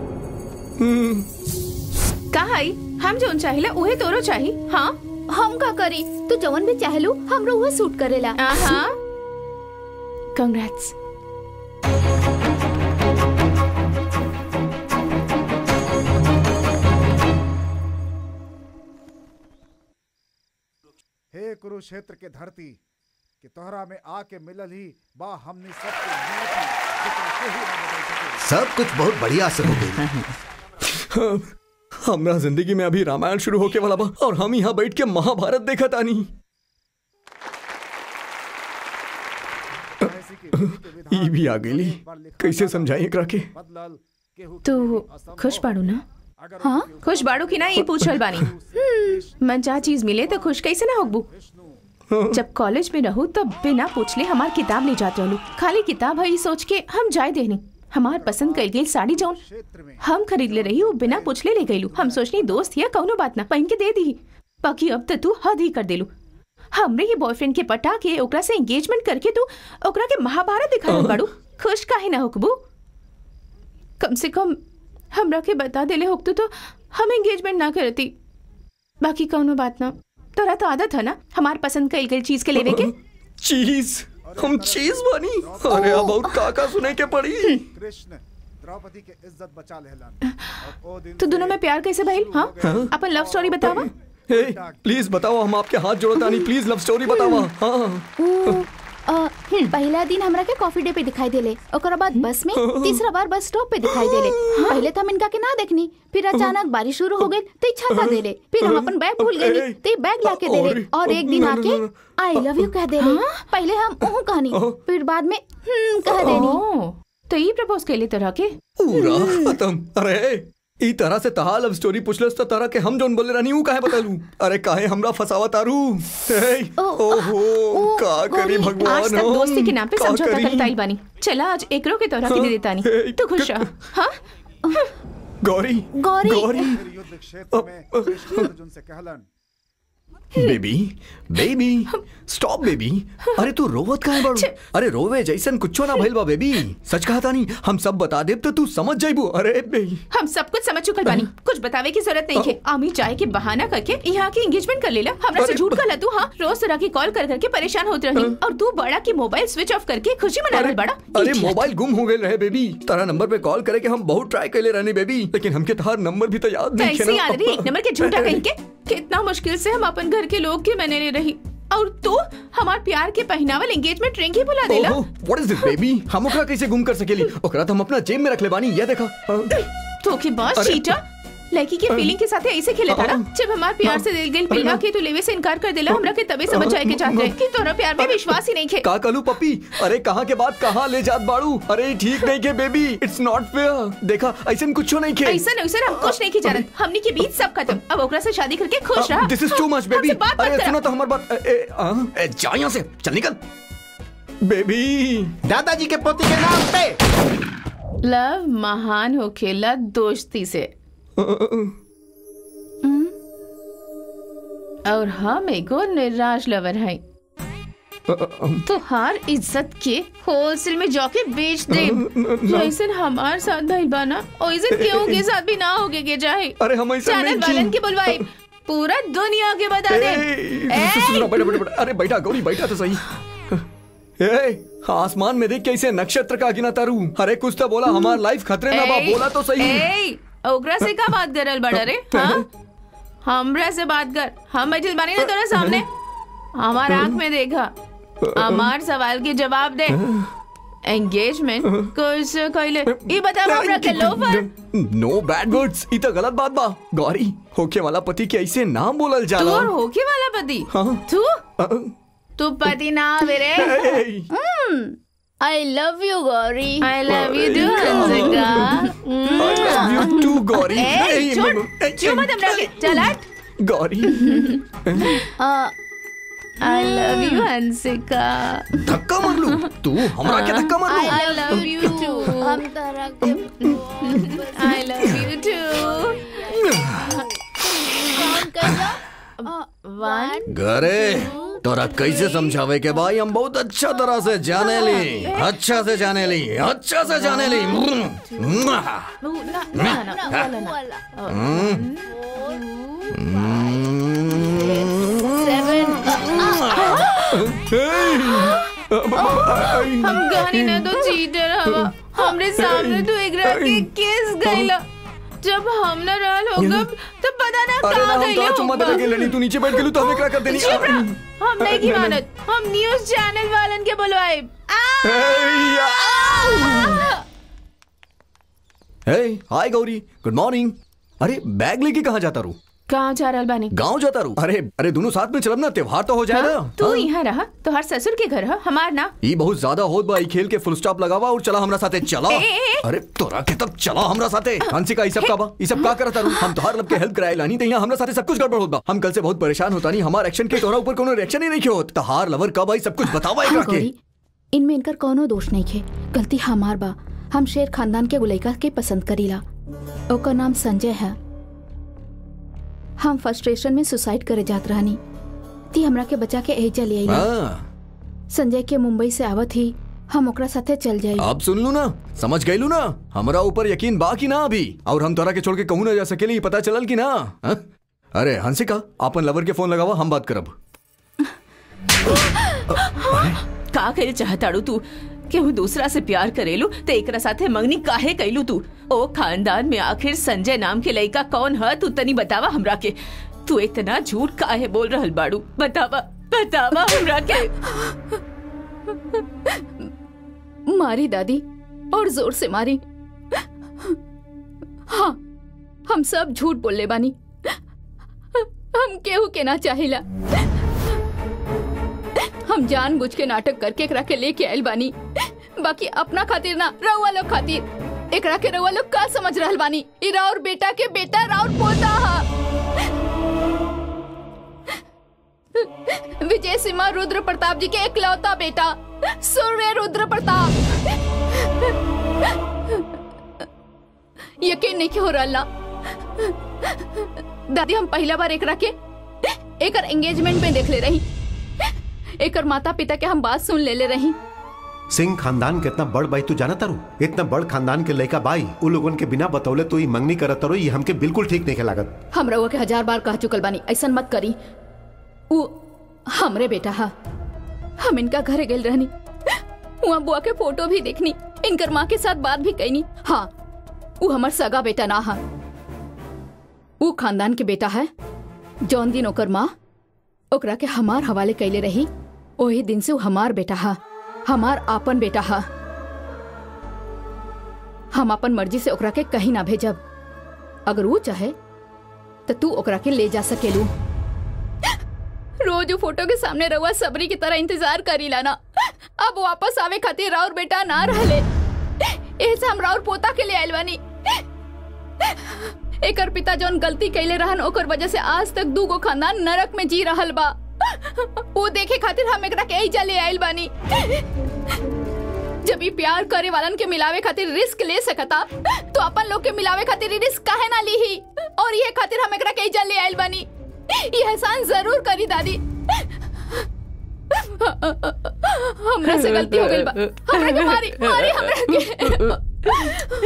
का आई हम जोन चाहिए उहे तोरो चाही हाँ हम का करी तू जवन भी चाहलू हमरो वो सूट करेला हाँ कंग्रेट्स हे कुरुक्षेत्र के धरती कि तोहरा में आके मिलल ही बा हमने सबके नियति जेकरा केहू ना बदल सके सब कुछ बहुत बढ़िया से हो गई हमरा जिंदगी में अभी रामायण शुरू होके वाला बा और हम यहाँ बैठ के महाभारत देखा तानी ऐसी की विधि के विधान ई भी आ गई कैसे समझाई एकरा के बदलल केहू तू खुश बाड़ू ना हाँ खुश बाड़ू की ना ये पूछ रहल बानी मन चाह चीज मिले तो खुश कैसे ना होगबू जब कॉलेज में रहू तब बिना पूछले हमार किताब ले जाते रहलू खाली किताब है ये सोच के हम जाए देनी हमार पसंद कल गई साड़ी जौन हम खरीद ले रही वो बिना पूछले ले गईलू हम सोचनी दोस्त या कौनो बात ना पहन के दे दी बाकी अब तो तू हद ही कर देलू हमरे ही बॉयफ्रेंड के पटा के ओकरा से एंगेजमेंट करके तू ओकरा के महाभारत दिखा बाड़ू खुश काहे ना होकबू कम से कम हमरा के बता देले होकतू तो हम एंगेजमेंट ना करती बाकी कौनो बात ना तोरा तो आदत है ना हमार पसंद कईल गई चीज के लेवे के चीज हम चीज बनी अरे अब और का का सुने के पड़ी कृष्ण द्रौपदी के इज्जत बचा लेहलन और ओ दिन तो दोनों में प्यार कैसे भइल हाँ अपन लव स्टोरी बतावा हे प्लीज बताओ हम आपके हाथ जोड़तानी प्लीज लव स्टोरी बतावा हाँ ऊ, अ, पहला दिन हमरा के कॉफी डे पे दिखाई देले ओकरा बाद बस में तीसरा बार बस स्टॉप पे दिखाई देले पहले तो हम इनका के ना देखनी फिर अचानक बारिश शुरू हो गई तो ई छाता देले फिर हम अपन बैग भूल गए तो ई बैग लाके देले और एक दिन आके आई लव यू कह देले पहले हम ओह कहनी फिर बाद में हम्म कह देनी ओह, तो ये प्रपोज कैले तोरा के पूरा खत्म अरे ई तरह से तहा लव स्टोरी पूछलस तो तरह के हम जोन बोले रहनी ऊ काहे बतलू अरे काहे हमरा फसावा तारू हे, ओहो का करी भगवान आज तक हम? दोस्ती के नाम पे का समझौता करी? करता ही बानी चला आज एकरो के तोरा के दे देता नहीं तू खुश रह हाँ गौरी गौरी। गौरी युद्ध क्षेत्र में कृष्ण अर्जुन से कहलन बेबी बेबी स्टॉप बेबी अरे तू रोवत काहे बाड़ू अरे रोवे जैसन कुछो ना भइल बा बेबी सच कहा तानी हम सब बता देब तो तू समझ जाइबू अरे बेबी हम सब कुछ समझ चुकल बानी कुछ बतावे की जरूरत नहीं है आमी चाय के बहाना करके यहाँ की एंगेजमेंट कर लेला हमरा से अरे, झूठ कर तू हाँ रोज तरह की कॉल कर करके परेशान होत रही और तू बड़ा की मोबाइल स्विच ऑफ करके खुशी मना अरे रहल बड़ा अरे Idiot. मोबाइल गुम हो गए रहे बेबी तारा नंबर पे कॉल करे के हम बहुत ट्राई कैले रहने बेबी लेकिन हमके तहार नंबर भी तो याद नहीं कैसे याद रही एक नंबर के झूठा कहीं के कितना मुश्किल से हम अपन घर के लोग के मैंने ले रही और तू हमार प्यार के पहनावल एंगेजमेंट रिंग ही बुला देला व्हाट इज दिस बेबी हम ओकरा कैसे गुम कर सकेली ओकरा तो हम अपना जेब में रख ले बानी ये देखा हाँ। तो के बॉस अरे- चीटर लड़की के फीलिंग के साथ ऐसे खेले था ना जब हमार प्यार से दिल गई पिल्ला के तू लेवे से इनकार कर देला हमरा के तबे समझ आए के चाहत रहे कि तोरा प्यार में विश्वास ही नहीं खे का कलू पपी अरे कहाँ के बाद कहाँ ले जात बाड़ू अरे ठीक नहीं के बेबी इट्स नॉट फेयर देखा ऐसा कुछ नहीं के ऐसा नहीं सर हम कुछ नहीं की जानत हमनी के बीच सब खत्म अब ओकरा से शादी करके खुश रहा this is too much baby हमसे बात मत अरे करा। सुनो तो हमारी बात ए, ए, आ, ए, जा यहाँ से चल निकल बेबी दादाजी के पोती के नाम पे लव महान हो खेला दोस्ती से और हम एगो निराश लवर हैं तो हर इज्जत के होलसेल में जाके बेच दे जैसे हमार साथ भाई बाना वैसे केहू के साथ भी ना होगे के चाहे अरे हम ऐसा चैनल नहीं वालन की। के बुलवाई पूरा दुनिया के बता दे ए, ए, सुनो, बैठो, बैठो, बैठो। अरे बैठा गौरी बैठा तो सही ए, आसमान में देख कैसे नक्षत्र का गिना तारू अरे कुछ तो बोला हमार लाइफ खतरे में बा ए, बोला तो सही ए, ओकरा से का बात करल बड़ा रे हाँ हमरा से बात कर हम बैठल बानी ना तोरा सामने हमार आंख में देखा हमार सवाल के जवाब दे एंगेजमेंट कैसे कैले ये बता हमरा के लोफर नो बैड वर्ड्स ई तो गलत बात बा गौरी होके वाला पति के ऐसे नाम बोलल तू जाला और होके वाला पति हाँ। तू अ, तू पति ना मेरे ए, I love you Gauri I love you too Hansika I love you too, Gauri ए ए, छोड़ म- ए, क्यों मत हमरा के चल हट Gauri I love you Hansika धक्का मार लू तू हमरा के धक्का मार लू आई लव यू टू हम तरह के आई लव यू टू कौन कहेगा वन घरे तोरा कैसे समझावे के भाई हम बहुत अच्छा तरह से जाने ली अच्छा से जाने ली अच्छा से जाने ली ना ना ना ना वाला ना हम गानी ना तो चीटर हवा हमरे सामने तो एक रात के किस गईला जब हम ना रहल होगा तो पता ना अरे ना कहाँ हम गईले तो चुम्मा देवे के होगा लड़ी तू नीचे बैठ गेलू तो हम एकरा कर देनी चुप रह हम नहीं की मानत हम न्यूज़ चैनल वालन के बुलवाए hey hi Gauri good morning अरे बैग लेके कहाँ जाता रू कहाँ जा रहल बानी गांव जाता रू अरे अरे दोनों साथ में चलब ना त्योहार तो हो जाए ना तू हाँ? यहाँ रहा तो हर ससुर के घर है हमार ना ई बहुत ज्यादा होत बा ई खेल के फुल स्टॉप लगावा और चला हमरा साथे चला ए, ए, ए। अरे तोरा के तब चला हमरा साथे हंसिका ई सब का बा ई सब का करता रू हम तोहार लब के हेल्प कराए लानी त यहाँ हमरा साथे सब कुछ गड़बड़ होत बा हम कल से बहुत परेशान होता नहीं हमार एक्शन के तोरा ऊपर कोनो रिएक्शन ही नहीं होत तहार लवर कब आई सब कुछ बतावा एकरा हाँ के गौरी इनमें इनकर कोनो दोष नहीं खे गलती हमार बा हम शेर खानदान के गुलैका के पसंद करीला ओकर नाम संजय है हम फ्रस्ट्रेशन में सुसाइड करे जात रहनी ती हमरा के बचा के एजा ले आईला हां संजय के मुंबई से आवत ही हम ओकरा साथे चल जाई अब सुन लू ना समझ गई लू ना हमरा ऊपर यकीन बा कि ना अभी और हम तोरा के छोड़ के कहूं ना जा सकेली ई पता चलल कि ना हाँ? अरे हंसिका आपन लवर के फोन लगावा हम बात करब का करे चाहताड़ू तू केहू दूसरा से प्यार करेलू तो एकरा साथे मंगनी काहे कैलू तू ओ खानदान में आखिर संजय नाम के लड़का कौन है तू तनी बतावा हमरा के तू इतना झूठ काहे बोल रहल बाड़ू बतावा बतावा हमरा के मारी दादी और जोर से मारी हाँ हम सब झूठ बोलले बानी हम केहू के ना चाहिला हम जानबूझ के नाटक करके एकरा के लेके आइल बानी बाकी अपना खातिर ना रउआ लोग खातिर एकरा के रउआ लोग का समझ रहल बानी ई राउर बेटा के बेटा राउर पोता हा विजय सिम्हा रुद्र प्रताप जी के इकलौता बेटा सूर्य रुद्र प्रताप यकीन नहीं हो रहा दादी हम पहला बार एकरा के एकर एंगेजमेंट में देख ले रही एकर माता पिता के हम बात सुन ले ले रही सिंह खानदान के इतना बड़ बाई तू जाना तारू इतना बड़ खानदान के लड़का बाई उ लोगन के बिना बतौले तो ई मंगनी करत तारू ये हमके बिल्कुल ठीक नहीं लागत हम रउआ के हजार बार कह चुकल बानी ऐसा मत करी उ हमरे बेटा हा हम इनका घरे गेल रहनी वहाँ बुआ के फोटो भी देखनी इनकर माँ के साथ बात भी कैनी हाँ उ हमर सगा बेटा ना हा उ खानदान के बेटा है जौन दिन ओकर माँ ओकरा के हमार हवाले कैले रही ओही दिन से उ हमार बेटा हा हमार आपन बेटा हा हम अपन मर्जी से ओकरा के कहीं ना भेजब अगर वो चाहे तो तू ओकरा के ले जा सकेलू रोज उ फोटो के सामने रहुआ सबरी की तरह इंतजार करी लाना अब वापस आवे खातिर राउर बेटा ना रहले ऐसे हम राउर पोता के ले आइल बानी एकर पिता जौन गलती कैले रहन ओकर वजह से आज तक दू गो खानदान नरक में जी रहल बा वो देखे खातिर हम एकरा के एहिजा ले आइल बानी जब ये प्यार करे वालन के मिलावे खातिर रिस्क ले सकता तो अपन लोग के मिलावे खातिर रिस्क काहे ना ली ही और ये खातिर हम एकरा के एहिजा ले आइल बानी ये एहसान जरूर करी दादी हमरा से गलती हो गई बा हमरा के मारी मारी हमरा के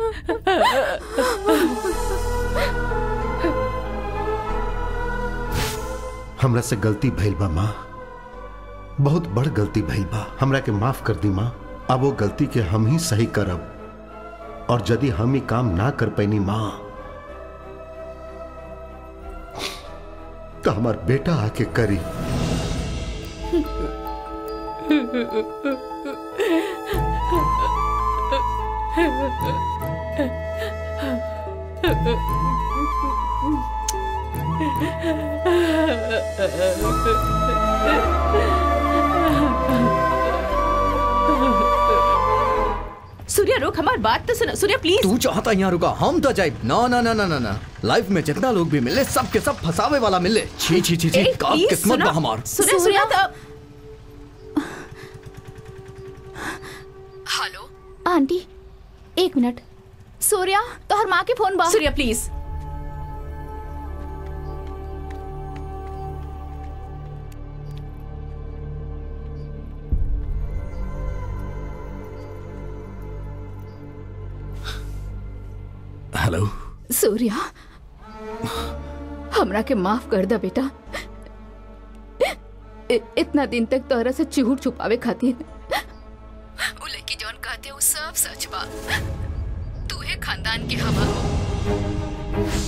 हमरा से गलती भइल बा माँ बहुत बड़ गलती भइल बा हमरा के माफ कर दी माँ अब वो गलती के हम ही सही करब और यदि हम ही काम ना कर पैनी माँ तो हमार बेटा आके करी सूर्या रुक हमार बात तो सुनो सूर्या प्लीज तू चाहता यहाँ रुका हम तो जाए ना ना ना ना ना ना लाइफ में जितना लोग भी मिले सब के सब फसावे वाला मिले छी छी छी छी ए, का please, किस्मत सुनो। बा हमार सूर्या सूर्या तो हेलो आंटी एक मिनट सूर्या तोहर माँ के फोन बा सूर्या प्लीज हेलो सूर्या हमरा के माफ कर दा बेटा इ- इतना दिन तक तोहरा से झूठ छुपावे खातिर उ लड़की जौन कहते वो सब सच बा तू है खानदान के हवा हो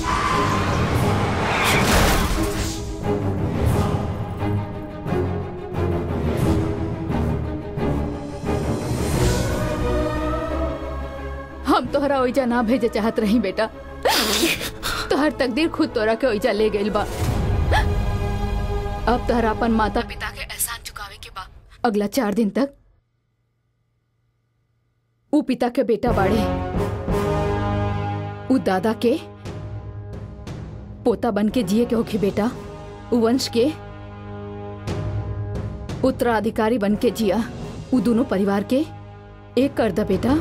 हम तोहरा ओइजा ना भेजे चाहत रही बेटा तोहर तकदीर खुद तोरा के ओइजा ले गइल बा अब तोहरा अपन माता पिता के एहसान चुकावे के बा अगला चार दिन तक ऊ पिता के बेटा बाड़े ऊ दादा के पोता बन के जिए के होखी बेटा ऊ वंश के उत्तराधिकारी बन के जिया ऊ दोनों परिवार के एक कर दा बेटा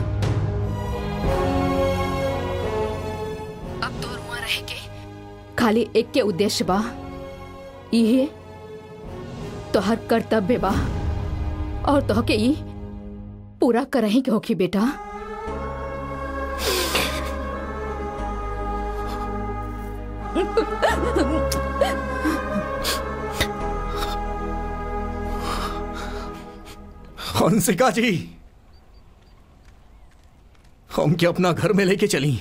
अब तो रुआ रह के खाली एक के उद्देश्य बा इहे तोहर कर्तव्य बा और तोह के ई पूरा करही के होखी बेटा हंसिका जी हम क्या अपना घर में लेके चली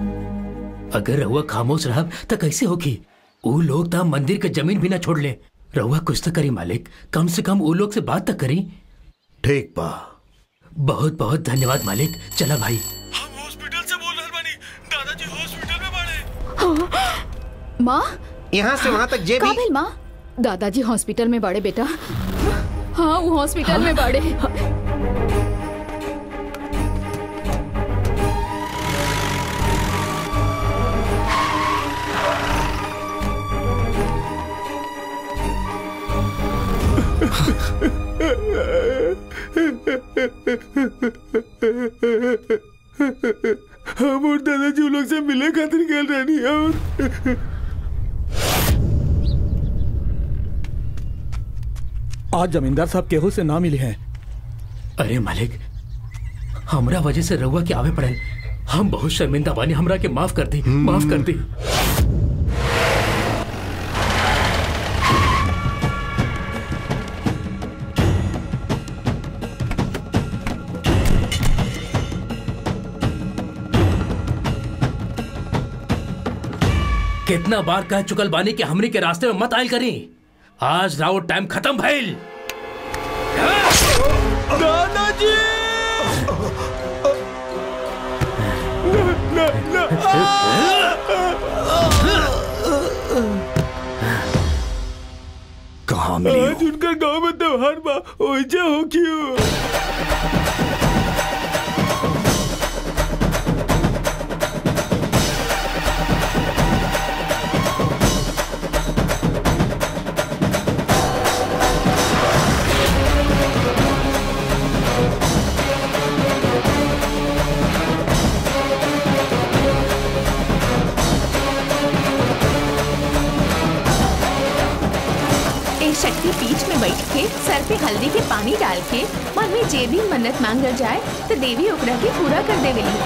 अगर रहुआ खामोश रहब त कैसे होगी ऊ लोग त मंदिर के जमीन भी ना छोड़ ले रहुआ कुछ तो करी मालिक कम से कम वो लोग से बात तक करी ठीक बा बहुत बहुत धन्यवाद मालिक चला भाई माँ यहाँ से वहाँ तक जे का भी भेल माँ दादाजी हॉस्पिटल में बाड़े बेटा हाँ वो हॉस्पिटल में बाड़े हम और दादाजी उन लोग से मिले खातिर गए रहनी और आज जमींदार साहब केहू से ना मिले हैं अरे मालिक हमरा वजह से रहुआ के आवे पड़े हम बहुत शर्मिंदा बानी हमरा के माफ कर दी माफ कर दी कितना बार कह चुकल बानी कि हमनी के रास्ते में मत आयल करी आज राउर टाइम खत्म भइल दादाजी कहाँ मिली हो? आज उनका गांव में त्योहार बा ओइजा हो क्यों एक शक्ति पीठ में बैठ के सर पे हल्दी के पानी डाल के मन में जे भी मन्नत मांगल जाए तो देवी ओकरा के पूरा कर देवेली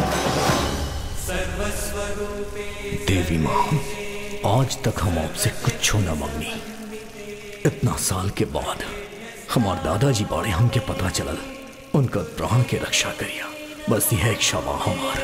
देवी माँ आज तक हम आपसे कुछ न मांगनी इतना साल के बाद हमार दादाजी बारे हमके पता चलल उनका प्राण के रक्षा करिया बस यह एक क्षमा हमार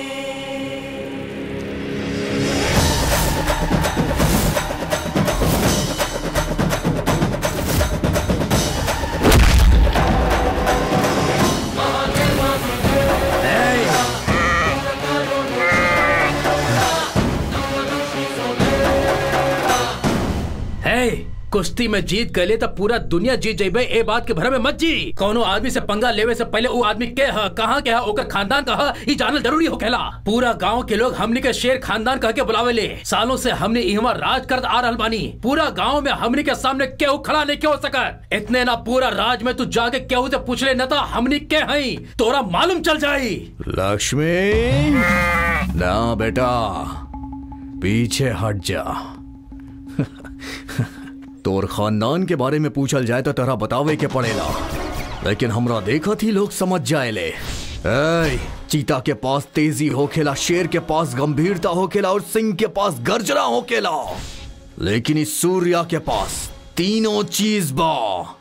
है कुश्ती में जीत गए तो पूरा दुनिया जीत जेबे ए बात के भर में मत जी कोनो आदमी से पंगा लेवे से पहले वो आदमी के ह कहाँ के ह ओकर खानदान का ह ई जानल जरूरी होखेला पूरा गांव के लोग हमनी के शेर खानदान कह के बुलावे ले सालों से हमने इहवा राज करत आ रहल बानी पूरा गांव में हमनी के सामने केहू खड़ा नहीं के हो सकत इतने ना पूरा राज में तू जाके केहू से पूछ ले न तो हमनी के हई तोरा मालूम चल जाई लक्ष्मी ना बेटा पीछे हट जा तोर खानदान के बारे में पूछल जाए तो तोरा बतावे के पड़ेला लेकिन हमरा देखा थी लोग समझ जाए ले ऐ, चीता के पास तेजी होखेला शेर के पास गंभीरता होखेला और सिंह के पास गर्जना होखेला लेकिन इस सूर्या के पास तीनों चीज बा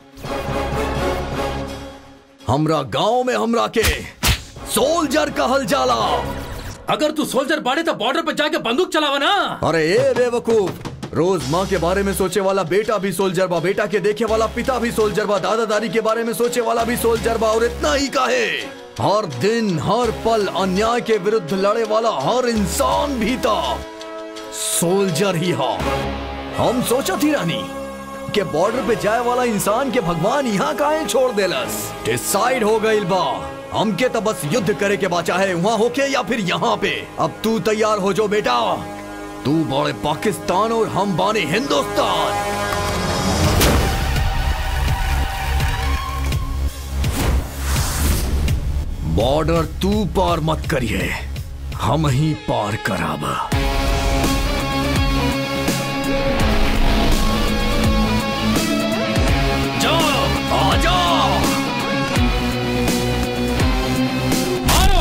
हमरा गांव में हमरा के सोल्जर कहल जाला अगर तू सोल्जर बाड़े तो बॉर्डर पर जाके बंदूक चलावा ना अरे ए बेवकूफ रोज माँ के बारे में सोचे वाला बेटा भी सोल्जर बा बेटा के देखे वाला पिता भी सोल्जर बा दादा दादी के बारे में सोचे वाला भी सोल्जर बा और इतना ही का है हर दिन हर पल अन्याय के विरुद्ध लड़े वाला हर इंसान भी था सोल्जर ही हा हम सोचा थी रानी के बॉर्डर पे जाए वाला इंसान के भगवान यहाँ काहे छोड़ देलस डिसाइड हो गई बा हमके तो बस युद्ध करे के बा चाहे वहाँ होके या फिर यहाँ पे अब तू तैयार हो जो बेटा तू बड़े पाकिस्तान और हम बाने हिंदुस्तान बॉर्डर तू पार मत करिए हम ही पार कराब जाओ आ जाओ मारो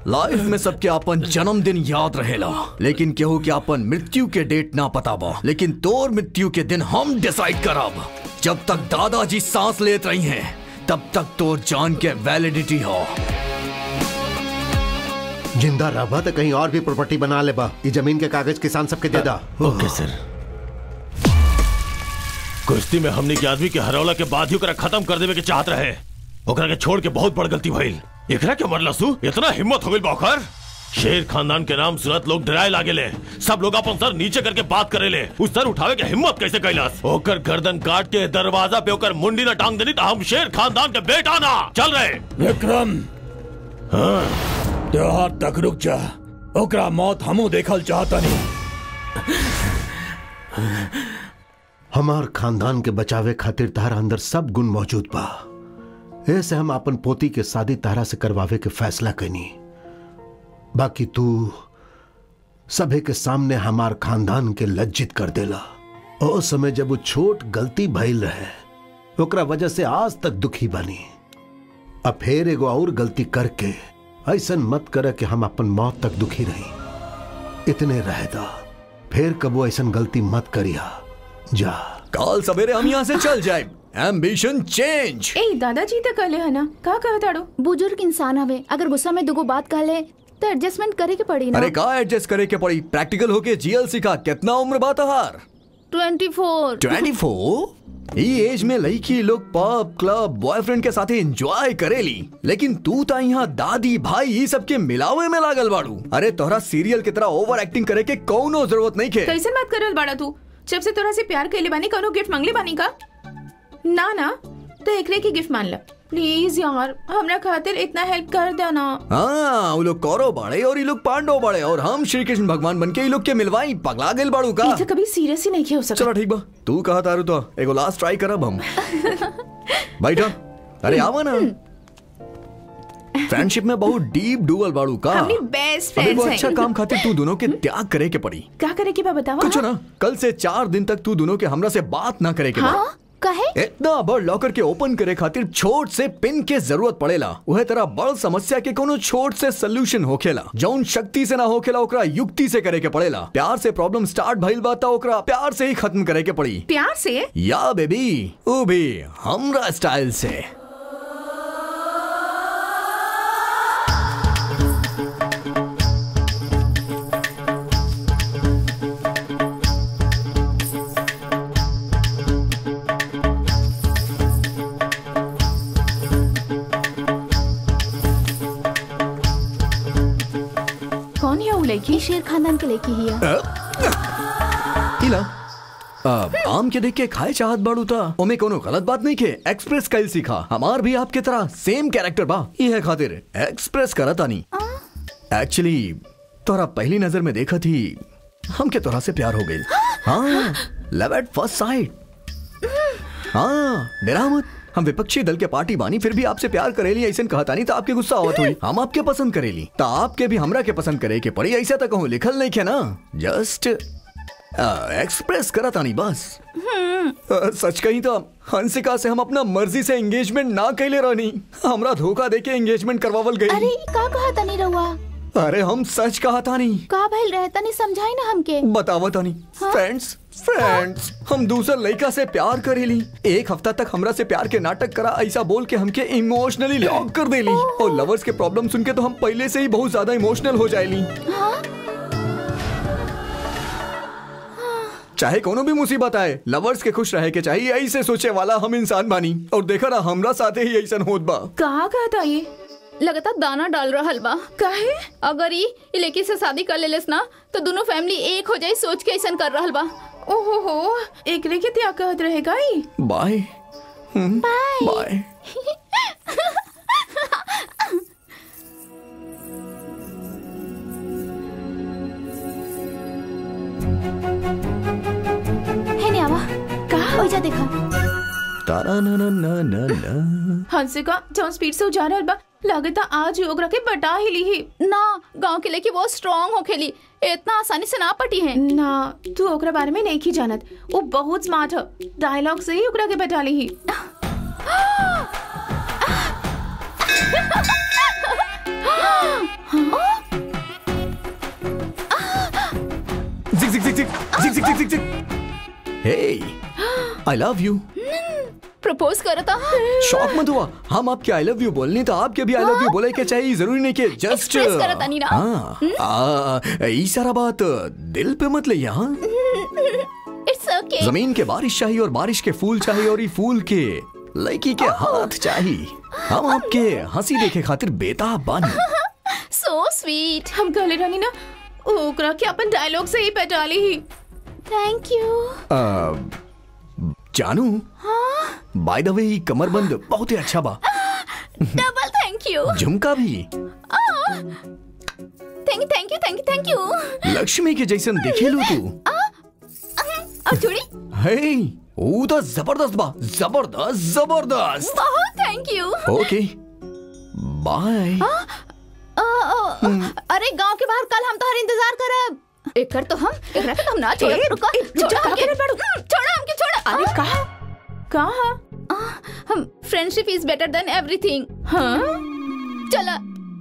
लाइफ में सबके अपन जन्मदिन याद रहेला लेकिन केहू के अपन मृत्यु के डेट ना पता बा लेकिन तोर मृत्यु के दिन हम डिसाइड करब जब तक दादाजी सांस लेत रही हैं तब तक तोर जान के वैलिडिटी हो जिंदा रहबा तो कहीं और भी प्रॉपर्टी बना ले बा ई जमीन के कागज किसान सबके दे दा ओके सर कुश्ती में हमने के आदमी के हरौला के बाद ही ओकरा खत्म कर देवे के चाहत रहे ओकरा के छोड़ के बहुत बड़ गलती भइल एकरा के मरला सु इतना हिम्मत हो गइल बा ओकर शेर खानदान के नाम सुनत लोग डराए लागे ले सब लोग अपन सर नीचे करके बात करे ले उस सर उठावे के हिम्मत कैसे कैलास ओकर गर्दन काट के दरवाजा पे ओकर मुंडी ना टांग देनी तो हम शेर खानदान के बेटा ना चल रहे विक्रम त्योहार तक रुक जा ओकरा मौत हमू देखल चाहता नहीं हमार खानदान के बचावे खातिर तारा अंदर सब गुण मौजूद बा ऐसे हम अपन पोती के शादी तारा से करवावे के फैसला कनी बाकी तू सभे के सामने हमार खानदान के लज्जित कर देला ओ समय जब वो छोट गलती भइल रहे ओकरा वजह से आज तक दुखी बनी अब फिर एगो और गलती करके ऐसन मत करे कि हम अपन मौत तक दुखी रही इतने रह दा फिर कबो ऐसन गलती मत करिया जा कल सवेरे हम यहाँ से चल जाए एम्बिशन चेंज ए दादाजी तो कहले है ना का कहत ताड़ो बुजुर्ग इंसान हवे अगर गुस्सा में दुगो बात कह ले तो एडजस्टमेंट करे के पड़ी ना अरे का एडजस्ट करे के पड़ी प्रैक्टिकल होके जीएल सिखा कितना उम्र बा तहार ट्वेंटी फोर ट्वेंटी फोर ई एज में लड़की लोग पब क्लब बॉयफ्रेंड के साथ एंजॉय करेली लेकिन तू ता यहाँ दादी भाई ये सब के मिलावे में लागल बाड़ू अरे तोहरा सीरियल की तरह ओवर एक्टिंग करे के कौनो जरूरत नहीं के कैसे बात करल बाड़ा तू जब से तोरा से प्यार कैले बानी कौनो गिफ्ट मांगले बानी का ना ना तो एकरे की गिफ्ट मान ल प्लीज यार हमरा खातिर इतना हेल्प कर दे ना हाँ वो लोग कौरव बाड़े और ये लोग पांडव बाड़े और हम श्री कृष्ण भगवान बन के ये लोग के मिलवाई पगला गेल बाड़ू का ये तो कभी सीरियस ही नहीं हो सकता चलो ठीक बा तू कहा तारू तो एगो लास्ट ट्राई करब हम बैठा अरे आवा ना फ्रेंडशिप में बहुत डीप डुअल बाड़ू का हमनी बेस्ट अबे वो फ्रेंड्स अच्छा हैं काम खातिर तू दोनों के त्याग करे के पड़ी क्या करे की बा बतावा कुछ ना कल से चार दिन तक तू दोनों के हमरा से बात ना करे के बा हाँ कहे इतना बड़ लॉकर के ओपन करे खातिर छोट से पिन के जरूरत पड़ेला वह तरह बड़ समस्या के कोनो छोट से सोल्यूशन होखेला जौन शक्ति से ना होखेला ओकरा युक्ति से करे के पड़ेला प्यार से प्रॉब्लम स्टार्ट भइल बा त ओकरा प्यार से ही खत्म करे के पड़ी प्यार से या बेबी वो भी हमरा स्टाइल से कौन है वो लड़की ये शेर खानदान के लेके ही है इला अब आम के देख के खाए चाहत बाड़ू था ओमे कोनो गलत बात नहीं के एक्सप्रेस कैल सीखा हमार भी आपके तरह सेम कैरेक्टर बा ये है खातिर एक्सप्रेस करत आनी एक्चुअली तोरा पहली नजर में देखा थी हमके तोरा से प्यार हो गई हाँ लव एट फर्स्ट साइट हाँ डरा मत हम विपक्षी दल के पार्टी बानी फिर भी आपसे प्यार करेली ऐसे कहता नहीं तो आपके गुस्सा आवत हुई हम आपके पसंद करेली तो आपके भी हमरा के पसंद करे के पड़ी ऐसा तो कहूँ लिखल नहीं के ना जस्ट एक्सप्रेस करा तानी बस अ, सच कही तो हंसिका से हम अपना मर्जी से एंगेजमेंट ना कैले रहनी हमरा धोखा देके एंगेजमेंट करवावल अरे गई ई का कहा तनी रहुआ अरे हम सच कहा तानी का भइल रहे तनी समझाई ना हमके बतावा तानी फ्रेंड्स फ्रेंड्स हम दूसर लड़का से प्यार करेली एक हफ्ता तक हमरा से प्यार के नाटक करा ऐसा बोल के हमके इमोशनली लॉक कर देली और लवर्स के प्रॉब्लम सुन के तो हम पहले से ही बहुत ज्यादा इमोशनल हो जाएली चाहे कोनो भी मुसीबत आए लवर्स के खुश रहे के चाहिए ऐसे सोचे वाला हम इंसान बानी और देखा ना हमरा साथे ही ऐसा होत बा कहा कहता ये लगातार दाना डाल रहल बा काहे अगर ई ई लड़की से शादी कर लेलेस ना तो दोनों फैमिली एक हो जाई सोच के ऐसा कर रहल बा ओहो हो एकरे के त्या कहत रहेगा ई बाय बाय है ने आवा कहा ओइजा देखा तारा ना ना ना ना ना हंसिका जौन स्पीड से जा रहल बा लगता आज ही ओकरा के बटा ही ली ही ना गांव के लड़की बहुत स्ट्रांग हो खेली इतना आसानी से ना पटी है ना तू ओकरा बारे में नहीं की जानत वो बहुत स्मार्ट है डायलॉग से ही ओकरा के बटा ली ही जिक जिक जिक जिक जिक जिक जिक जिक जिक hey I love you propose करता शॉक मत हुआ हम आपके आई लव यू बोलने तो आपके भी आई लव यू बोले के चाहिए जरूरी नहीं कि जस्ट Express करत तानी ना। हाँ आ, ई सारा बात दिल पे मत ले यहाँ इट्स ओके जमीन के बारिश चाहिए और बारिश के फूल चाहिए और ये फूल के लड़की के हाथ चाहिए हम आपके हंसी देखे खातिर बेताब बानी सो स्वीट हम कहले रहनी ना ओकरा के अपन डायलॉग से ही पहचाली ही थैंक यू आ, जानू बाय द वे ई कमरबंद बहुत ही अच्छा बा डबल थैंक यू झुमका भी thank you thank you thank you thank you Lakshmi के जैसन दिखे लो तू और चूड़ी हे वो तो जबरदस्त बा जबरदस्त जबरदस्त बहुत थैंक यू ओके बाय अरे गांव के बाहर कल हम तुम्हारा इंतजार करब एकर तो हम एकरा के तो हम ना छोड़ ए, रुको ए, रुक जा, छोड़ा हमके कहाँ पे हम्म, छोड़ा हमके छोड़ा अरे कहा कहा हम friendship is better than everything हाँ चला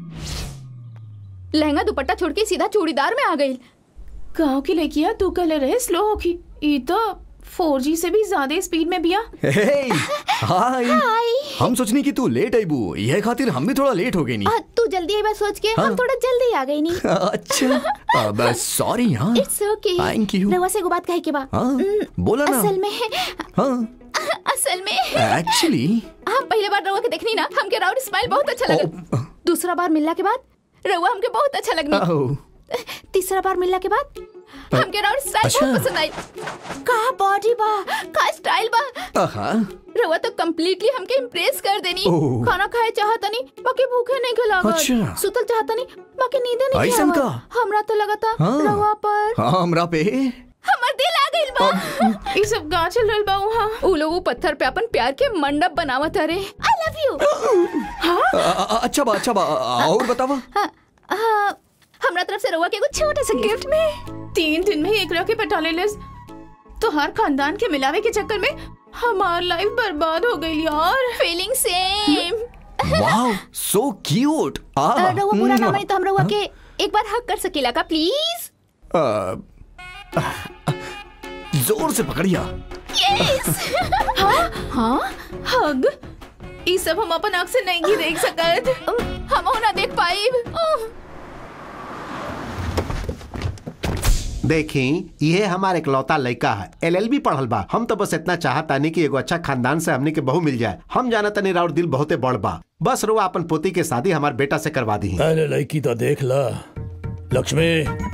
लहंगा दुपट्टा छोड़ के सीधा चूड़ीदार में आ गई गाँव की लड़कियां तू कहले रहे स्लो होगी ई तो 4G से भी ज्यादा स्पीड में बिया हे हाय हम सोचनी कि तू लेट आई बू यह खातिर हम भी थोड़ा लेट हो गए नी आ, तू जल्दी आई बात सोच के हाँ। हम थोड़ा जल्दी आ गई नहीं अच्छा अब सॉरी हाँ इट्स ओके थैंक यू रवा से एगो बात कहे के बा हाँ बोला ना असल में हाँ असल में एक्चुअली हम पहले बार रवा के देखनी ना हमके राउड स्माइल बहुत अच्छा लगा दूसरा बार मिलने के बाद रवा हमके बहुत अच्छा लगनी ओह तीसरा बार मिलने के बाद हमके राउड स्टाइल अच्छा। बहुत पसंद आई का बॉडी बा का स्टाइल बा आहा रवा तो कम्प्लीटली हमके इम्प्रेस कर देनी ओह। खाना खाए चाहता नहीं बाकी भूखे नहीं खिलागा अच्छा। सुतल चाहता नहीं बाकी नींदे नहीं ऐसन खिलावा का? हमरा तो लगा था हाँ। रवा पर हाँ हमरा पे हमर दिल आ गइल बा ये सब गाँव चल रहा बा वहाँ उ लोग उ पत्थर पे अपन प्यार के मंडप बनावत अरे आई लव यू आ- आ- अच्छा बा अच्छा बा और बतावा हमरा तरफ से रवा के एगो छोटा सा गिफ्ट में तीन दिन में एक के पटाले लिस तो हर खानदान के मिलावे के चक्कर में हमार लाइफ बर्बाद हो गई यार feeling same wow so cute आ रवा पूरा ना हम्म, मानी तो हम रवा के एक बार हक कर सकेला का प्लीज आ, जोर से पकड़िया यस हाँ हग ये सब हम अपन आँख से नहीं देख सकत हम ना देख पाई देखी ये हमारे इकलौता लड़का है एलएलबी पढ़ल बा हम तो बस इतना चाहतानी कि एगो अच्छा खानदान से हमने के बहू मिल जाए हम जाना तनी राउर दिल बहुते बड़ बा बस रुआ अपन पोती के शादी हमारे बेटा से करवा दी पहले लड़की तो देख ला लक्ष्मी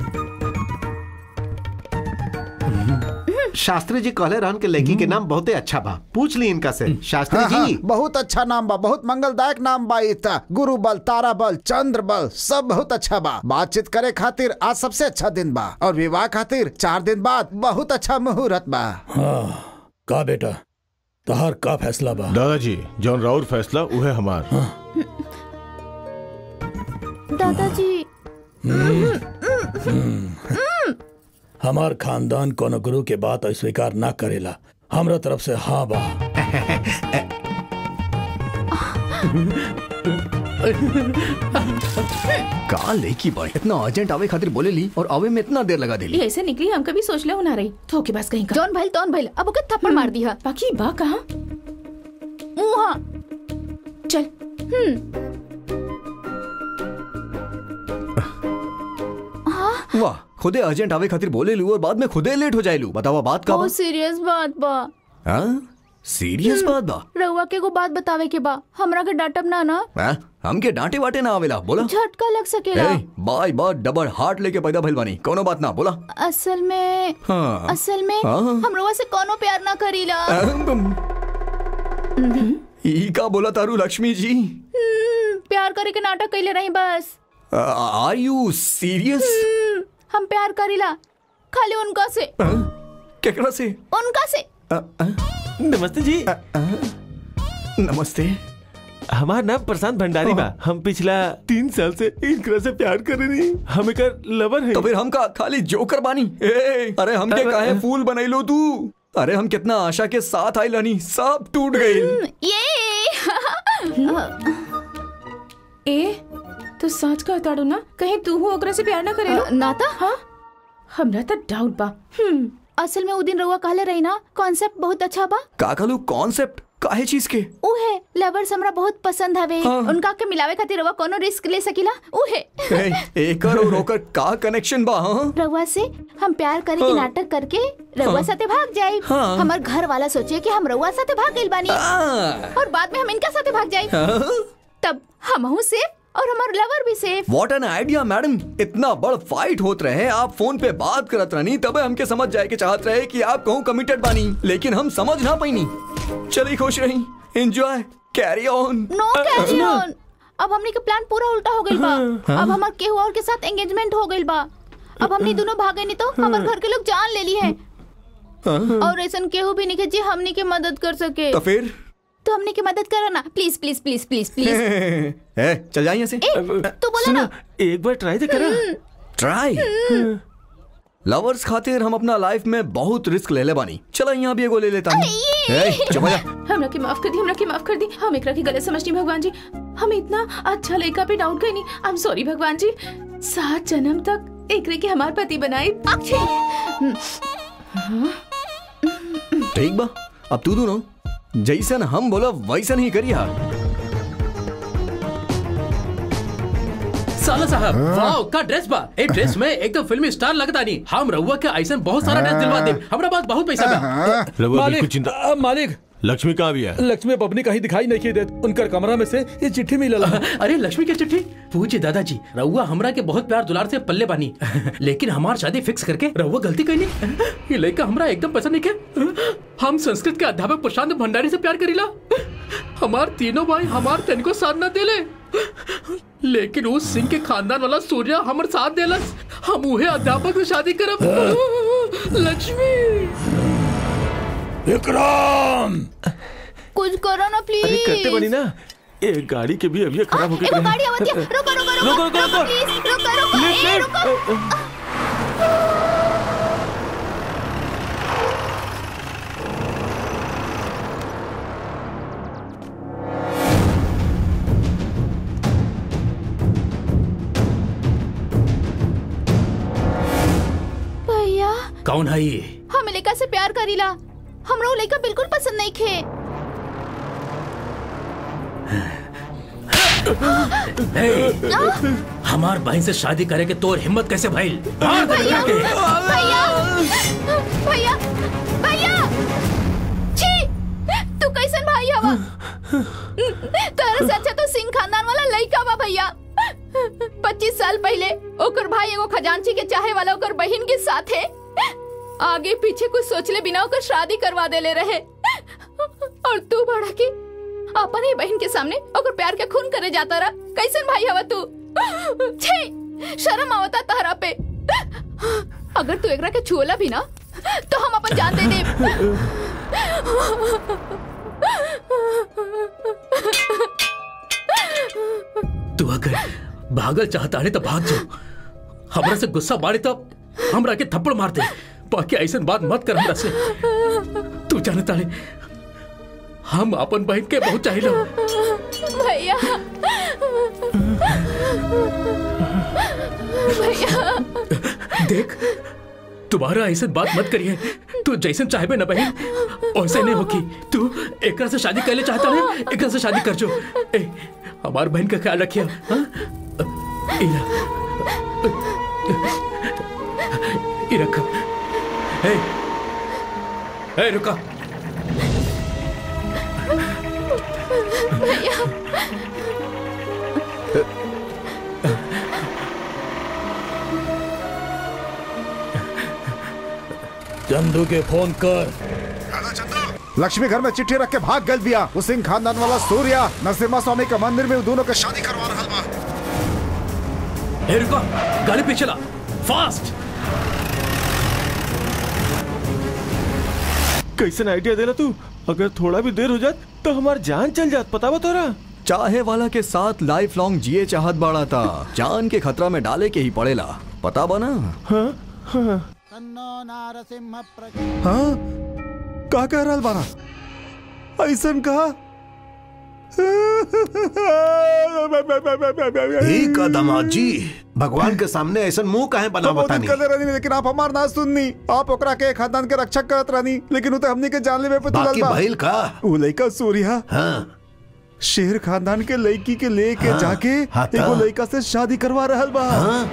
शास्त्री जी कहले रहन के लड़की के नाम बहुते अच्छा बा पूछ ली इनका से शास्त्री हाँ, हाँ, जी बहुत अच्छा नाम बा बहुत मंगलदायक नाम बा इत गुरु बल तारा बल चंद्र बल सब बहुत अच्छा बा बातचीत करे खातिर आज सबसे अच्छा दिन बा और विवाह खातिर चार दिन बाद बहुत अच्छा मुहूर्त बा हाँ का बेटा तहार का फैसला बा दादाजी जौन राउर फैसला उहे हमार दादाजी हमार खानदान कोनो गुरु के बात अस्वीकार ना करेला हमरा तरफ से हाँ बा का लेकी बा इतना अर्जेंट आवे खातिर बोले ली और आवे में इतना देर लगा देली ये ऐसे निकली हम कभी सोच ले ना रही धोखे बस कहीं का जौन भइल तौन भइल अब ओके थप्पड़ मार दिया बाकी बा कहाँ मुहा चल वाह खुदे अर्जेंट आवे खातिर बोले लू और बाद में खुदे लेट हो जाए लू बतावा बात का बा बहुत सीरियस बात बा हाँ सीरियस बात बा रउआ के को बात बतावे के बा हमरा के डांटब ना ना हाँ? हमके डांटे वाटे ना आवेला बोला झटका लग सकेला ए, बाय बाय डबल हार्ट लेके पैदा भइल बानी कोनो बात ना बोला असल में हाँ। असल में हाँ। हम रउआ से कोनो प्यार ना करीला ई का बोला तारू लक्ष्मी जी हम्म, प्यार करे के नाटक कैले रही बस आर यू सीरियस हम्म, हम प्यार करीला खाली उनका से केकरा से उनका से अ, अ, नमस्ते जी अ, नमस्ते हमार नाम प्रशांत भंडारी बा हम पिछला तीन साल से इनकरा से प्यार कर रही हम एकर लवर है तो फिर हम का खाली जोकर बानी ए, अरे हमके काहे फूल बनैलो तू अरे हम कितना आशा के साथ आई लनी सब टूट गई ये ए तो सच कहता ना कहीं तू हो ओकरा से प्यार ना करे अ, नाता हाँ हमरा तो डाउट बा हम्म असल में उ दिन रउआ कहले रही ना कॉन्सेप्ट बहुत अच्छा बा का कहलू कॉन्सेप्ट काहे चीज के उहे लवर्स हमरा बहुत पसंद हवे हाँ। उनका के मिलावे खातिर रउआ कोनो रिस्क ले सकीला उहे ए, एकर और ओकर का कनेक्शन बा हाँ रउआ से हम प्यार करे के हाँ। नाटक करके रउआ हाँ। साथे भाग जाए हाँ। हमार घर वाला सोचे कि हम रउआ साथे भाग गइल बानी आ, और बाद में हम इनका साथे भाग जाए हाँ? तब हमहू सेफ और हमार लवर भी safe what an idea madam इतना बड़ फाइट होत रहे आप फोन पे बात करत रहनी तबे हमके समझ जाए के चाहत रहे कि आप कहूँ कमिटेड बानी लेकिन हम समझ ना पैनी चली खुश रही enjoy carry on no carry on अब हमनी के प्लान पूरा उल्टा हो गइल बा अब हमार केहू और के साथ एंगेजमेंट हो गइल बा अब हमनी दोनों भागे नहीं तो हमार घर के लोग जान ले ली है और ऐसा केहू भी नहीं के जी हमनी के मदद कर सके तो फिर तो हमनी के मदद करो ना please please please please please ए, चल जाइए से ए तू बोला ना एक बार ट्राई तो करा ट्राई लवर्स खातिर हम अपना लाइफ में बहुत रिस्क ले ले बानी चला यहाँ भी एगो ले लेता हूँ ए, चुप हो जा हमरा के माफ कर दी हमरा के माफ कर दी हम एकरा की गलत समझनी भगवान जी हम इतना अच्छा लड़का पे डाउट गई आई एम सॉरी भगवान जी सात जन्म तक एकरे के हमार पति बनाई ठीक बा अब तू दोनों जैसन हम बोला वैसन ही करिया साला साहब वाओ का ड्रेस बा ए ड्रेस में एकदम फिल्मी स्टार लगता नहीं हम रहुआ के ऐसा बहुत सारा ड्रेस दिलवा दे हमरा पास बहुत पैसा बा रघुआ बिल्कुल चिंता आ, मालिक लक्ष्मी कहाँ भी है लक्ष्मी पबनी कहीं दिखाई नहीं देत उनकर कमरा में से ये चिट्ठी मिलल है। अरे लक्ष्मी की चिट्ठी पूछे दादाजी रहुआ हमरा के बहुत प्यार दुलार से पल्ले बानी लेकिन हमार शादी फिक्स करके रहुआ गलती कैली ये लड़का हमरा एकदम पसंद नहीं के हम संस्कृत के अध्यापक प्रशांत भंडारी से प्यार करीला हमार तीनों भाई हमार तन को साथ न देले लेकिन उस सिंह के खानदान वाला सूर्या हमर साथ देलस हम उहे अध्यापक से शादी करब लक्ष्मी विक्रम कुछ करो ना प्लीज अरे करते बनी ना एक गाड़ी के भी अभी खराब हो एगो गई गाड़ी आवत है रुको रुको रुको रुको, रुको, रुको। प्लीज रुको रुको ए रुको भैया कौन है ये हम लड़का से प्यार करीला हमरा वो लड़का बिल्कुल पसंद नहीं खे हे, हमार बहन से शादी करे के तोर हिम्मत कैसे भइल मार दे भैया के भैया भैया भैया छी तू कैसन भाई हवा तोरा से अच्छा तो सिंह खानदान वाला लड़का बा भैया पच्चीस साल पहले ओकर भाई एगो खजांची के चाहे वाला ओकर बहन के साथे आगे पीछे कुछ सोचले बिना ओकर शादी करवा देले रहे और तू बड़ा की अपन ही बहन के सामने ओकर प्यार के खून करे जाता रहा कैसन भाई हवा तू छी शर्म आवता तहरा पे अगर तू एकरा के छुअला भी ना तो हम अपन जान दे तू अगर भागल चाहता है तो भाग जाओ हमरा से गुस्सा बाड़े तो हमरा के थप्पड़ मार दे बाकी ऐसा बात मत कर हमरा से तू जानता है हम अपन बहन के बहुत चाहिए भैया भैया देख तुम्हारा ऐसा बात मत करिए तू जैसन चाहे ना बहन वैसे नहीं होगी तू एकरा से शादी कर ले चाहता है एकरा से शादी कर जो ए हमार बहन का ख्याल रखिए हाँ? इला ये रखा ए ए रुका भैया चंदू के फोन कर लक्ष्मी घर में चिट्ठी रख के भाग गल दिया उस सिंह खानदान वाला सूर्या नरसिम्हा स्वामी के मंदिर में दोनों के शादी करवा रहा बा ए रुका गाड़ी पे चला फास्ट कैसन आइडिया देला तू अगर थोड़ा भी देर हो जात तो हमार जान चल जात पता बा तोरा चाहे वाला के साथ लाइफ लॉन्ग जिए चाहत बाड़ा था जान के खतरा में डाले के ही पड़ेला पता बना हाँ हाँ हाँ का कह रहा बारा ऐसन कहा ठीक है दामाद जी भगवान के सामने ऐसा मुंह काहे बना तो बहुत बतानी दिन कर रहनी लेकिन आप हमार ना सुननी आप ओकरा के खानदान के रक्षक करत रहनी लेकिन उते हमनी के जानले पे बाकी तुलल बा भइल का उ लइका सूर्या हाँ शेर खानदान के लड़की के लेके हाँ, जाके हाँ ता। एगो लड़का से शादी करवा रहल बा हाँ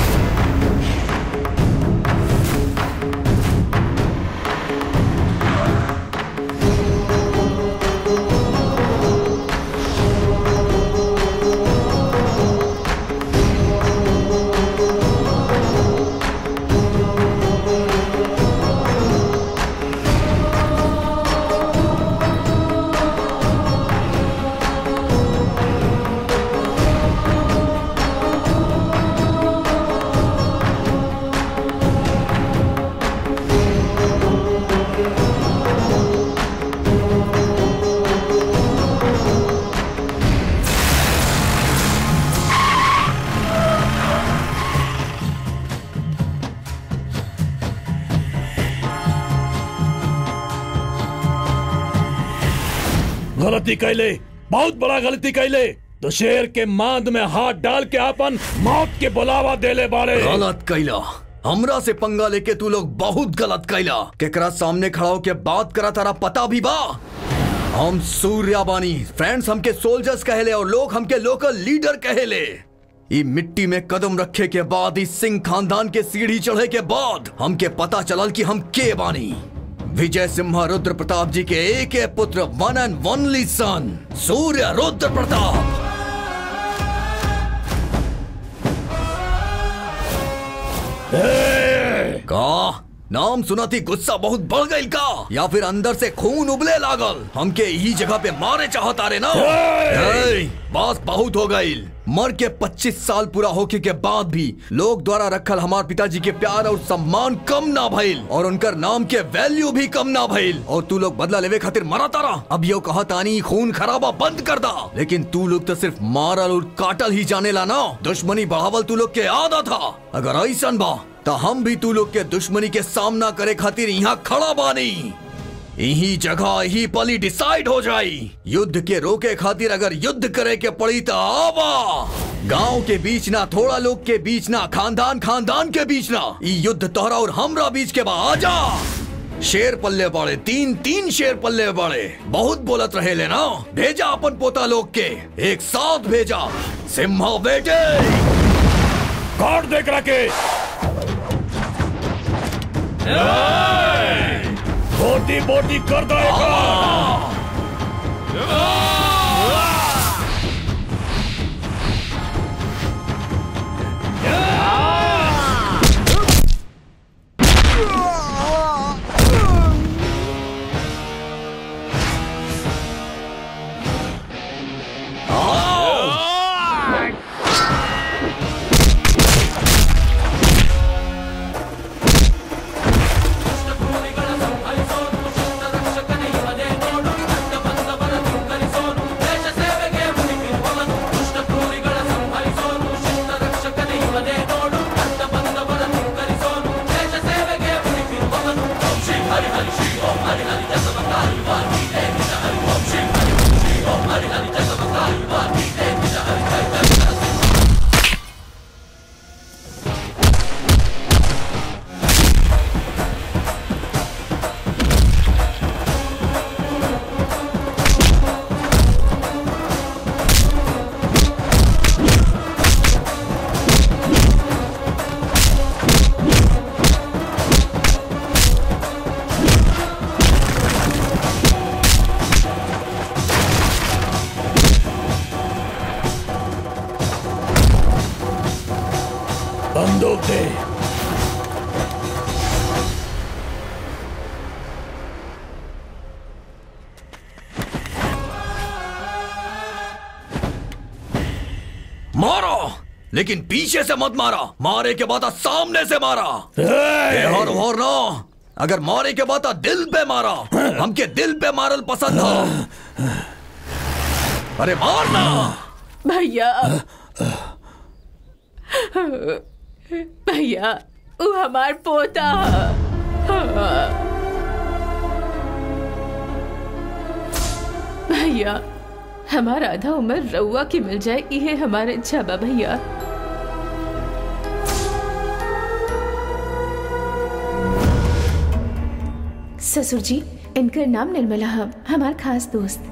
गलती कैले बहुत बड़ा गलती कैले तो शेर के मांद में हाथ डाल के आपन मौत के बुलावा देले बाड़े गलत कैला हमरा से पंगा लेके तू लोग बहुत गलत कैला केकरा सामने खड़ा होके बात करा तारा पता भी बा हम सूर्या बानी फ्रेंड्स हमके सोल्जर्स कहेले और लोग हमके लोकल लीडर कहेले ई मिट्टी में कदम रखे के बाद इस सिंह खानदान के सीढ़ी चढ़े के बाद हमके पता चलल कि हम के बानी विजय सिम्हा रुद्र प्रताप जी के एक पुत्र one and only son Surya Rudra Pratap का नाम सुनती गुस्सा बहुत बढ़ गई का या फिर अंदर से खून उबले लागल हमके यही जगह पे मारे चाहता रे ना ए, बस बहुत हो गई मर के 25 साल पूरा होके के बाद भी लोग द्वारा रखल हमार पिताजी के प्यार और सम्मान कम ना भइल और उनकर नाम के वैल्यू भी कम ना भइल और तू लोग बदला लेवे खातिर मरा तारा अब यो कहा तानी खून खराबा बंद कर दा लेकिन तू लोग तो सिर्फ मारल और काटल ही जाने ला ना दुश्मनी बढ़ावल तू लोग के आदा था अगर ऐसा बा तो हम भी तू लोग के दुश्मनी के सामना करे खातिर यहाँ खड़ा बानी यही जगह ही पली डिसाइड हो जाई युद्ध के रोके खातिर अगर युद्ध करे के पड़ी तो आवा गांव के बीच ना थोड़ा लोग के बीच ना खानदान खानदान के बीच ना ई युद्ध तोहरा और हमरा बीच के बा आजा शेर पल्ले बाड़े तीन तीन शेर पल्ले बाड़े बहुत बोलत रहे ले ना भेजा अपन पोता लोग के एक साथ भेजा सिम्हा बेटे काट देख रखे बोटी बोटी कर दो बंदूक दे मारो लेकिन पीछे से मत मारा मारे के बाद सामने से मारा ए हर हर ना अगर मारे के बाद दिल पे मारा हमके दिल पे मारल पसंद हो अरे मारना भैया भैया वो हमार पोता भैया हमारा आधा उम्र रउआ की मिल जाए ये हमारे इच्छा बा भैया ससुर जी इनका नाम निर्मला हम हमार खास दोस्त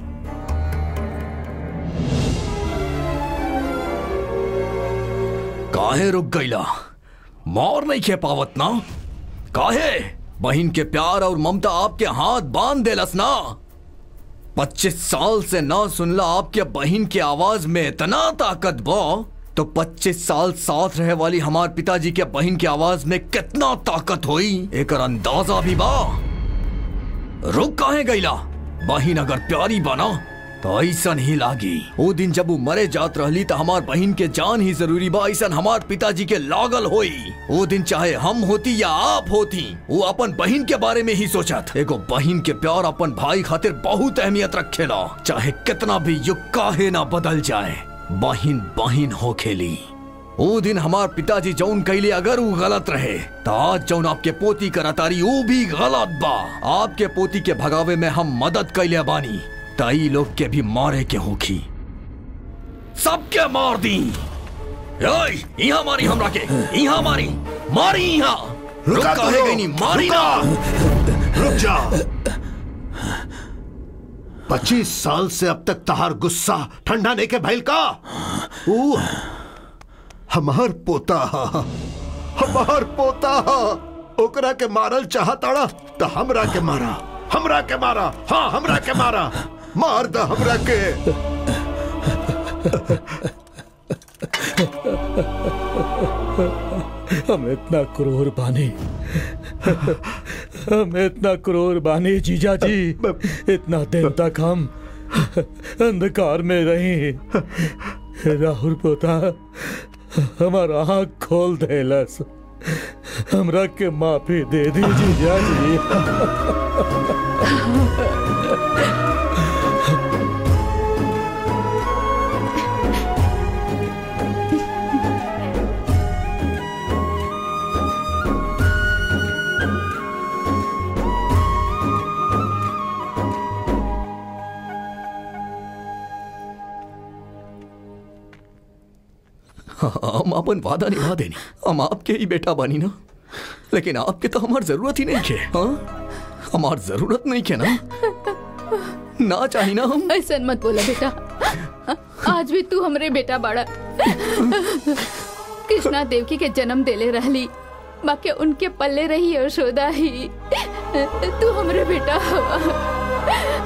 काहे रुक गईला मार नहीं खे पावत ना काहे बहन के प्यार और ममता आपके हाथ बांध देलस ना पच्चीस साल से ना सुनला आपके बहन की आवाज में इतना ताकत बा तो पच्चीस साल साथ रहे वाली हमार पिताजी के बहन की आवाज में कितना ताकत हुई एक अंदाजा भी बा रुक काहे गईला बहन अगर प्यारी बना तो ऐसा नहीं लागी वो दिन जब वो मरे जात रहली तो हमार बहन के जान ही जरूरी बा ऐसा हमार पिताजी के लागल होई वो दिन चाहे हम होती या आप होती वो अपन बहन के बारे में ही सोचत एगो बहन के प्यार अपन भाई खातिर बहुत अहमियत रखेला चाहे कितना भी युग काहे ना बदल जाए बहन बहन हो खेली वो दिन हमार पिताजी जौन कैले अगर वो गलत रहे तो आज जौन आपके पोती करतारी वो भी गलत बा आपके पोती के भगावे में हम मदद कैले बानी ताई लोग के भी मारे के होखी सबके मार दी ओए, यहाँ मारी हमरा के यहाँ मारी मारी यहाँ रुक रुका तो काहे लो, गई नी मारी रुका। ना रुक जा पच्चीस साल से अब तक तहार गुस्सा ठंडा नहीं के भैल का ऊ हमार पोता हा, हमार पोता हा। ओकरा के मारल चाहताड़ा तो हमरा के मारा हमरा के मारा हाँ हमरा के मारा मार द हमरा के हम इतना क्रूर बानी हम इतना क्रूर बानी जीजा जी इतना दिन तक हम अंधकार में रही राहुल पोता हमारा आँख खोल देलस हमरा के माफी दे दी जीजा जी हम अपन वादा निभा देनी हम आपके ही बेटा बनी ना लेकिन आपके तो हमार जरूरत ही नहीं खे हाँ हमार जरूरत नहीं खे ना ना चाहिए ना हम ऐसा मत बोला बेटा आज भी तू हमरे बेटा बाड़ा कृष्णा देवकी के जन्म देले रहली बाकी उनके पल्ले रही यशोदा ही तू हमरे बेटा हवा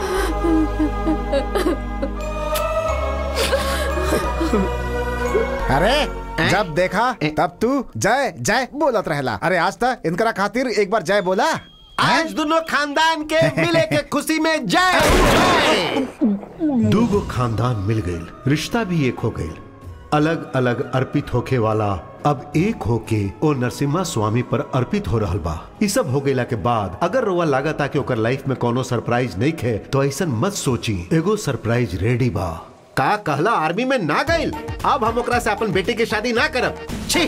अरे जब देखा तब तू जय जय बोलत रहला अरे आज तक इनकरा खातिर एक बार जय बोला आज दोनों खानदान के मिले के खुशी में जय जय दूगो खानदान मिल गई रिश्ता भी एक हो गई अलग अलग अर्पित होके वाला अब एक होके ओ नरसिम्हा स्वामी पर अर्पित हो रहल बा ई सब हो गईला के बाद अगर रोवा लागता कि ओकर लाइफ में कोनो सरप्राइज नहीं खे तो ऐसा मत सोची एगो सरप्राइज रेडी बा का कहला आर्मी में ना गईल अब हम ओकरा से अपन बेटी के शादी ना करब छी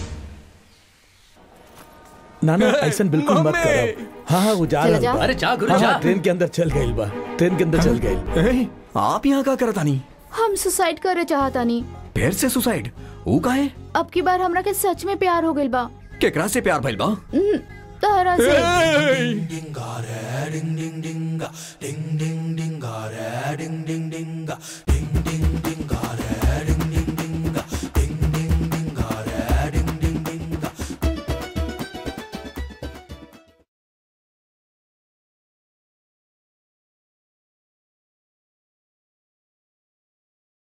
ना ना ऐसा बिल्कुल मत करो हाँ हाँ वो जा चला रहा जा। बा। अरे जा गुरु हाँ, जा हाँ, ट्रेन के अंदर चल गई बा ट्रेन के अंदर चल गई ए, आप यहाँ का करता नहीं हम सुसाइड करे चाहता नहीं फिर से सुसाइड वो का है अब की बार हमरा के सच में प्यार हो गइल बा केकरा से प्यार भइल बा हम्म, तहरा से ए,